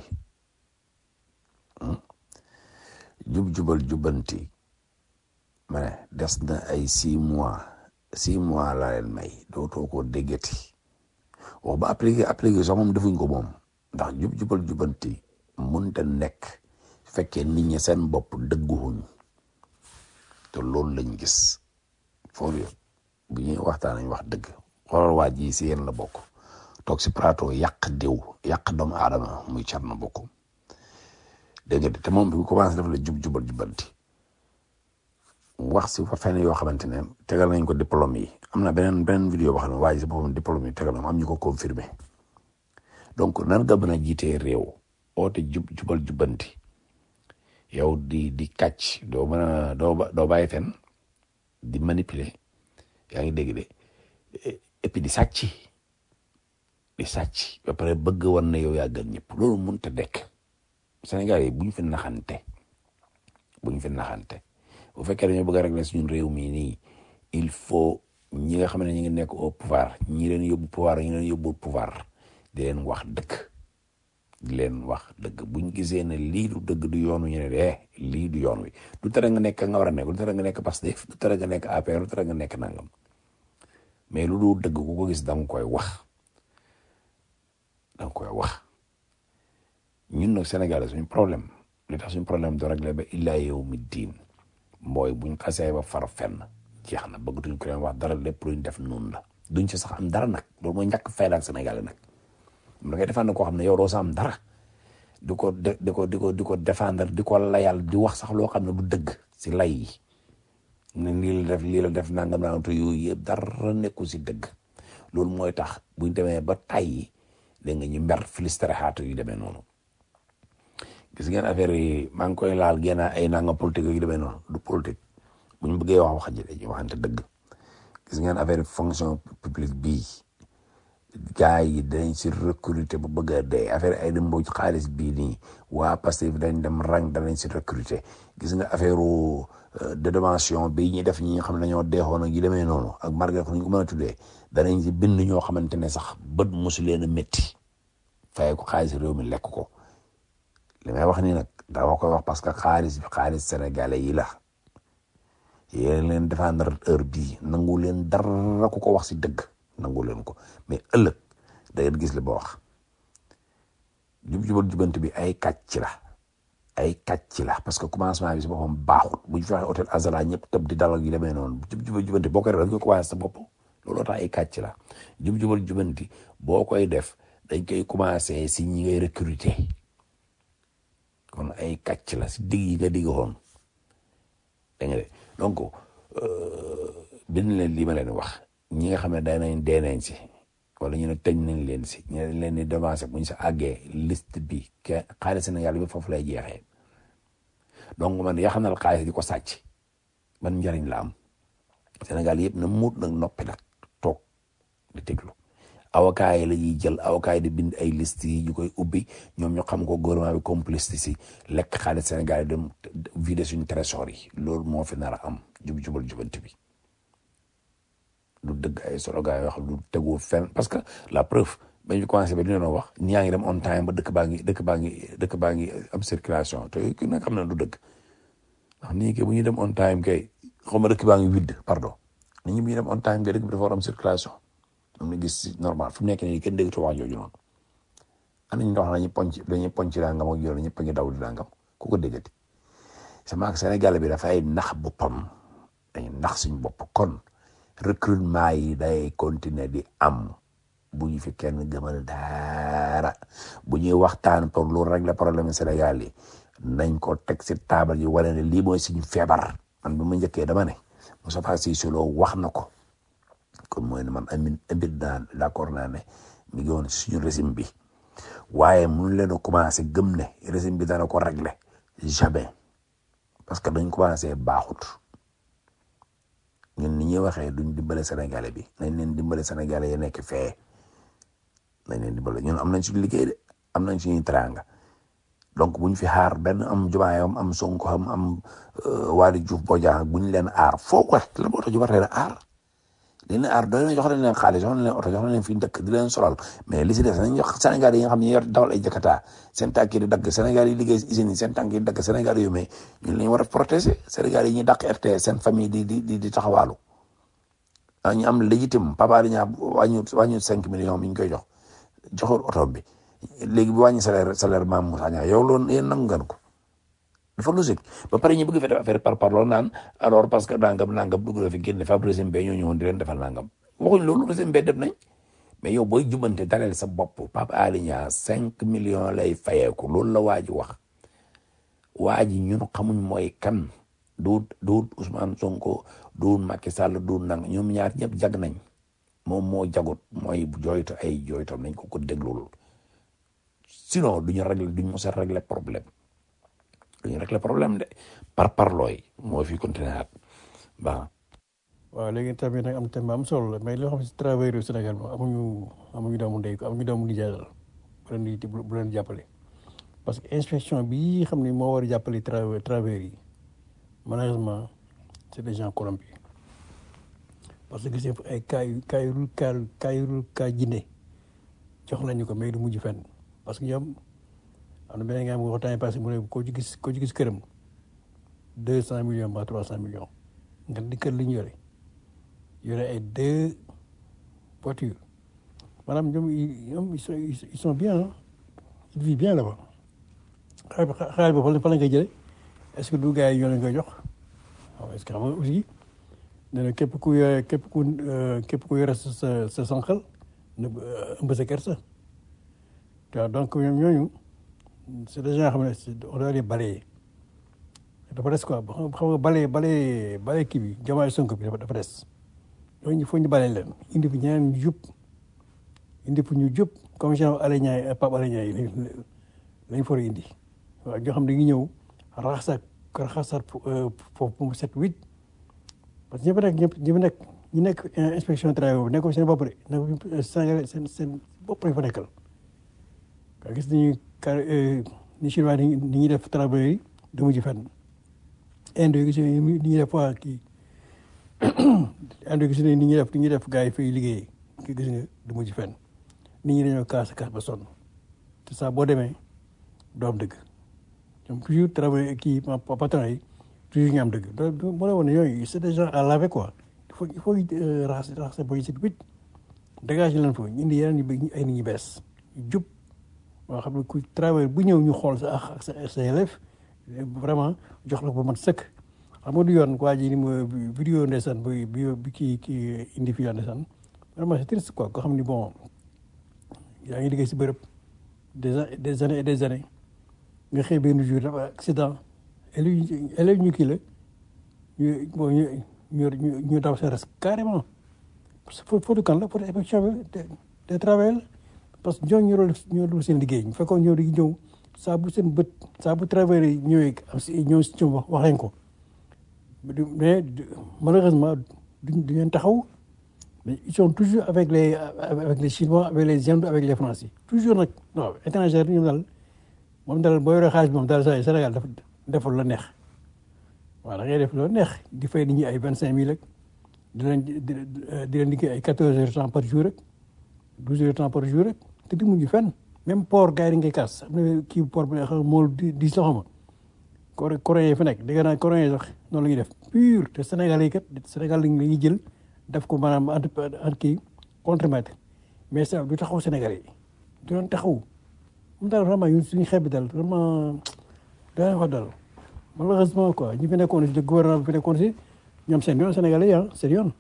jub jubal jubanti ma ne des na ay six mois six mois laa leen may dootoo ko déggati wax ba appliqué appliqué sax moom defuñ ko moom ndax jub jubal jubanti mënta nekk fekkee nit ñi seen bopp dëgguwuñ te loolu lañ gis Fourier bu ñuy waxtaan nañ wax dëgg xoolal waa ji si yéen la bokk toog si plateau yàq diw yàq doomu aadama muy car na bokk dégg nga te moom bi mu commencé def la jub jubal jubanti wax si fa fenn yoo xamante ne tegal nañ ko diplôme yi am na beneen beneen vidéo boo xam ne waa ji si boppam diplôme yi tegal na am ñu ko confirmé donc nan nga mën a jiitee réew oote jub jubal jubanti yow di di kàcc doo mën a doo ba- doo bàyyi fen di manipuler yaa ngi dégg de et puis di sàcc di sàcc ba pare bëgg war na yow yaa gën ñëpp loolu mënut a dekk Sénégal yi bu ñu fi naxante bu ñu fi naxante bu fekkee dañoo bëgg a régler suñu réew mii nii il faut ñi nga xam ne ñu ngi nekk au pouvoir ñi leen yóbbu pouvoir ñi leen yóbbu pouvoir di leen wax dëgg di leen wax dëgg buñ gisee ne lii du dëgg du yoonu ñu ne de lii du yoon wi du tere nga nekk nga war a nekk du tere nga nekk Pastef du tere nga nekk APR du tere nga nekk nangam mais lu dul dëgg ku ko gis da nga koy wax da nga koy wax ñun nag Sénégal suñu problème li tax suñu problème do réglé ba illaa yow mi diin mooy buñ xasee ba far fenn jeex na bëggatuñ ko leen wax dara lépp luñ def noonu la duñ ci sax am dara nag loolu mooy ñàkk fayda ak Sénégal nag da ngay défendre koo xam ne yow doo sa am dara di ko de di ko di ko di ko défendre di ko layal di wax sax loo xam ne du dëgg si lay yi ne lii la def lii la def nangam nangam te yooyu yëpp dara nekku si dëgg loolu mooy tax buñ demee ba tàyyi dégg nga ñu mber filistere xaatu yu demee noonu gis ngeen affaire yi maa ngi koy laal génn ay nangam politique yu demee noonu du politique bu ñu bëggee wax wax ji dañuy waxante dëgg gis ngeen affaire fonction publique bii gars yi dañ si recruter bu bëgg a dee affaire ay dem mboj xaalis bii nii waa Pastef dañ dem rang danañ si recruter gis nga affaire dédommation bi ñuy def ñi nga xam ne dañoo deexoon ak yi demee noonu ak margat ñu ko mën a tuddee danañ si bind ñoo xamante ne sax bët mosu leen a métti fay ko xaalis réew mi lekk ko li may wax nii nag dama koy wax parce que xaalis bi xaalis sénégalais yi la yéen leen défendre heure bii nangu leen dara ku ko wax si dëgg nangu leen ko mais ëllëg da ngeen gis li ba wax jub jubal jubant bi ay kàcc la ay kàcc la parce que commencement bi si boppam baaxut bu ñu fi waxee hôtel Azala ñëpp tëb di dalal yi demee noonu jub jubal jubanti boo koy def dañ koy commencé sa bopp looloo tax ay kàcc la jub jubal jubanti boo koy def dañ koy commencé si ñi ngay recruter kon ay kàcc la si digg yi nga digg woon da nga de donc bind leen lii ma leen wax ñi nga xam ne day nañ dee nañ si wala ñu ne tëj nañ leen si ñu ne leen di devancé bu ñu sa àggee liste bi ke xaalis Sénégal bi foofu lay jeexee donc man yaxanal xaalis di ko sàcc man njariñ la am Sénégal yëpp na muut nag noppi nag toog di déglu avocat yi la ñuy jël avocat yi di bind ay liste yi ñu koy ubbi ñoom ñu xam ko gouvernement bi complice si lekk xaalis Sénégal yi dem vider suñu trésor yi loolu moo fi nar a am jub jubal jubanti bi du dëgg ay slogan yoo xam du tegu fenn parce que la preuve ba ñu commencé ba dina doon wax ñi yaa ngi dem on time ba dëkk baa ngi dëkk baa ngi dëkk baa ngi am circulation te ku nekk xam na du dëgg ndax nit ñi kay bu ñuy dem on time kay xaw ma dëkk baa ngi vide pardon nit ñi bu ñuy dem on time kay dëkk bi dafa war am circulation am na gis si normal fu mu nekk nii kenn déggatu wax jooju noonu ana ñu wax dañuy ponc dañuy ponc dangam ak yoon ñëpp a ngi daw di dangam ku ko déggati sama Sénégal bi dafay nax boppam dañuy nax suñu bopp kon recrutement yi day continuer di am bu ñu fi kenn gëmal dara bu ñuy waxtaan pour lu régler problème Sénégal yi nañ ko teg si taabal yi wane ne lii mooy suñu feebar man bi ma njëkkee dama ne Moustapha Cissé Lo wax na ko kon mooy ne man amin ambir naa d'accord naa ne mi ngi woon suñu régime bi waaye mënu leen a commencé gëm ne régime bi dana ko régler jamais parce que dañ commencé baaxut ñun ni ñuy waxee duñ dimbale sénégalais bi nañ leen dimbale sénégalais yi nekk fee nañ leen dimbale ñun am nañ suñu liggéey de am nañ suñuy teraanga donc buñ fi xaar benn am jumaayam am sonko am am Waly Diouf Bodiang buñ leen aar foo ko la moo tax ñu war leen aar di leen aar doy na jox leen leen xaalis jox leen oto jox leen fi dëkk di leen solal mais li si des nañ jox Sénégal yi nga xam ne yor dawal ay jakarta seen tànk yi di dagg Sénégal yi liggéey usines yi seen tànk yi di dagg Sénégal yu mais ñun la ñu war a protéger Sénégal yi ñuy dàq RTS seen famille di di di di taxawaalu ah ñu am légitime papa di ñaa wàññi wàññi cinq millions mi ñu koy jox joxul oto bi léegi bu wàññi salaire salaire maam Moussa Niang yow loolu yéen nangu ngeen ko dafa logique ba pare ñu bëgg fi def affaire par par loolu naan alors parce que nangam nangam dugg na fi génne fa régime bee ñoo ñëwoon di leen defal nangam waxuñ loolu régime bee def nañ mais yow booy jubante daleel sa bopp Pape Alé Niang cinq millions lay fayeeku loolu la waa ji wax waa ji ñun xamuñ mooy kan duut duut Ousmane Sonko duut Macky Sall duut nang ñoom ñaar ñëpp jag nañ moom moo jagut mooy jooytu ay jooytam nañ ko ko déglul sinon duñu régler duñ mos a régler problème duñu régler problème de par parlooy moo fi continuer at ba waaw léegi tamit nag am thème bu am solo la mais loo xam ne si travailleurs yu Sénégal moom amuñu amuñu doomu ndey ko amuñu doomu nijaay la bu leen di bu leen jàppale parce que inspection bi xam ne moo war a jàppale trava travailleurs yi malheureusement c' est des gens corrompus parce que gis nga ay cas yu cas yu cas cas yu cas jinne jox nañu ko mais du mujj fenn parce que ñoom am na beneen nga xam ne waxtaan passé mu ne koo ci gis koo ci gis këram deux cent millions ba trois cent millions nga di kër li ñu yore yore ay deux voitures maanaam ñoom ñoom ils sont ils sont bien ils vivent bien là-bas xaalis ba xaalis ba fa la koy jëlee est-ce que du gars yi ñoo leen koy jox waaw est-ce que xam nga aussi nee na képp ku yore képp ku képp ku yore sa sa sa sànqal na ëmb sa kersa waaw donc ñoom ñooñu c'est des gens xam ne on doit les balayer dafa des quoi xam nga balayer balayer balayer kii bi Diomaye Sonko bi dafa des ñooñu il faut ñu balayer leen indi fi ñeneen ñu jub indi fi ñu jub comme genre Alé Niang Pape Alé Niang yi lañ for indi waaw ñoo xam ne dañuy ñëw raxasaat raxasaat foofu mu set huit parce que ñi fa nekk ñëpp ñi fa nekk ñi nekk inspection travail boobu nekkul seen bopp de nekk Sénégal seen seen bopp lañ fa nekkal nga gis nañu car ni chinois ni ñuy def travail yi du mujj fenn Inde yi gis ni ñuy def waa kii Inde yi gis ni ñuy def ni ñuy def gars yi fay liggéey ki gis nga du mujj fenn nit ñi dañoo kaas kaas ba sonn te saa boo demee doo am dëgg ñoom toujours travail kii patron yi toujours ñu am dëgg donc moo la woon ne yooyu c'est des gens à laver quoi il faut il faut raxas raxas ba ñu si wit dégage leen fa ñu indi yeneen ñu ay nit ñu bees jub moo xam ne ku travail bu ñëw ñu xool sa ak sa sa élève vraiment jox la ko ba mat sëkk xam nga du yoon waa ji ni ma vidéo ndeysaan bi bi kii kii indi fii ndeysaan vraiment c'est triste quoi koo xam ni bon yaa ngi liggéey si bërëb des des années et des années nga xëy benn jour dafa accident élève élève ñu kii la ñu bon ñu ñu ñu daw sa res carrément parce que foofu kan la pour inspection bi des travail la parce que ñooñu ñoo ñoo dul seen liggéey ñu fekkoon ñoo di ñëw saa bu seen bët saa bu travail ñëwee am si ñëw si ñoom wax wax leen ko mais malheureusement duñ du leen taxaw mais ils sont toujours avec les avec les chinois avec les indes avec les français toujours nag non étranger ñoom daal moom daal boo yoree xaalis moom daal saa Sénégal dafa defal la neex waaw da ngay def loo neex di fay nit ñi ay vingt cinq mille rek di leen di leen liggéey ay quatorze heures temps par jour rek douze heures temps par jour rek te di mujj fenn même port gars yi ngay kaas am na kii port bi xam mool di di soxama coré coréen yi fa nekk dégg naa coréen yi sax noonu la ñuy def pur te Sénégal yi kat Sénégal la ñuy jël def ko maanaam entre kii contremaître mais ça du taxaw Sénégal yi du doon taxaw moom daal vraiment ñun suñu xeeb bi daal vraiment dana wax daal malheureusement quoi ñi fi nekkoon si le gouvernement bi fi nekkoon si ñoom seen yoon Sénégalais yi ah seen yoon.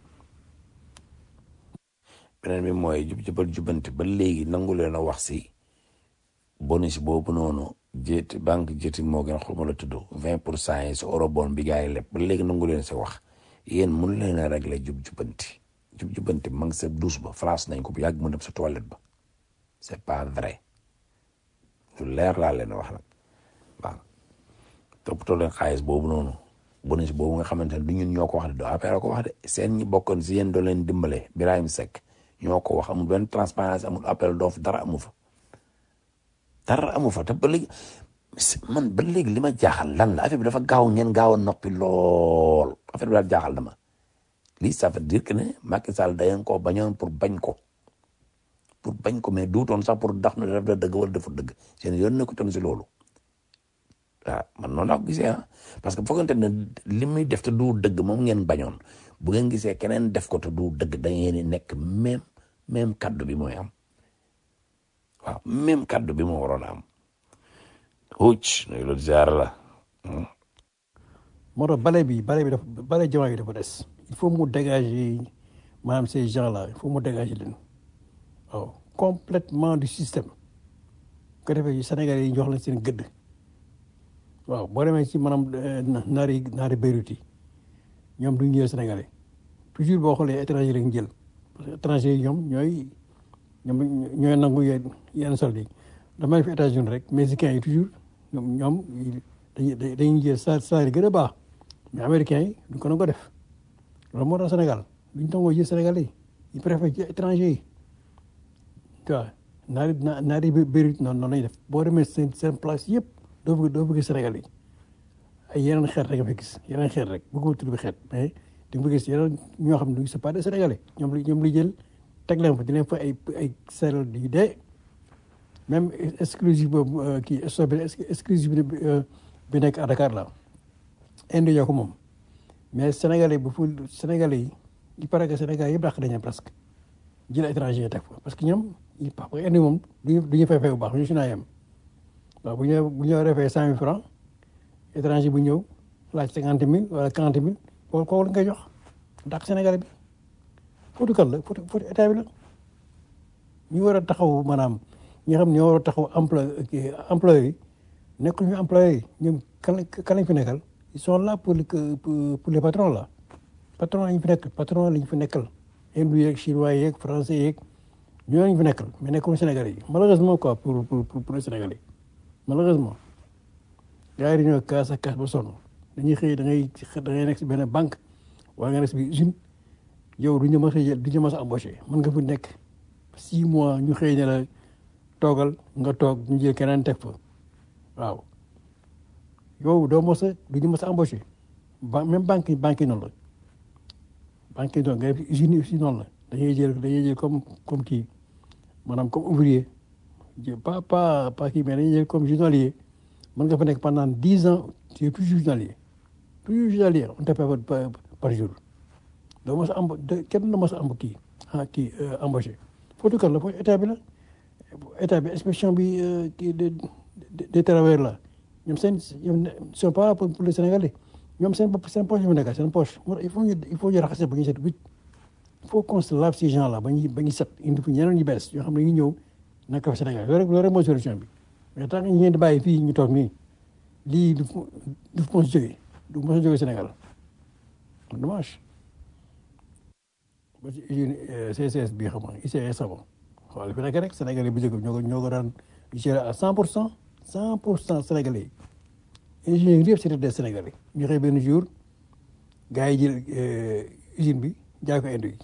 beneen bi mooy jub jubal jubanti ba léegi nangu leen a wax si bonus boobu noonu jéeti banque jéeti moo gën xaw ma la tudd vingt pour cent yi si eurobond bi gars yi lépp ba léegi nangu leen si wax yéen mun leen a régler jub jubanti jub jubanti ma ngi sa douche ba France nañ ko bu yàgg mu dem sa toilette ba c'est pas vrai lu leer laa leen wax nag waaw toppatoo leen xaalis boobu noonu bonus boobu nga xamante ne du ñun ñoo ko wax de doo affaire ko wax de seen ñi bokkoon si yéen doo leen dimbale Birahim Seck ñoo ko wax amul benn transparence amul appel d'offre dara amu fa dara amu fa te ba léegi man ba léegi li ma jaaxal lan la affaire bi dafa gaaw ngeen gaaw a noppi lool affaire bi daal jaaxal dama lii ça veut dire que ne Macky Sall dayen koo bañoon pour bañ ko pour bañ ko mais duutoon sax pour ndax na def da dëgg wala deful dëgg seen yoon ne ko toon si loolu waaw man noonu laa ko gisee ah parce que foogante ne li muy def te du dëgg moom ngeen bañoon bu ngeen gisee keneen def ko te du dëgg da ngeen di nekk même même kaddu bi mooy am waaw même kaddu bi moo waroon a am hucc nuyu loolu ziar la moo tax bale bi bale bi dafa bale jamono yi dafa des il faut mu dégager maanaam ces gens là il faut mu dégager leen waaw complètement du système ko defee Sénégalais yi jox leen seen gëdd waaw boo demee ci maanaam naari naari Beyrouth yi ñoom duñ jël Sénégalais toujours boo xoolee étranger lañ jël parce que étranger yi ñoom ñooy ñoom ñooy nangu yenn yenn solde yi damay fi États-Unis rek mexicains yi toujours ñoom ñoom dañuy dañuy jël sa salaire gën a baax mais américains yi duñ ko nangoo def loolu moo tax Sénégal duñ tangoo jël Sénégal yi ils préfèrent ci étranger yi tu vois naari na naari bëri noonu noonu lañuy def boo demee seen seen place yëpp doo bëgg doo bëgg Sénégal yi ay yeneen xeet rek nga fa gis yeneen xeet rek bëgguma tudd bi xeet mais di nga fa gis yeneen ñoo xam ne c'est pas des Sénégalais ñoom li ñoom li jël teg leen fa di leen fa ay ay salaire yu dee même exclusive boobu kii stock bi exclusive bi bi nekk à Dakar la indi ñoo ko moom mais Sénégalais bu fu Sénégalais yi il paraît que Sénégal yëpp dàq nañu presque jël étranger yi teg fa parce que ñoom il parce que indi moom du ñu du ñu fay fay bu baax ñu si naa yem waaw bu ñu bu ñu refee cent mille francs étranger bu ñëw laaj cinquante mille wala quarante mille kooku kooku la ngay jox dàq Sénégalais bi footu kan la footu footu état bi la ñu war a taxaw maanaam ñi nga xam ne ñoo war a taxaw emploi employé yi nekkul ñu employé yi ñoom kan lañ kan lañ fi nekkal ils sont là pour le pour les patrons là patron lañ fi nekk patron lañ fi nekkal hindou yeeg chinois yeeg français yeeg ñoo lañ fi nekkal mais nekkul Sénégalais yi malheureusement quoi pour pour pour les Sénégalais malheureusement gars yi dañoo kaas ak kaas ba sonn dañuy xëy da ngay da ngay nekk si benn banque wala nga nekk si biir usine yow du ñu mës a jël du ñu mës a embauché mën nga fi nekk six mois ñu xëy ne la toogal nga toog ñu jël keneen teg fa waaw yow doo mos a du ñu mos a embauché ba même banque yi banque yi noonu la banque yi noonu nga def usine aussi noonu la dañuy jël dañuy jël comme comme kii maanaam comme ouvrier jël pas pas pas kii mais dañuy jël comme journalier mën nga fa nekk pendant dix ans tu es plus journalier plus journalier on te paie par par jour doo mos a emba kenn du mos a amb kii ah kii embauché foofu kan la foofu état bi la état bi inspection bi kii de des travailleurs là ñoom seen ñoom sont pas là pour les Sénégalais ñoom seen bopp seen poche yu nekk seen poche il faut ñu il faut ñu raxase ba ñu set wicc il faut qu'on se lave ces gens là ba ñu ba ñu set indi fi ñeneen ñu bees yoo xam ne ñu ñëw nekk fa Sénégal loolu rek loolu rek mooy solution bi mais tant que ñu ngeen di bàyyi fii ñu toog nii lii du du mos a jógee du mos a jógee Sénégal dommage ba ci usine CCS bi xam nga ICS sama xool fi nekk rek Sénégalais bu njëkk ñoo ko ñoo ko daan gérer à cent pour cent cent pour cent Sénégalais yi ingénieurs yëpp c'était des Sénégalais ñu xëy benn jour gars yi jël usine bi jaay ko Inde yi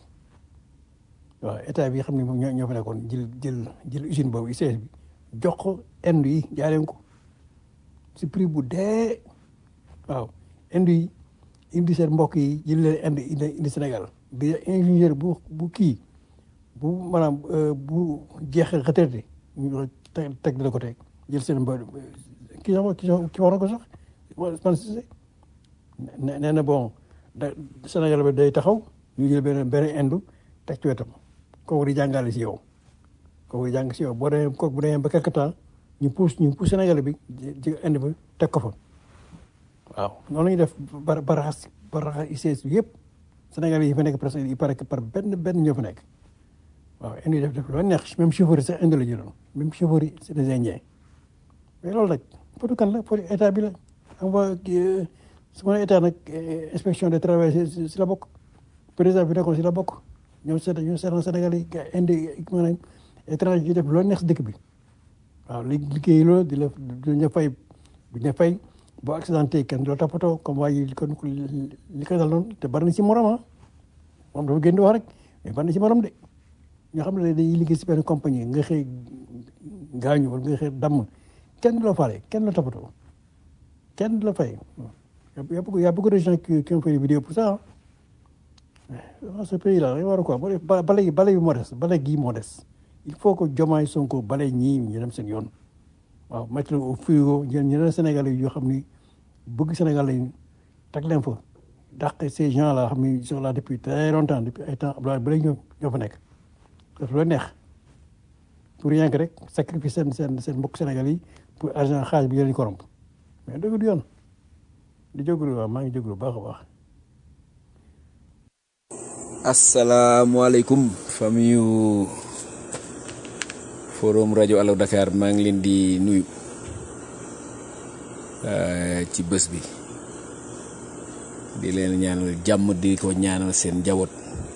waaw état bi xam ne moom ñoo ñoo fa nekkoon jël jël jël usine boobu ICS bi jox ko Inde yi jaay leen ko si prix bu dee waaw Inde yi indi seen mbokk yi jël leen Inde indi indi Sénégal bi ingénieur bu bu kii bu maanaam bu jeexee retraité ñu teg teg dina ko teg jël seen mbo kii sax kii kii wax na ko sax man si nee na bon da Sénégal bi day taxaw ñu jël benn benn indu teg ci wetam kooku di jàngale si yow kooku di jàng si yow boo demee kooku bu demee ba quelque temps ñu pousse ñu pousse Sénégal bi ji indi bi teg ko fa waaw noonu la ñuy def ba ba raxas ba raxas ICS bi yëpp Sénégal yi fa nekk presque il paraît que par benn benn ñoo fa nekk waaw indi def def loo neex même chauffeur yi sax indi la jëloon même chauffeur yi c'est des Indiens mais loolu nag fotu kan la fotu état bi la xam nga su ma nee état nag inspection des travail si la bokk président bi nekkoon si la bokk ñoom seet ñoom seetaan Sénégal yi indi maanaam étranger yi def loo neex si dëkk bi waaw li liggéey loolu di la duñ la fay duñ la fay boo accidenté kenn du la toppatoo comme waa yi kon li ko dal noonu te bari na si morom ah moom dafa gën di wax rek mais bari na si morom de ñoo xam ne dañuy liggéey si benn compagnie nga xëy gaañu wala nga xëy damm kenn du la faale kenn du la toppatoo kenn du la fay y a beaucoup y a beaucoup de gens qui qui ont fait des vidéos pour ça ah ce pays là dañu war a quoi ba bale gi bale bi moo des bale gii moo des il faut que Diomaye Sonko bale ñii ñu dem seen yoon waaw mettre au frigo jël ñeneen Sénégalais yoo xam ni bëgg Sénégal lañ teg leen fa dàq ces gens là xam ni ils sont là depuis très longtemps depuis ay temps Abdoulaye ba léegi ñoo ñoo fa nekk daf loo neex pour rien que rek sacrifice seen seen seen mbokk Sénégal yi pour argent xaalis bi leen corrompe mais dëgg du yoon di jógalu waaw maa ngi jógalu baax a baax asalaamaaleykum famille yu forum rajo Allo Dakar maa ngi leen di nuyu ci bés bi di leen ñaanal jàmm di ko ñaanal seen njaboot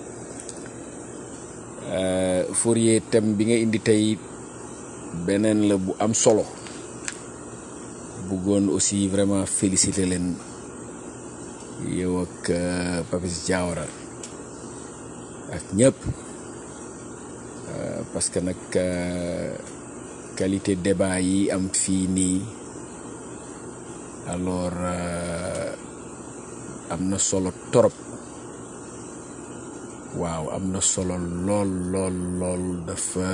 Fourier thème bi nga indi tey beneen la bu am solo bu bëggoon aussi vraiment féliciter leen yow ak euh, Papis Diawara ak ñëpp euh, parce que nag euh, qualité débat yi am fii nii alors euh, am na solo torop waaw am na solo lool lool lool dafa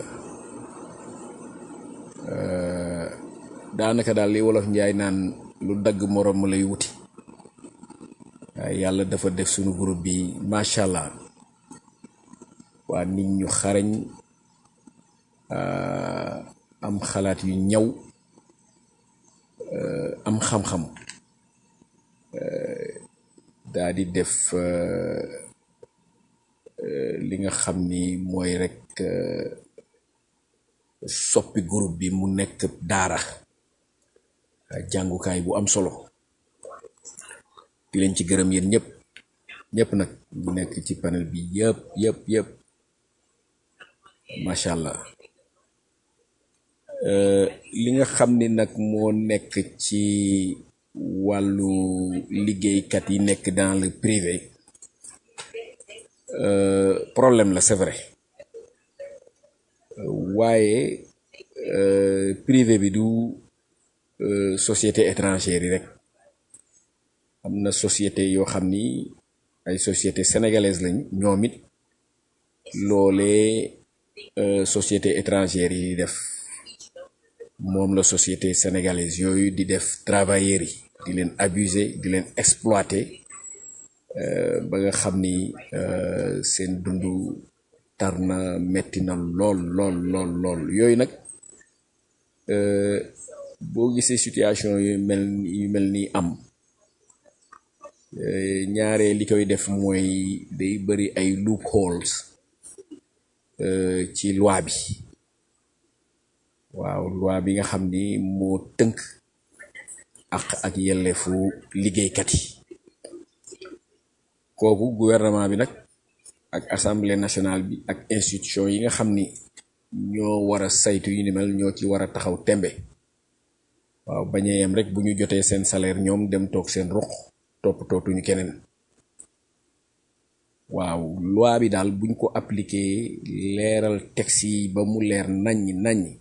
euh, daanaka daal li wolof njaay naan lu dagg moroom ma lay wuti waaye yàlla dafa def sunu groupe bi macha allah waa nit ñu xarañ euh, am xalaat yu ñaw euh, am xam-xam daa di def euh, euh, li nga xam ni mooy rek euh, soppi groupe bi mu nekk daara euh, jàngukaay bu am solo di leen ci gërëm yéen ñëpp ñëpp nag ñu nekk ci panel bi yëpp yëpp yëpp macha allah Euh, li nga xam ni nag moo nekk ci wàllu liggéeykat yi nekk dans le privé euh, problème la c'est vrai waaye euh, privé bi du euh, société étrangère yi rek am na société yoo xam ni ay société sénégalaise lañ ñoom it loolee euh, société étrangère yi di def moom la société sénégalaise yooyu di def travailleurs yi di leen abuser di leen exploiter euh, ba nga xam ni euh, seen dundu tar na metti na lool lool lool lool yooyu nag euh, boo gisee situation yu mel yu mel ni am euh, ñaare li koy def mooy day bari ay loopholes euh, ci loi bi waaw loi bi nga xam ni moo tënk ak ak yelleefu liggéeykat yi kooku gouvernement bi nag ak assemblée nationale bi ak institution yi nga xam ni ñoo war a saytu yu ni mel ñoo ci war a taxaw tembe waaw bañee yem rek bu ñu jotee seen salaire ñoom dem toog seen ruq topp tootuñu keneen waaw loi bi daal buñ ko appliqué leeral texte yi ba mu leer naññ naññ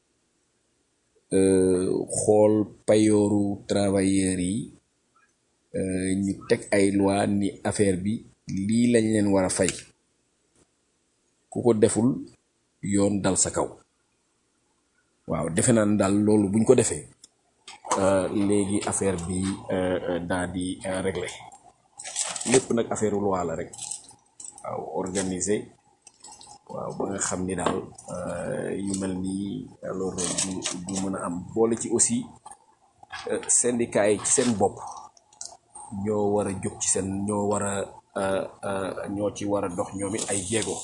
euh, xool payooru travailleurs yi euh, ñu teg ay loi ni affaire bi lii lañ leen war a fay ku ko deful yoon dal sa kaw waaw defe naa ne daal loolu buñ ko defee euh, léegi affaire bi euh, euh, daa di euh, réglé lépp nag affaire loi la rek waaw organisé waaw ba nga xam ni daal euh, yu mel nii alors du du mën a am boole ci aussi euh, syndicat yi ci seen bopp ñoo war a jóg ci seen ñoo war a euh, euh, ñoo ci war a dox ñoom it ay jéego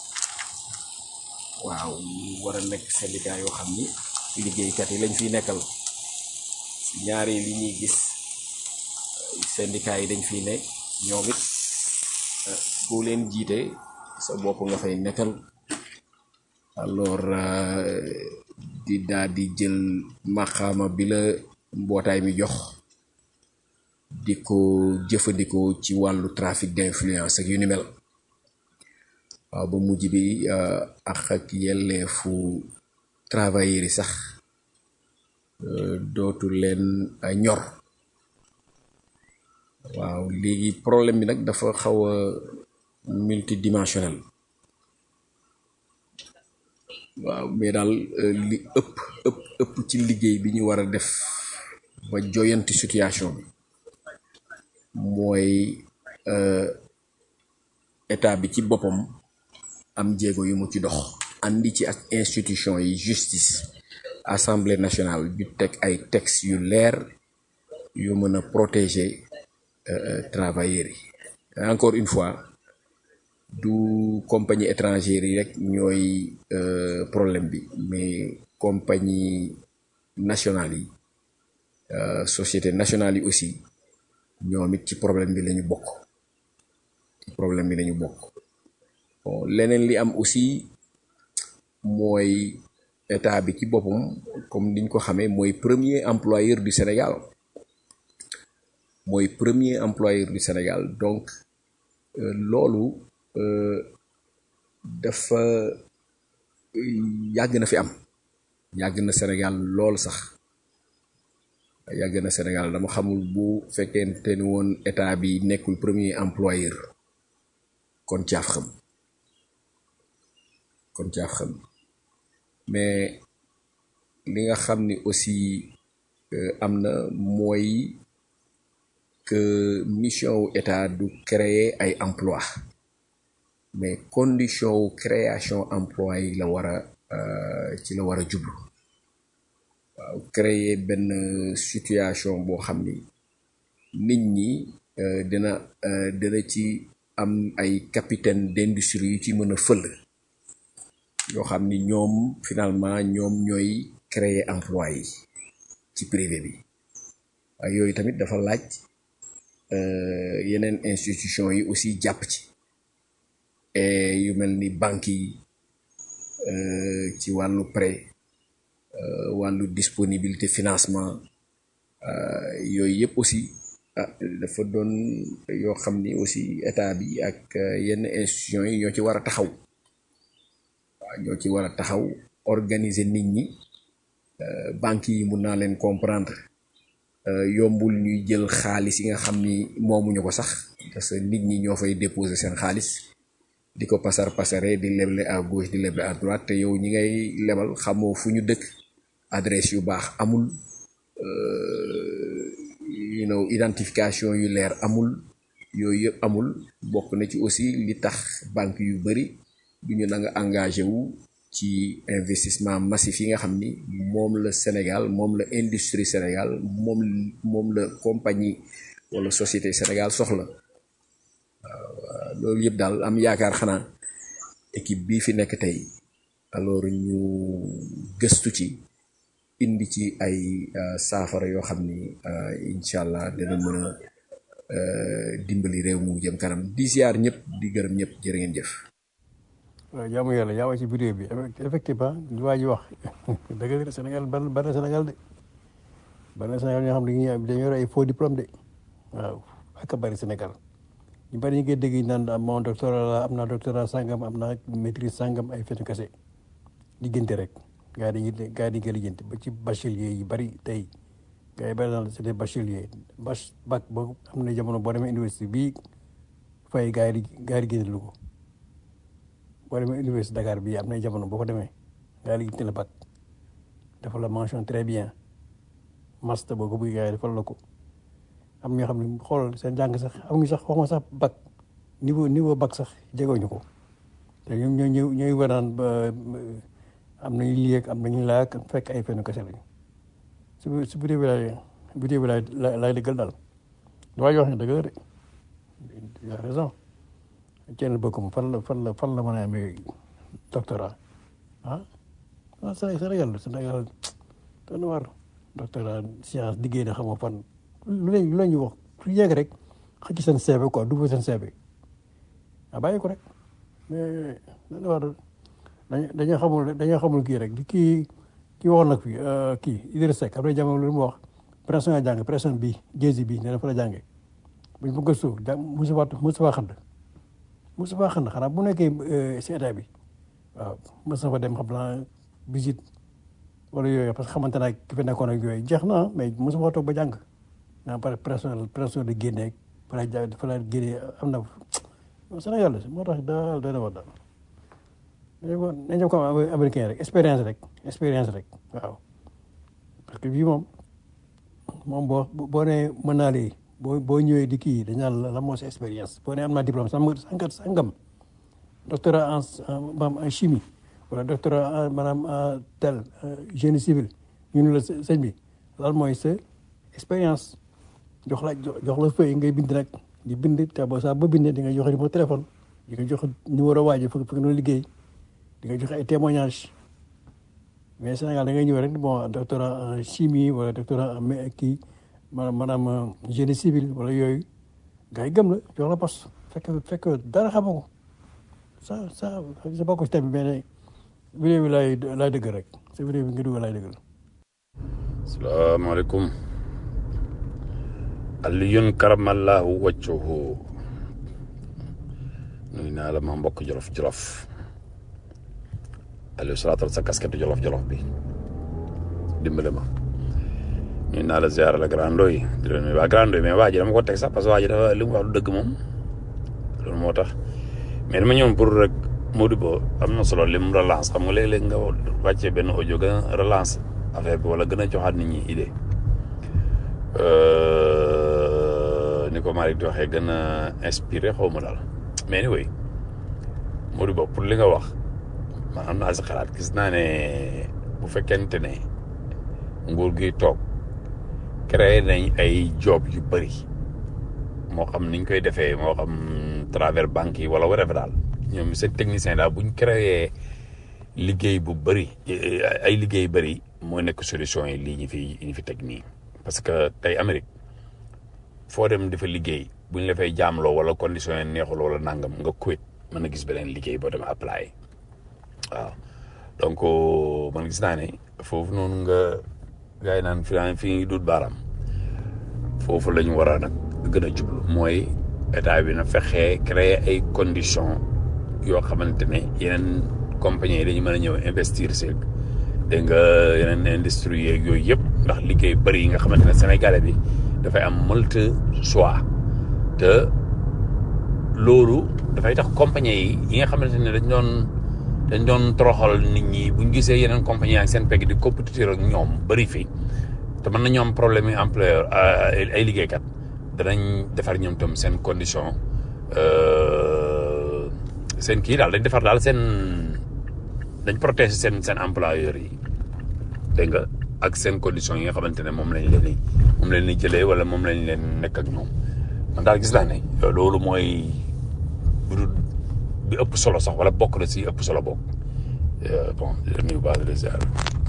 waaw ñu war a nekk syndicat yoo xam ni liggéeykat yi lañ fiy nekkal ñaari li ñuy gis syndicat yi dañ fiy ne ñoom it euh, boo leen jiite sa bopp nga fay nekkal alors euh, di daal di jël maxaama bi la mbootaay mi jox di ko jëfandikoo ci wàllu trafic d'influence ak yu ni mel waaw ba mujj bi euh, ak ak yelleefu travailleurs yi sax euh, dootu leen a ñor waaw léegi problème bi nag dafa xaw a multidimensionnel waaw mais daal euh, li ëpp ëpp ëpp ci liggéey bi ñu war a def ba joyanti situation bi mooy euh, état bi ci boppam am jéego yu mu ci dox andi ci ak institution yi justice assemblée nationale ju teg ay textes yu leer yu mën a protéger euh, euh, travailleurs yi encore une fois du compagnie étrangère yi rek ñooy euh, problème bi mais compagnie nationale yi euh, société nationale yi aussi ñoom it ci problème bi lañu bokk ci problème bi lañu bokk bon leneen li am aussi mooy état bi ci boppam comme niñ ko xamee mooy premier employeur du Sénégal mooy premier employeur du Sénégal donc euh, loolu euh, dafa yàgg na fi am yàgg na Sénégal lool sax yàgg na Sénégal dama xamul bu fekkente ni woon état bi nekkul premier employeur kon caaf xam kon caaf xam mais li nga xam ni aussi euh, am na mooy que mission wu état du créer ay emploi mais condition wu création emploi yi la war a euh, ci la war a jublu waaw créer benn situation boo xam ni nit ñi euh, dina euh, dina ci am ay capitaine d'industrie yu ci mën a fël yoo xam ni ñoom finalement ñoom ñooy créer emploi yi ci privé bi waaye yooyu tamit dafa laaj euh, yeneen institution yi aussi jàpp ci et yu mel ni banques yi euh, ci wàllu prêt euh, wàllu disponibilité financement euh, yooyu yëpp aussi ah dafa doon yoo xam ni aussi état bi ak euh, yenn institutions yi ñoo ci war a taxaw waaw ñoo ci war a taxaw organiser nit ñi euh, banques yi mun naa leen comprendre euh, yombul ñuy jël xaalis yi nga xam ni moomuñu ko sax parce que nit ñi ñoo fay déposer seen xaalis di ko pasar pasare di leble à gauche di leble à droite te yow ñi ngay lebal xamoo fu ñu dëkk adresse yu baax amul euh, you know identification yu leer amul yooyu yëpp amul bokk na ci aussi li tax banque yu bari du ñu nanga engagé wu ci investissement massif yi nga xam ni moom la Sénégal moom la industrie Sénégal moom moom la compagnie wala société Sénégal soxla loolu yëpp daal am yaakaar xanaa équipe bii fi nekk tey alors ñu gëstu ci indi ci ay euh, saafara yoo xam ni euh, incha allah dina mën a euh, dimbali réew mu jëm kanam di ziar ñëpp di gërëm ñëpp jërë ngeen jëf. waaw jaamu yàlla yaa wax ci vidéo bi effectivement li waa ji wax dëgg la Sénégal bari bari na Sénégal de bari na Sénégal ñoo xam ne dañuy am dañoo yor ay faux diplôme de waaw ak a bari Sénégal ñu bari ñu ngi dégg ñu naan am mon doctorat la am naa doctorat sangam am naa maîtrise sangam ay fetu kese diggante rek gars yi dañuy gars yi dañuy koy lijjanti ba ci bachelier yi bari tey gars yi bari na c'est des bacheliers bach bac boobu am na jamono boo demee université bii fay gars yi di gars yi di génne lu ko boo demee université Dakar bii am na jamono boo ko demee gars yi di génne la bac dafa la mention très bien master boo ko bëgg gars yi defal la ko am ñoo xam ne xool seen jàng sax amuñu sax waxuma sax bac niveau niveau bac sax jegewuñu ko te ñoom ñoo ñëw ñooy waraan ba am nañu lii ak am nañu laa ak fekk ay fenn kese lañu su su bu dee bi laay bu dee bi laay laay dëggal daal waa ji wax ne dëgg la de il a raison kenn bëggum fan la fan la fan la mën a amee doctorat ah ah Sénégal Sénégal doon na war doctorat science liggéey na xam nga fan lu leen lu leen ñu wax su yegg rek xëcc seen CV quoi du seen CV ah bàyyi ko rek mais dañu war dañu dañoo xamul dañoo xamul kii rek di kii kii waxoon nag fii kii Idriss Seck après jamono lu mu wax pression nga jàng pression bi jési bi nee na fa la jàngee buñ ko gëstu jàng mosu faa mosu faa xand mosu faa xand xanaa bu nekkee si état bi waaw mos na fa dem xam naa visite wala yooyu parce que xamante naa ki fi nekkoon ak yooyu jeex na mais mosu faa toog ba jàng naa pare pression pression de génne fa la ja fa la génne am na Sénégal la moo tax daal doy na war daal nañu ko nañu ko américain rek expérience rek expérience rek waaw parce que bii moom moom boo boo nee mën naa lii boo boo ñëwee di kii dañ naan la moo sa expérience boo nee am naa diplôme sangam sangam doctorat en en chimie wala doctorat en maanaam en tel génie civil ñu ne la sëñ bi lan mooy sa expérience jox la jox la feuille ngay bind nag di bind te boo saa ba bindee di nga joxe numéro téléphone di nga joxe numéro waa ji fekk fekk noonu liggéey di nga joxe ay témoignages mais Sénégal da ngay ñëw rek bon doctorat en chimie wala doctorat en kii maanaam maanaam génie civil wala yooyu gars yi gëm la jox la poste fekk fekk dara xamoo ko ça ça sa bokk ci tamit mais vidéo bi laay laay dëgg rek sa vidéo bi nga dugal laay déglu salaamaaleykum aliyun karamallahu waccuhu nuyu naa la ma mbokk jolof jolof Aliou salaatal sa casquette jolof jolof bi dimbale ma nuyu naa la ziar la grand doy di la nuyu waa grand doy mais waa ji dama ko teg sax parce que waa ji dafa li mu wax du dëgg moom loolu moo tax mais dama ñëwoon pour rek Modibo am na solo lim relance xam nga léeg-léeg nga wàccee benn audio gën a relance affaire bi wala gën a joxaat nit ñi idée ni ko Malick di waxee gën a inspiré xaw ma daal mais ni way Modibo pour li nga wax man am naa si xalaat gis naa ne bu fekkente ne nguur gi toog créé nañ ay job yu bëri moo xam niñ koy defee moo xam travers banque yi wala whatever daal ñoom seen technicien daal buñ créé liggéey bu bëri ay liggéey bëri moo nekk solution yi lii ñu fi ñu fi teg nii parce que tey Amérique foo dem di fa liggéey buñ la fay jaamloo wala condition yi neexul wala nangam nga quit mën na gis beneen liggéey boo dem apply waaw donc man gis naa ne foofu noonu nga gars yi naan fi fi ngi dut baaraam foofu la ñu war a nag gën a jublu mooy état bi na fexee créer ay conditions yoo xamante ne yeneen compagnie yi dañu mën a ñëw investir si dégg nga yeneen industrie yeeg yooyu yëpp ndax liggéey bëri yi nga xamante ne Sénégalais bi dafay am multi choix te loolu dafay tax compagnie yi yi nga xamante ne dañ doon dañ doon toroxal nit ñi buñ gisee yeneen compagnie ak seen pegg di compétiteur ak ñoom bëri fi te mën nañu am problème yi employeur ay liggéeykat danañ defar ñoom tam seen condition seen kii daal dañ defar daal seen dañ protéger seen seen employeurs yi dégg nga ak seen conditions yi nga xamante ne moom lañ leen di moom lañ leen jëlee wala moom lañ leen nekk ak ñoom man daal gis naa ne loolu mooy bu bi ëpp solo sax wala bokk na si ëpp solo bokk bon di leen nuyu baax di ziar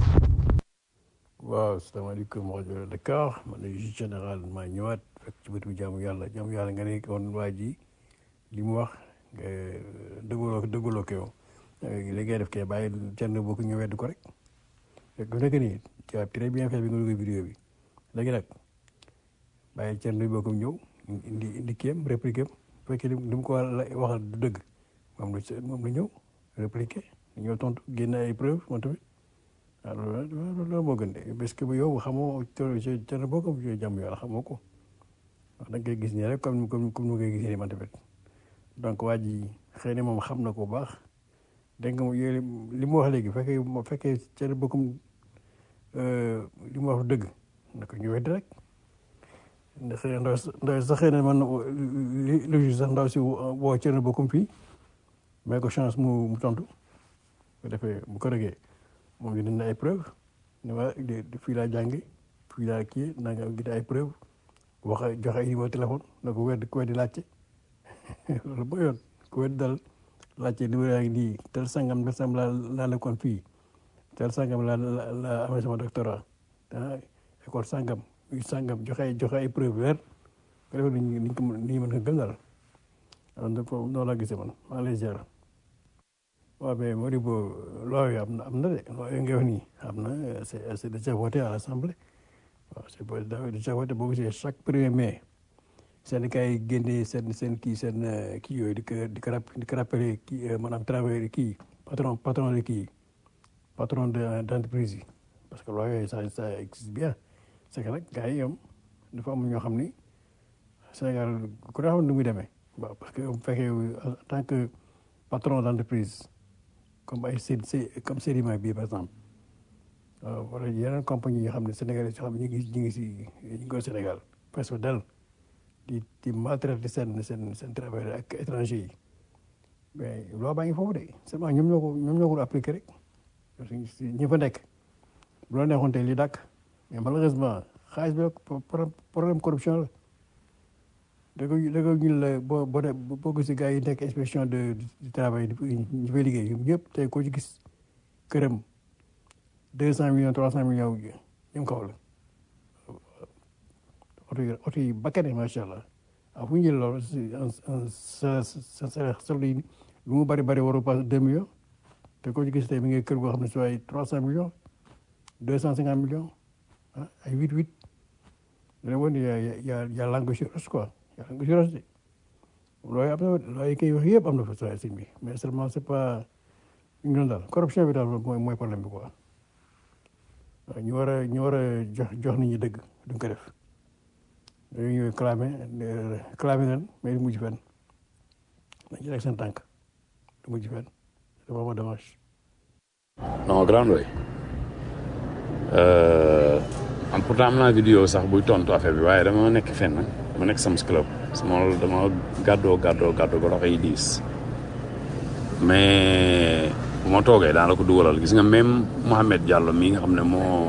waaw salaamaaleykum rajo Dakar man la juge général maa ñëwaat fekk ci bëtu jaamu yàlla jaamu yàlla nga ne kon waa ji li mu wax nga dëggaloo dëggaloo ko yow li ngay def kay bàyyi kenn boo ko ñu wedd ko rek fekk bu nekk nii tu as très bien fait bi nga dugal vidéo bi léegi nag bàyyi kenn boo ko ñëw indi indi kéem répliqué bu fekkee li mu ko waxal du dëgg moom la moom la ñëw répliqué ñëw tontu génn ay preuve moom tamit waaw loolu loolu moo gën de parce que bu yow xamoo kenn boo ko jàmm yàlla xamoo ko wax da nga koy gis nii rek comme comme comme ni nga koy gisee nii man tamit donc waa ji xëy na moom xam na ko bu baax dégg nga yooyu li mu wax léegi fekkee bu fekkee kenn bokkum li mu wax dëgg na ko ñu wedd rek ndax ndaw ndaw sax xëy na man li li sax ndaw si woo kenn bokkum fii may ko chance mu mu tontu bu defee bu ko rëggee moom dina ne ay preuve ne waa fii laa jàngi fii laa kii naa nga gis ay preuve wax joxe ay numéro téléphone na ko wedd ku weddi laajte loolu mooy yoon ku weddi dal laajte numéro yaa ngi nii tel sangam tel sangam laa laa nekkoon fii tel sangam laa laa amee sama doctorat ah école sangam sangam joxe ay joxe ay preuve weer ko defee ni ñu ko ni mën ko gëm daal noonu laa gisee man maa lay ziar waaw mais Modibo loi yi am na am na de loi yi nga wax nii am na c'est c'est déjà voté à l'Assemblée waaw c'est déjà voté boo gisee chaque premier mai syndicat yi génnee seen seen kii seen kii yooyu di ko di ko di ko rappelé kii maanaam travailleur kii patron patron de kii patron de d'entreprise yi parce que loi yooyu ça ça existe bien c'est que nag gars yi ñoom dafa am ñoo xam ni Sénégal ku ne xam nu muy demee waaw parce que bu fekkee en tant que patron d'entreprise comme ay C comme Sedima bii par exemple wala yeneen compagnie yoo xam ne Sénégal yoo xam ne ñu ngi ñu ngi si ñu ngi ko Sénégal presque del di di maltraiter seen seen seen travailleurs ak étranger yi mais loi baa ngi foofu de seulement ñoom ñoo ko ñoom ñoo ko appliqué rek parce que ñi fa nekk bu la neexoon tey li dàkk mais malheureusement xaalis bi problème corruption la da ko da ko ñu la boo boo boo gisee gars yi nekk inspection de du travail ñu fay liggéey ñoom ñëpp tey koo ci gis këram deux cent millions trois cent millions ñoom kaw la oto yi oto yi bakkane macha allah ah fu ñu jël loolu sa sa sa solde lu mu bari bari waru passe deux millions te koo ci gis tey mi ngi kër goo xam ne si waaye trois cent millions deux cent cinquante millions ah ay huit huit da ne woon y a y a y a langue sur os quoi y a langue sur os de looy am na looy koy wax yëpp am na fa sa sëñ bi mais seulement c'est pas ñu doon daal corruption bi daal mooy mooy problème bi quoi waaw ñu war a ñu war a jox jox nit ñi dëgg duñ ko def dañuy ñëw clamé clamé leen mais du mujj fenn dañ ci rek seen tànk du mujj fenn c'est vraiment dommage non grand way am pourtant am naa vidéo sax buy tontu affaire bi waaye dama nekk fenn dama nekk sama club sama dama gàddoo gàddoo gàddoo ba loxo yi diis mais bu ma toogee daan la ko dugalal gis nga même Mohamed Diallo mii nga xam ne moo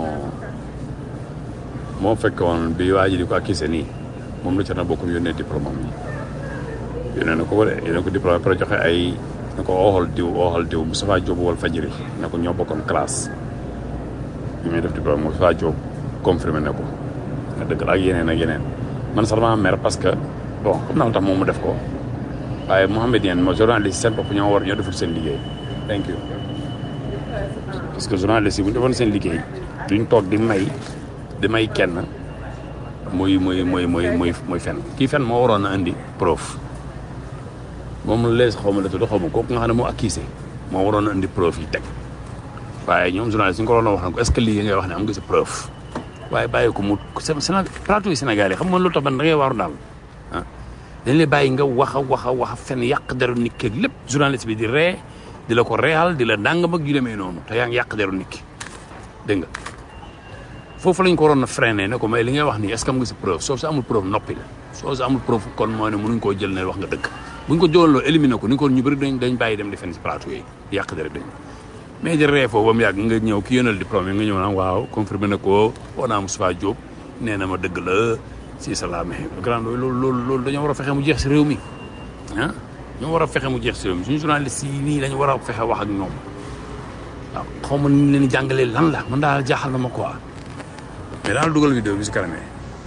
moo fekk woon bi waa ji di ko accusé nii moom la ca na bokkum yónnee diplôme am yi yónnee na ko ko de yónnee ko diplôme après joxe ay na ko ooxal diw ooxal diw Moustapha Diop wal fajiri ne ko ñoo bokkoon classe bi muy def diplôme Moustapha Diop confirmé ne ko nga dëgg la ak yeneen ak yeneen man sax dama mer parce que bon comme naa lu tax moom mu def ko waaye Mohamed Dieng mo journaliste seen bopp ñoo war ñoo deful seen liggéey thank you parce que journaliste yi bu ñu defoon seen liggéey duñ toog di may di may kenn muy muy muy muy muy muy fen kii fen moo waroon a indi preuve moom la lees xaw ma la tudd xaw ma kooku nga xam ne moo accusé moo waroon a indi preuve yi teg waaye ñoom journaliste ñu ko waroon a wax ne ko est-ce que lii ngay wax ne am nga si preuve waaye bàyyi ko mu Sénégal plateau yi Sénégal yi xam nga lu tax man da ngay waaru daal ah dañ lay bàyyi nga wax a wax a wax a fen yàq deru nit ki ak lépp journaliste bi di ree di la ko reexal di la dàngam ak yu demee noonu te yaa ngi yàq deru nit ki dégg nga foofu lañ ko waroon a freiné ne ko mais li ngay wax nii est ce que am nga si preuve soo si amul preuve noppi la soo si amul preuve kon mooy ne mënuñ koo jël ne wax nga dëgg buñ ko jëloon loo éliminé ko ni ko ñu bëri dañ dañ bàyyi dem di fen si plateau yi di yàq deru dañ mais di ree foofu ba mu yàgg nga ñëw ki yónnal diplôme yi nga ñëw naan waaw confirmé na ko woo naa Moustapha Diop nee na ma dëgg la si salaam grand loolu loolu loolu dañoo war a fexe mu jeex si réew mi ah ñoo war a fexe mu jeex si réew mi suñu journaliste yi nii dañu war a fexe wax ak ñoom waaw xaw ma ni leen di jàngalee lan la man daal jaaxal na ma quoi mais daal dugal vidéo bi si kanamee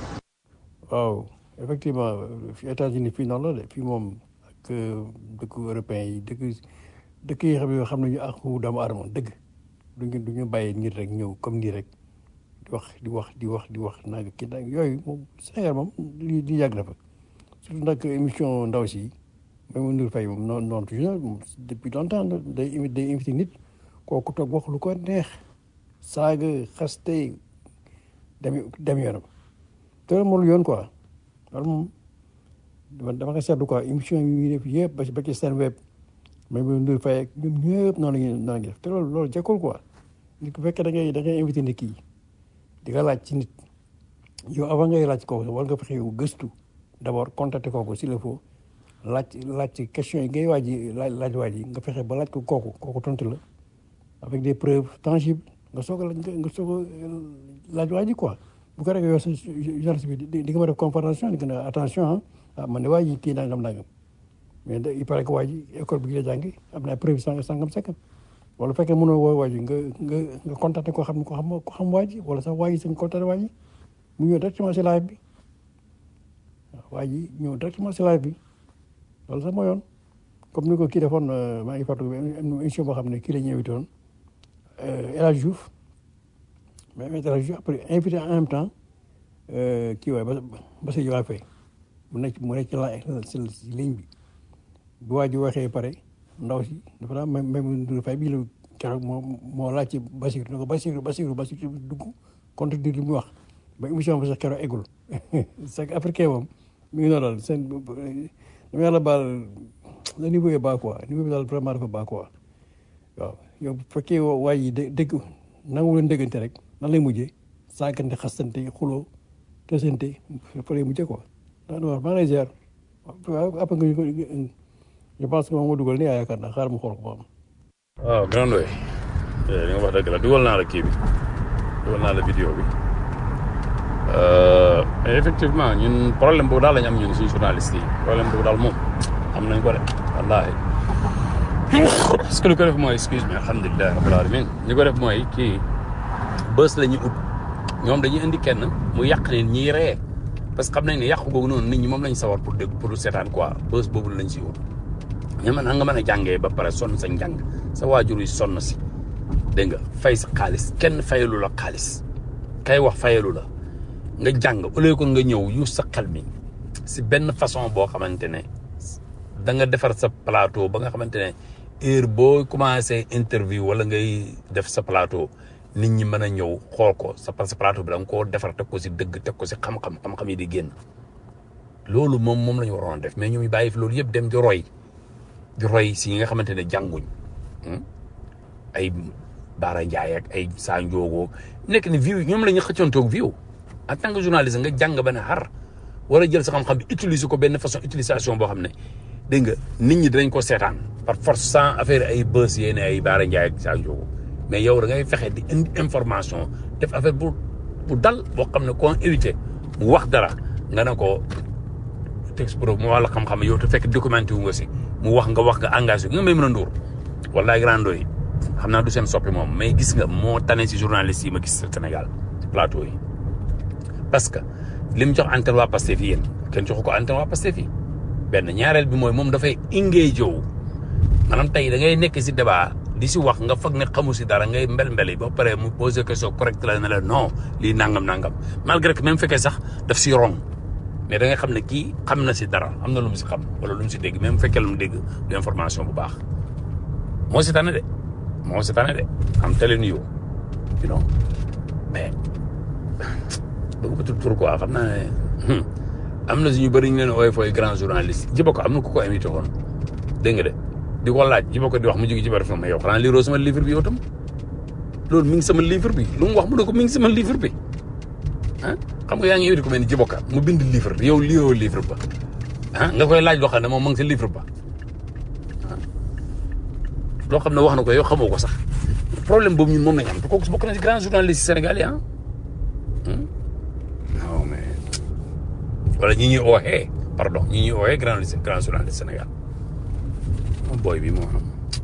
waaw effectivement fi États-Unis fii noonu la de fii moom ak dëkku européen yi dëkk dëkk yi xam ne xam nañu àqu doomu aadama dëgg duñu du ñu bàyyi nit rek ñëw comme nii rek di wax di wax di wax di wax nag kii nag yooyu moom Sénégal moom li li yàgg na fa surtout nag émission ndaw si même mu Ndour Faye moom noonu noonu toujours depuis longtemps day imi day invité nit kooku toog wax lu ko neex saaga xaste dem dem yoonam te loolu moom yoon quoi loolu moom dama dama ko seetlu quoi émission yi ñuy def yëpp ba ci ba ci seen web même mu Ndour Faye ak ñoom ñëpp noonu la ñuy noonu la ñuy def te loolu loolu jekkul quoi nit ku fekkee da ngay da ngay invité nit kii di nga laaj ci nit yow avant ngay laaj kooku war nga fexe yow gëstu d' abord contacter kooku s'il le faut laaj laaj ci question yi ngay waaj laaj laaj waaj yi nga fexe ba laaj ko kooku kooku tontu la avec des preuves tangibles nga soog a laaj nga soog a laaj waaj yi quoi bu ko defee yow sa journaliste bi di di nga ma def confrontation di nga ne attention ah man de waaj yi kii nangam nangam mais il paraît que waaj yi école bi gi la jàngi am na ay preuves sangam sangam sangam wala fekkee mënoo woo waaj nga nga nga contacter koo xam ne ko xam ko xam waaj wala sax waaj sañ contacter waaj mu ñëw directement si live bi waaw waaj ñëw directement si live bi loolu sax moo yoon comme ni ko kii defoon maa ngi fàttaliku émission boo xam ne kii la ñu invité woon El Hadj Diouf mais El Hadj Diouf après invité en même temps kii waaye ba ba sa Diomaye Faye mu nekk mu nekk ci la si ligne bi bu waaj waxee pare ndaw si dafa daan même même Ndour Faye bii la keroog moo moo laaj ci Basiir ne ko Basiir Basiir Basiir dugg contredire li muy wax ba émission bi sax keroog eggul c'est que africain moom mi ngi noonu daal seen dama yàlla baal le niveau est bas quoi niveau bi daal vraiment dafa bas quoi waaw yow bu fekkee waa yi dé dégg nangu leen déggante rek nan lay mujjee saagante xastante xuloo tesante fa lay mujjee quoi daa war maa ngi lay ziar waaw après nga je pense que moom moo dugal nii yaakaar naa xaaral ma xool ko moom. waaw grand way li nga wax dëgg la dugal naa la kii bi dugal naa la vidéo bi mais effectivement ñun problème boobu daal la ñu am ñun suñu journaliste yi problème boobu daal moom am nañ ko de wallaahi parce que lu ko def mooy excuse me alhamdulilah rabbil alamin ñu ko def mooy kii bës la ñu ut ñoom dañuy indi kenn mu yàq ne ñiy ree parce que xam nañ ne yàqu googu noonu nit ñi moom lañ sawar pour dégg pour seetaan quoi bës boobu lañ si ut ña mën nga mën a jàngee ba pare sonn sa njàng sa waajur yi sonn si dégg nga fay sa xaalis kenn fayalu la xaalis kay wax fayalu la nga jàng au lieu que nga ñëw yu sa xel mi si benn façon boo xamante ne da nga defar sa plateau ba nga xamante ne heure boo commencé interview wala ngay def sa plateau nit ñi mën a ñëw xool ko sa sa plateau bi da nga koo defar teg ko si dëgg teg ko si xam-xam xam-xam yi di génn loolu moom moom la ñu waroon def mais ñoom ñu bàyyi fi loolu yëpp dem di roy di roy si ñi nga xamante ne jànguñ ay Baara Ndiaye ak ay Sa Ndiogoo nekk ni view ñoom la ñu xëccoontoog view en tant que journaliste nga jàng ba ne xar war a jël sa xam-xam bi utiliser ko benn façon utilisation boo xam ne dégg nga nit ñi dinañ ko seetaan par force sans affaire ay bës yéene ay Baara Ndiaye ak Sa Ndiogoo mais yow da ngay fexe di indi information def affaire bu bu dal boo xam ne koo éviter mu wax dara nga ne ko texte pro mu wax la xam-xam yow te fekk documenté wu nga si mu wax nga wax nga engagé nga may mën a nduur wallaay grando yi xam naa du seen soppi moom mais gis nga moo tane si journaliste yi ma gis Sénégal ci plateau yi parce que li mu jox antenne waa Pastef yi yéen kenn joxu ko antenne waa Pastef yi benn ñaareel bi mooy moom dafay engagé jow maanaam tey da ngay nekk si débat di si wax nga foog ne xamu si dara ngay mbel-mbeli ba pare mu posé question correcte la ne la non lii nangam nangam malgré que même fekkee sax daf si rong mais da ngay xam ne kii xam na si dara am na lu mu si xam wala lu mu si dégg même fekkee lu mu dégg du information bu baax moo si tane de moo si tane de am telling you you know mais bëgg ko tudd tur quoi xam naa ne am na si ñu bëri ñu leen ooy fooy grand journaliste jiba ko am na ku ko invité woon dégg nga de di ko laaj jiba ko di wax mu jóge ci bari ma yow xanaa liiroo sama livre bi yow tam loolu mi ngi sama livre bi lu mu wax mu ne ko mi ngi sama livre bi ah xam nga yaa ngi invité ko mel ni jiboka mu bind livre yow liiroo livre ba ah nga koy laaj loo xam ne moom ma ngi sa livre ba loo xam ne wax na ko yow xamoo ko sax problème boobu ñun moom lañ am te kooku bokk na si grand journaliste sénégalais ah non mais wala ñi ñuy ooxee pardon ñi ñuy ooxee grand grand journaliste Sénégal moom booy bi moo am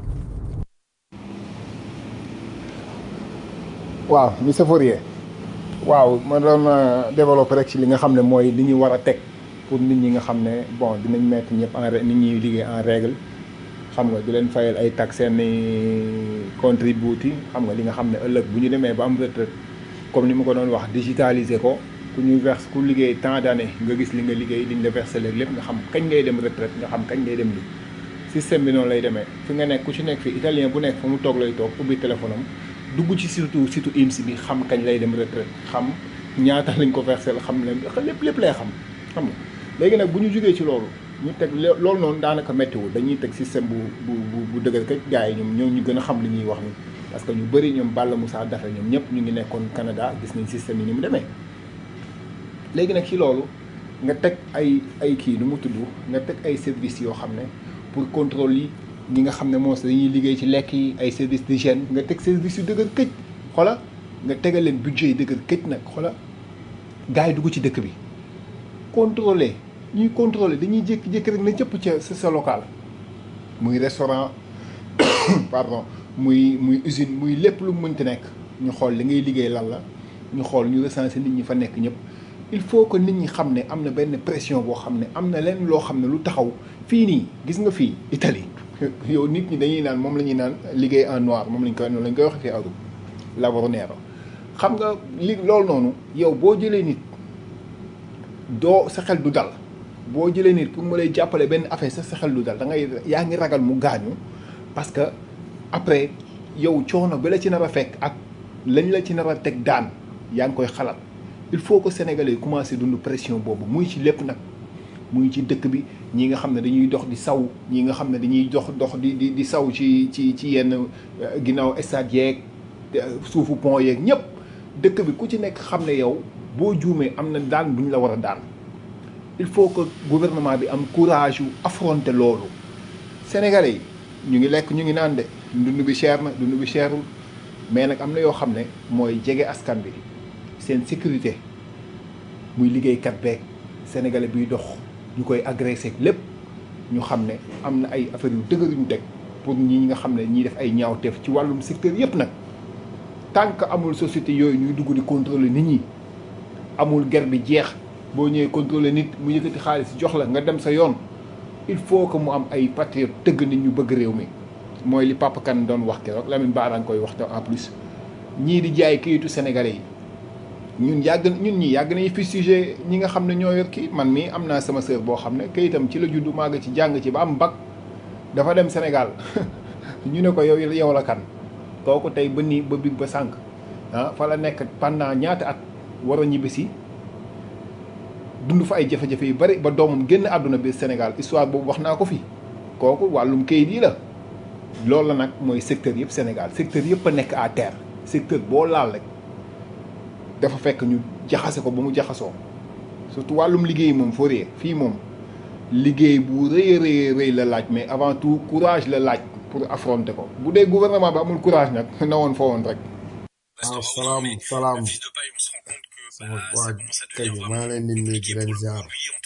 waaw monsieur Fourier waaw ma doon développé rek ci li nga xam ne mooy li ñu war a teg pour nit ñi nga xam ne bon dinañ mettre ñëpp en ré- nit ñi liggéey en règle xam nga di leen fayal ay tax seen contributi xam nga li nga xam ne ëllëg bu ñu demee ba am retraite comme ni ma ko doon wax digitaliser ko ku ñu verse ku liggéey tant d'années nga gis li nga liggéey li ñu la versé léegi lépp nga xam kañ ngay dem retraite nga xam kañ ngay dem li système bi noonu lay demee fi nga nekk ku ci nekk fii italien bu nekk fa mu toog lay toog ubbi téléphone am dugg ci surtout surtout IMSI bi xam kañ lay dem retraite xam ñaata lañ ko versé la xam leen lépp lépp lay xam xam nga léegi nag bu ñu jógee ci loolu ñu teg lo- loolu noonu daanaka méttiwul dañuy teg système bu bu bu bu dëgër kay gars yi ñoom ñoo ñu gën a xam li ñuy wax ni parce que ñu bëri ñoom Balla Moussa Daffé ñoom ñëpp ñu ngi nekkoon Canada gis nañ système yi ni mu demee léegi nag ci loolu nga teg ay ay kii nu mu tudd nga teg ay services yoo xam ne pour contrôle yi ñi nga xam ne moom dañuy liggéey ci lekk yi ay service d'hygiène nga teg service yu dëgër këj xoola nga tegal leen budget yi dëgër këj nag xoola gars yi dugg ci dëkk bi contrôler ñuy contrôler dañuy jékki-jékki rek na cëpp ca sa sa local muy restaurant pardon muy muy usine muy lépp lu mu mënti nekk ñu xool li ngay liggéey lan la ñu xool ñu recenser nit ñi fa nekk ñëpp il faut que nit ñi xam ne am na benn pression boo xam ne am na leen loo xam ne lu taxaw fii nii gis nga fii Italie yow nit ñi dañuy naan moom la ñuy naan liggéey en noir moom lañ koy noonu lañ koy waxee fii Europe lavoro nero xam nga li loolu noonu yow boo jëlee nit doo sa xel du dal boo jëlee nit pour mu lay jàppale benn affaire sa sa xel du dal da ngay yaa ngi ragal mu gaañu parce que après yow coono bi la ci nar a fekk ak lañ la ci nar a teg daan yaa ngi koy xalaat il faut que sénégalais yi commencé dund pression boobu muy ci lépp nag muy ci dëkk bi ñi nga xam ne dañuy dox di saw ñi nga xam ne dañuy dox dox di di di saw ci ci ci yenn euh, ginnaaw stade yeeg euh, suufu pont yeeg ñëpp dëkk bi ku ci nekk xam ne yow boo juumee am na daan bu ñu la war a daan il faut que gouvernement bi am courage yu affronter loolu sénégalais yi ñu ngi lekk ñu ngi naan de dund bi cher na dund bi cherul mais nag am na yoo xam ne mooy jege askan bi seen sécurité muy liggéeykat beeg sénégalais biy dox ñu koy agressé lépp ñu xam ne am na ay affaires yu dëgër yu ñu teg pour ñi nga xam ne ñiy def ay ñaawteef ci wàllum secteur yépp nag tant que amul société yooyu ñuy dugg di contrôler nit ñi amul ger bi jeex boo ñëwee contrôler nit mu yëkkati xaalis jox la nga dem sa yoon il faut que mu am ay patriote tëgg nit ñu bëgg réew mi mooy li Papa Kane doon wax keroog Lamine Ba daan koy wax te en plus ñii di jaay kayitu sénégalais yi ñun yàgg ñun ñi yàgg nañu fustigé ñi nga xam ne ñoo yor kii man mii am naa sama sœur boo xam ne kayitam ci la juddu màgg ci jàng ci ba am bac dafa dem Sénégal ñu ne ko yow yow la kan kooku tey ba nii ba big ba sànq ah fa la nekk pendant ñaata at war a ñibbisi dund fa ay jafe-jafe yu bari ba doomam génn àdduna biir Sénégal histoire boobu wax naa ko fi kooku wàllum kayit yi la loolu la nag mooy secteur yëpp Sénégal secteur yëpp a nekk à terre secteur boo laal rek dafa fekk ñu jaxase ko ba mu jaxasoo surtout wàllum liggéey moom foo ree fii moom liggéey bu rëy a rëy rëy la laaj mais avant tout courage la laaj pour affronter ko bu dee gouvernement ba amul courage nag na woon fa woon rek waaw salaam salaam sama waa kay maa leen di nuyu di leen ziar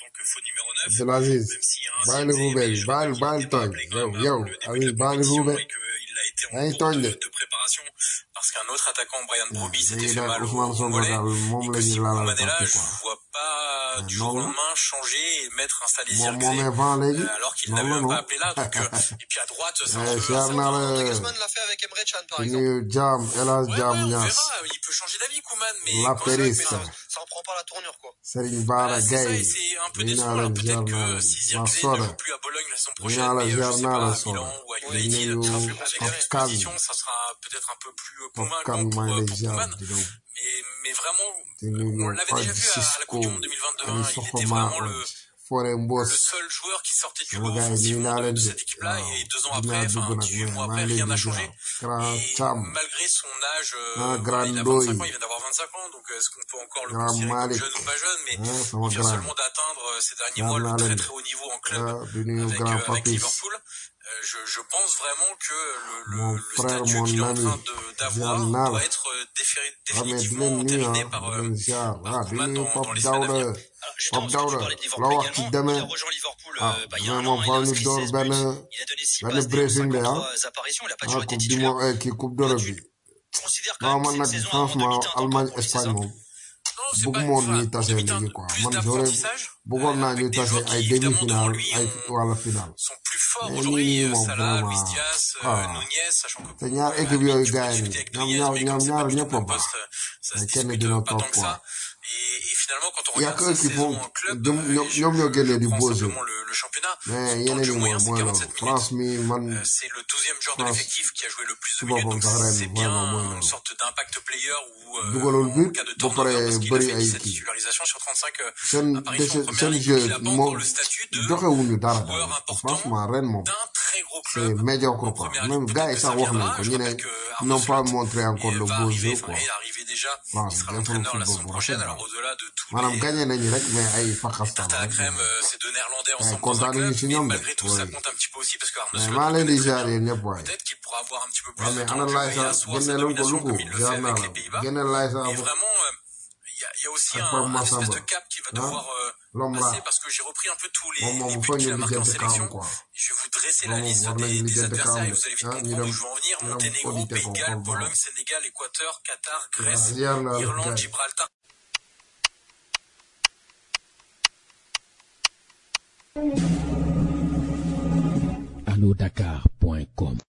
Abdoul Aziz bàyyi ruube bi bàyyi bàyyi tooñ yow yow Aziz bàyyi ruube yaa ngi tooñ de parce qu'un autre attaquant, Brian Broby, s'était léegi fait nag mal au, Ousmane au Sonko mollet. daal moom Et la que ñu si laalal Mandela, parti je quoi vois pas du jour au noonu lendemain changer et mettre installer moom Zirkzee, moomee vent léegi euh, alors qu'il noonu n'avait la même pas non appelé là. Donc, euh, et puis à droite, c'est un Eh, peu. ziar c'est un naa peu- la Griezmann l'a fait avec Emre Can, par di exemple. nuyu jaam El Hadj Ouais, Jaam ouais, on Ñaas verra. Il peut changer d'avis, Koeman, mais La quand je vois que Périsse ça, ça en prend pas la tournure, quoi. Serigne Bara Voilà, c'est ça, et Gaye c'est un peu nuyu décevant. naa Alors leen ziar peut-être naa que leen si ma Zirkzee ne soda joue plus à Bologne la saison nuyu prochaine, naa la mais euh, je ziar sais naa pas, la à soda Milan ou à di United, nuyu avec la Pape Kane disposition, ça sera peut-être un peu plus euh, Pape convaincant Kane pour, maa euh, ngi lay pour ziar Koeman. di nuyu Mais, mais vraiment, di nuyu on ñoom l'avait déjà Fadji vu à, à la Cisco Coupe du Monde 2022. ay hein, il était Sofoma vraiment le, Fore le Mbos seul joueur qui sortait du sama lot gars yi nuyu offensivement naa de, leen de de cette équipe-là. waaw Et deux ans dinaa après, dugg enfin nag 18 mais mois maa après, ngi rien leen n'a di changé. ziar grand Et Cham malgré son âge, euh, ah voilà, grand il a 25 Ndoy ans, il vient d'avoir 25 ans, donc est-ce qu'on peut encore le grand considérer comme Malick jeune ou pas jeune Mais ah sama il vient grand seulement d'atteindre euh, ces derniers ziar mois le naa très leen de très haut niveau en club ah di nuyu avec, grand euh, avec Papis Liverpool. Euh, je, je pense vraiment que le, mon le, le frère statut mon qu'il est en ami train de- ziar d'avoir naa la doit être euh, défé- ah mais di définitivement leen nuyu entériné ah par, di euh, leen ziar par ah di Koeman nuyu dans, dans Pape les semaines à Daouda venir. Alors, justement, Pape parce que tu Daouda parlais de la Liverpool wax ci également, il demee a rejoint Liverpool ah euh, bah, il y a mais un moom an, il a faaw ñu inscrit door 16 benn buts, il a donné 6 benn passes D en briefing de ah 53 apparitions, il n'a pas ah toujours été coupe du titulaire. monde kii coupe d'Europe bi Je considère quand non même que man c'est une nag saison à rendre franchement mi-temps encore Allemagne pour lui, c'est Espagne ça moom Non, c'est pas bëgguma woon voilà, ñuy en tase demi-temps, léegi quoi plus man j'aurais d'apprentissage bëggoon naa avec ñuy des tase joueurs qui ay évidemment demi-finale devant lui ay ont- wala finale sont plus forts mais nii aujourd'hui. nii euh, moom Salah, Luis vraiment Diaz, euh, ah Nunez, sachant que te bon, ñaar à la équipe limite, yooyu tu peux gars yi discuter avec ñoom Nunez, ñaar mais ñoom comme c'est ñaar pas du tout ñëpp a le même baax poste, ça se mais kenn discute dina euh, pas toog tant que quoi ça. Et, et finalement, quand on y a regarde que sa eux qui saison font en club, ñoom euh, ñoom et je, ñoom ñoo je génnee di prends beaux jeux simplement le, le championnat, mais son temps de yeneen jeu yi moyen, moom c'est mooy loolu 47 minutes. France mi man Euh, c'est le 12e joueur de France l'effectif qui a joué le plus si de minutes, boppam donc sax ren c'est bien vraiment mooy une loolu sorte d'impact player ou euh, dugalul en but cas de ba turnover pare parce qu'il a bëri fait ay 17 kii titularisations sur 35 euh, seen apparitions en dese première seen ligue, jeu donc il n'a pas moo encore le statut de joxewuñu dara joueur daal important franchement ren moom d'un très gros c'est club médiocre en quoi première même ligue. gars Peut-être yi que sax ça wax nañ viendra. ko Je ñu ne rappelle que ils Arnaud n'ont pas Slot montré encore est- le va beau arriver, jeu enfin quoi est arrivé déjà. Il France sera defalu l'entraîneur la football saison bu rafet prochaine. daal Alors au-delà de tous maanaam les gagné nañu rek mais ay les fakastal tartes à rek crème, mais euh, ces deux Néerlandais ay ensemble dans un kontaan club, nañu si mais ñoom de malgré tout ça oui compte un petit peu aussi parce que Arnaud mais Slot maa le leen connaît di très ziar bien. yéen ñëpp waay Peut-être qu'il pourra avoir un petit peu plus waaw de mais temps ana de jeu laay et sax asseoir sa génne leen ko domination luku comme il le fait ziar naa avec la les Pays-Bas. génne laay sax Mais vraiment, euh, il y, a, il y a aussi ak un, Pape un espèce Massamba de cap qui va ah devoir euh, Lomra passer parce que j'ai repris un peu tous les, moom les moom buts foog qu'il ñu a marqués en lijjanti kaam sélection. quoi Je vais vous dresser la moom liste war nañu des, des lijjanti adversaires kaam et de vous allez vite ah ñu comprendre dem où je veux en venir. ñu dem Monténégro, auditer Pays ko de xool Galles, ba Pologne, Sénégal, Équateur, Qatar, waaw Grèce, ziar naa la Irlande, gars yi Gibraltar. allodakar.com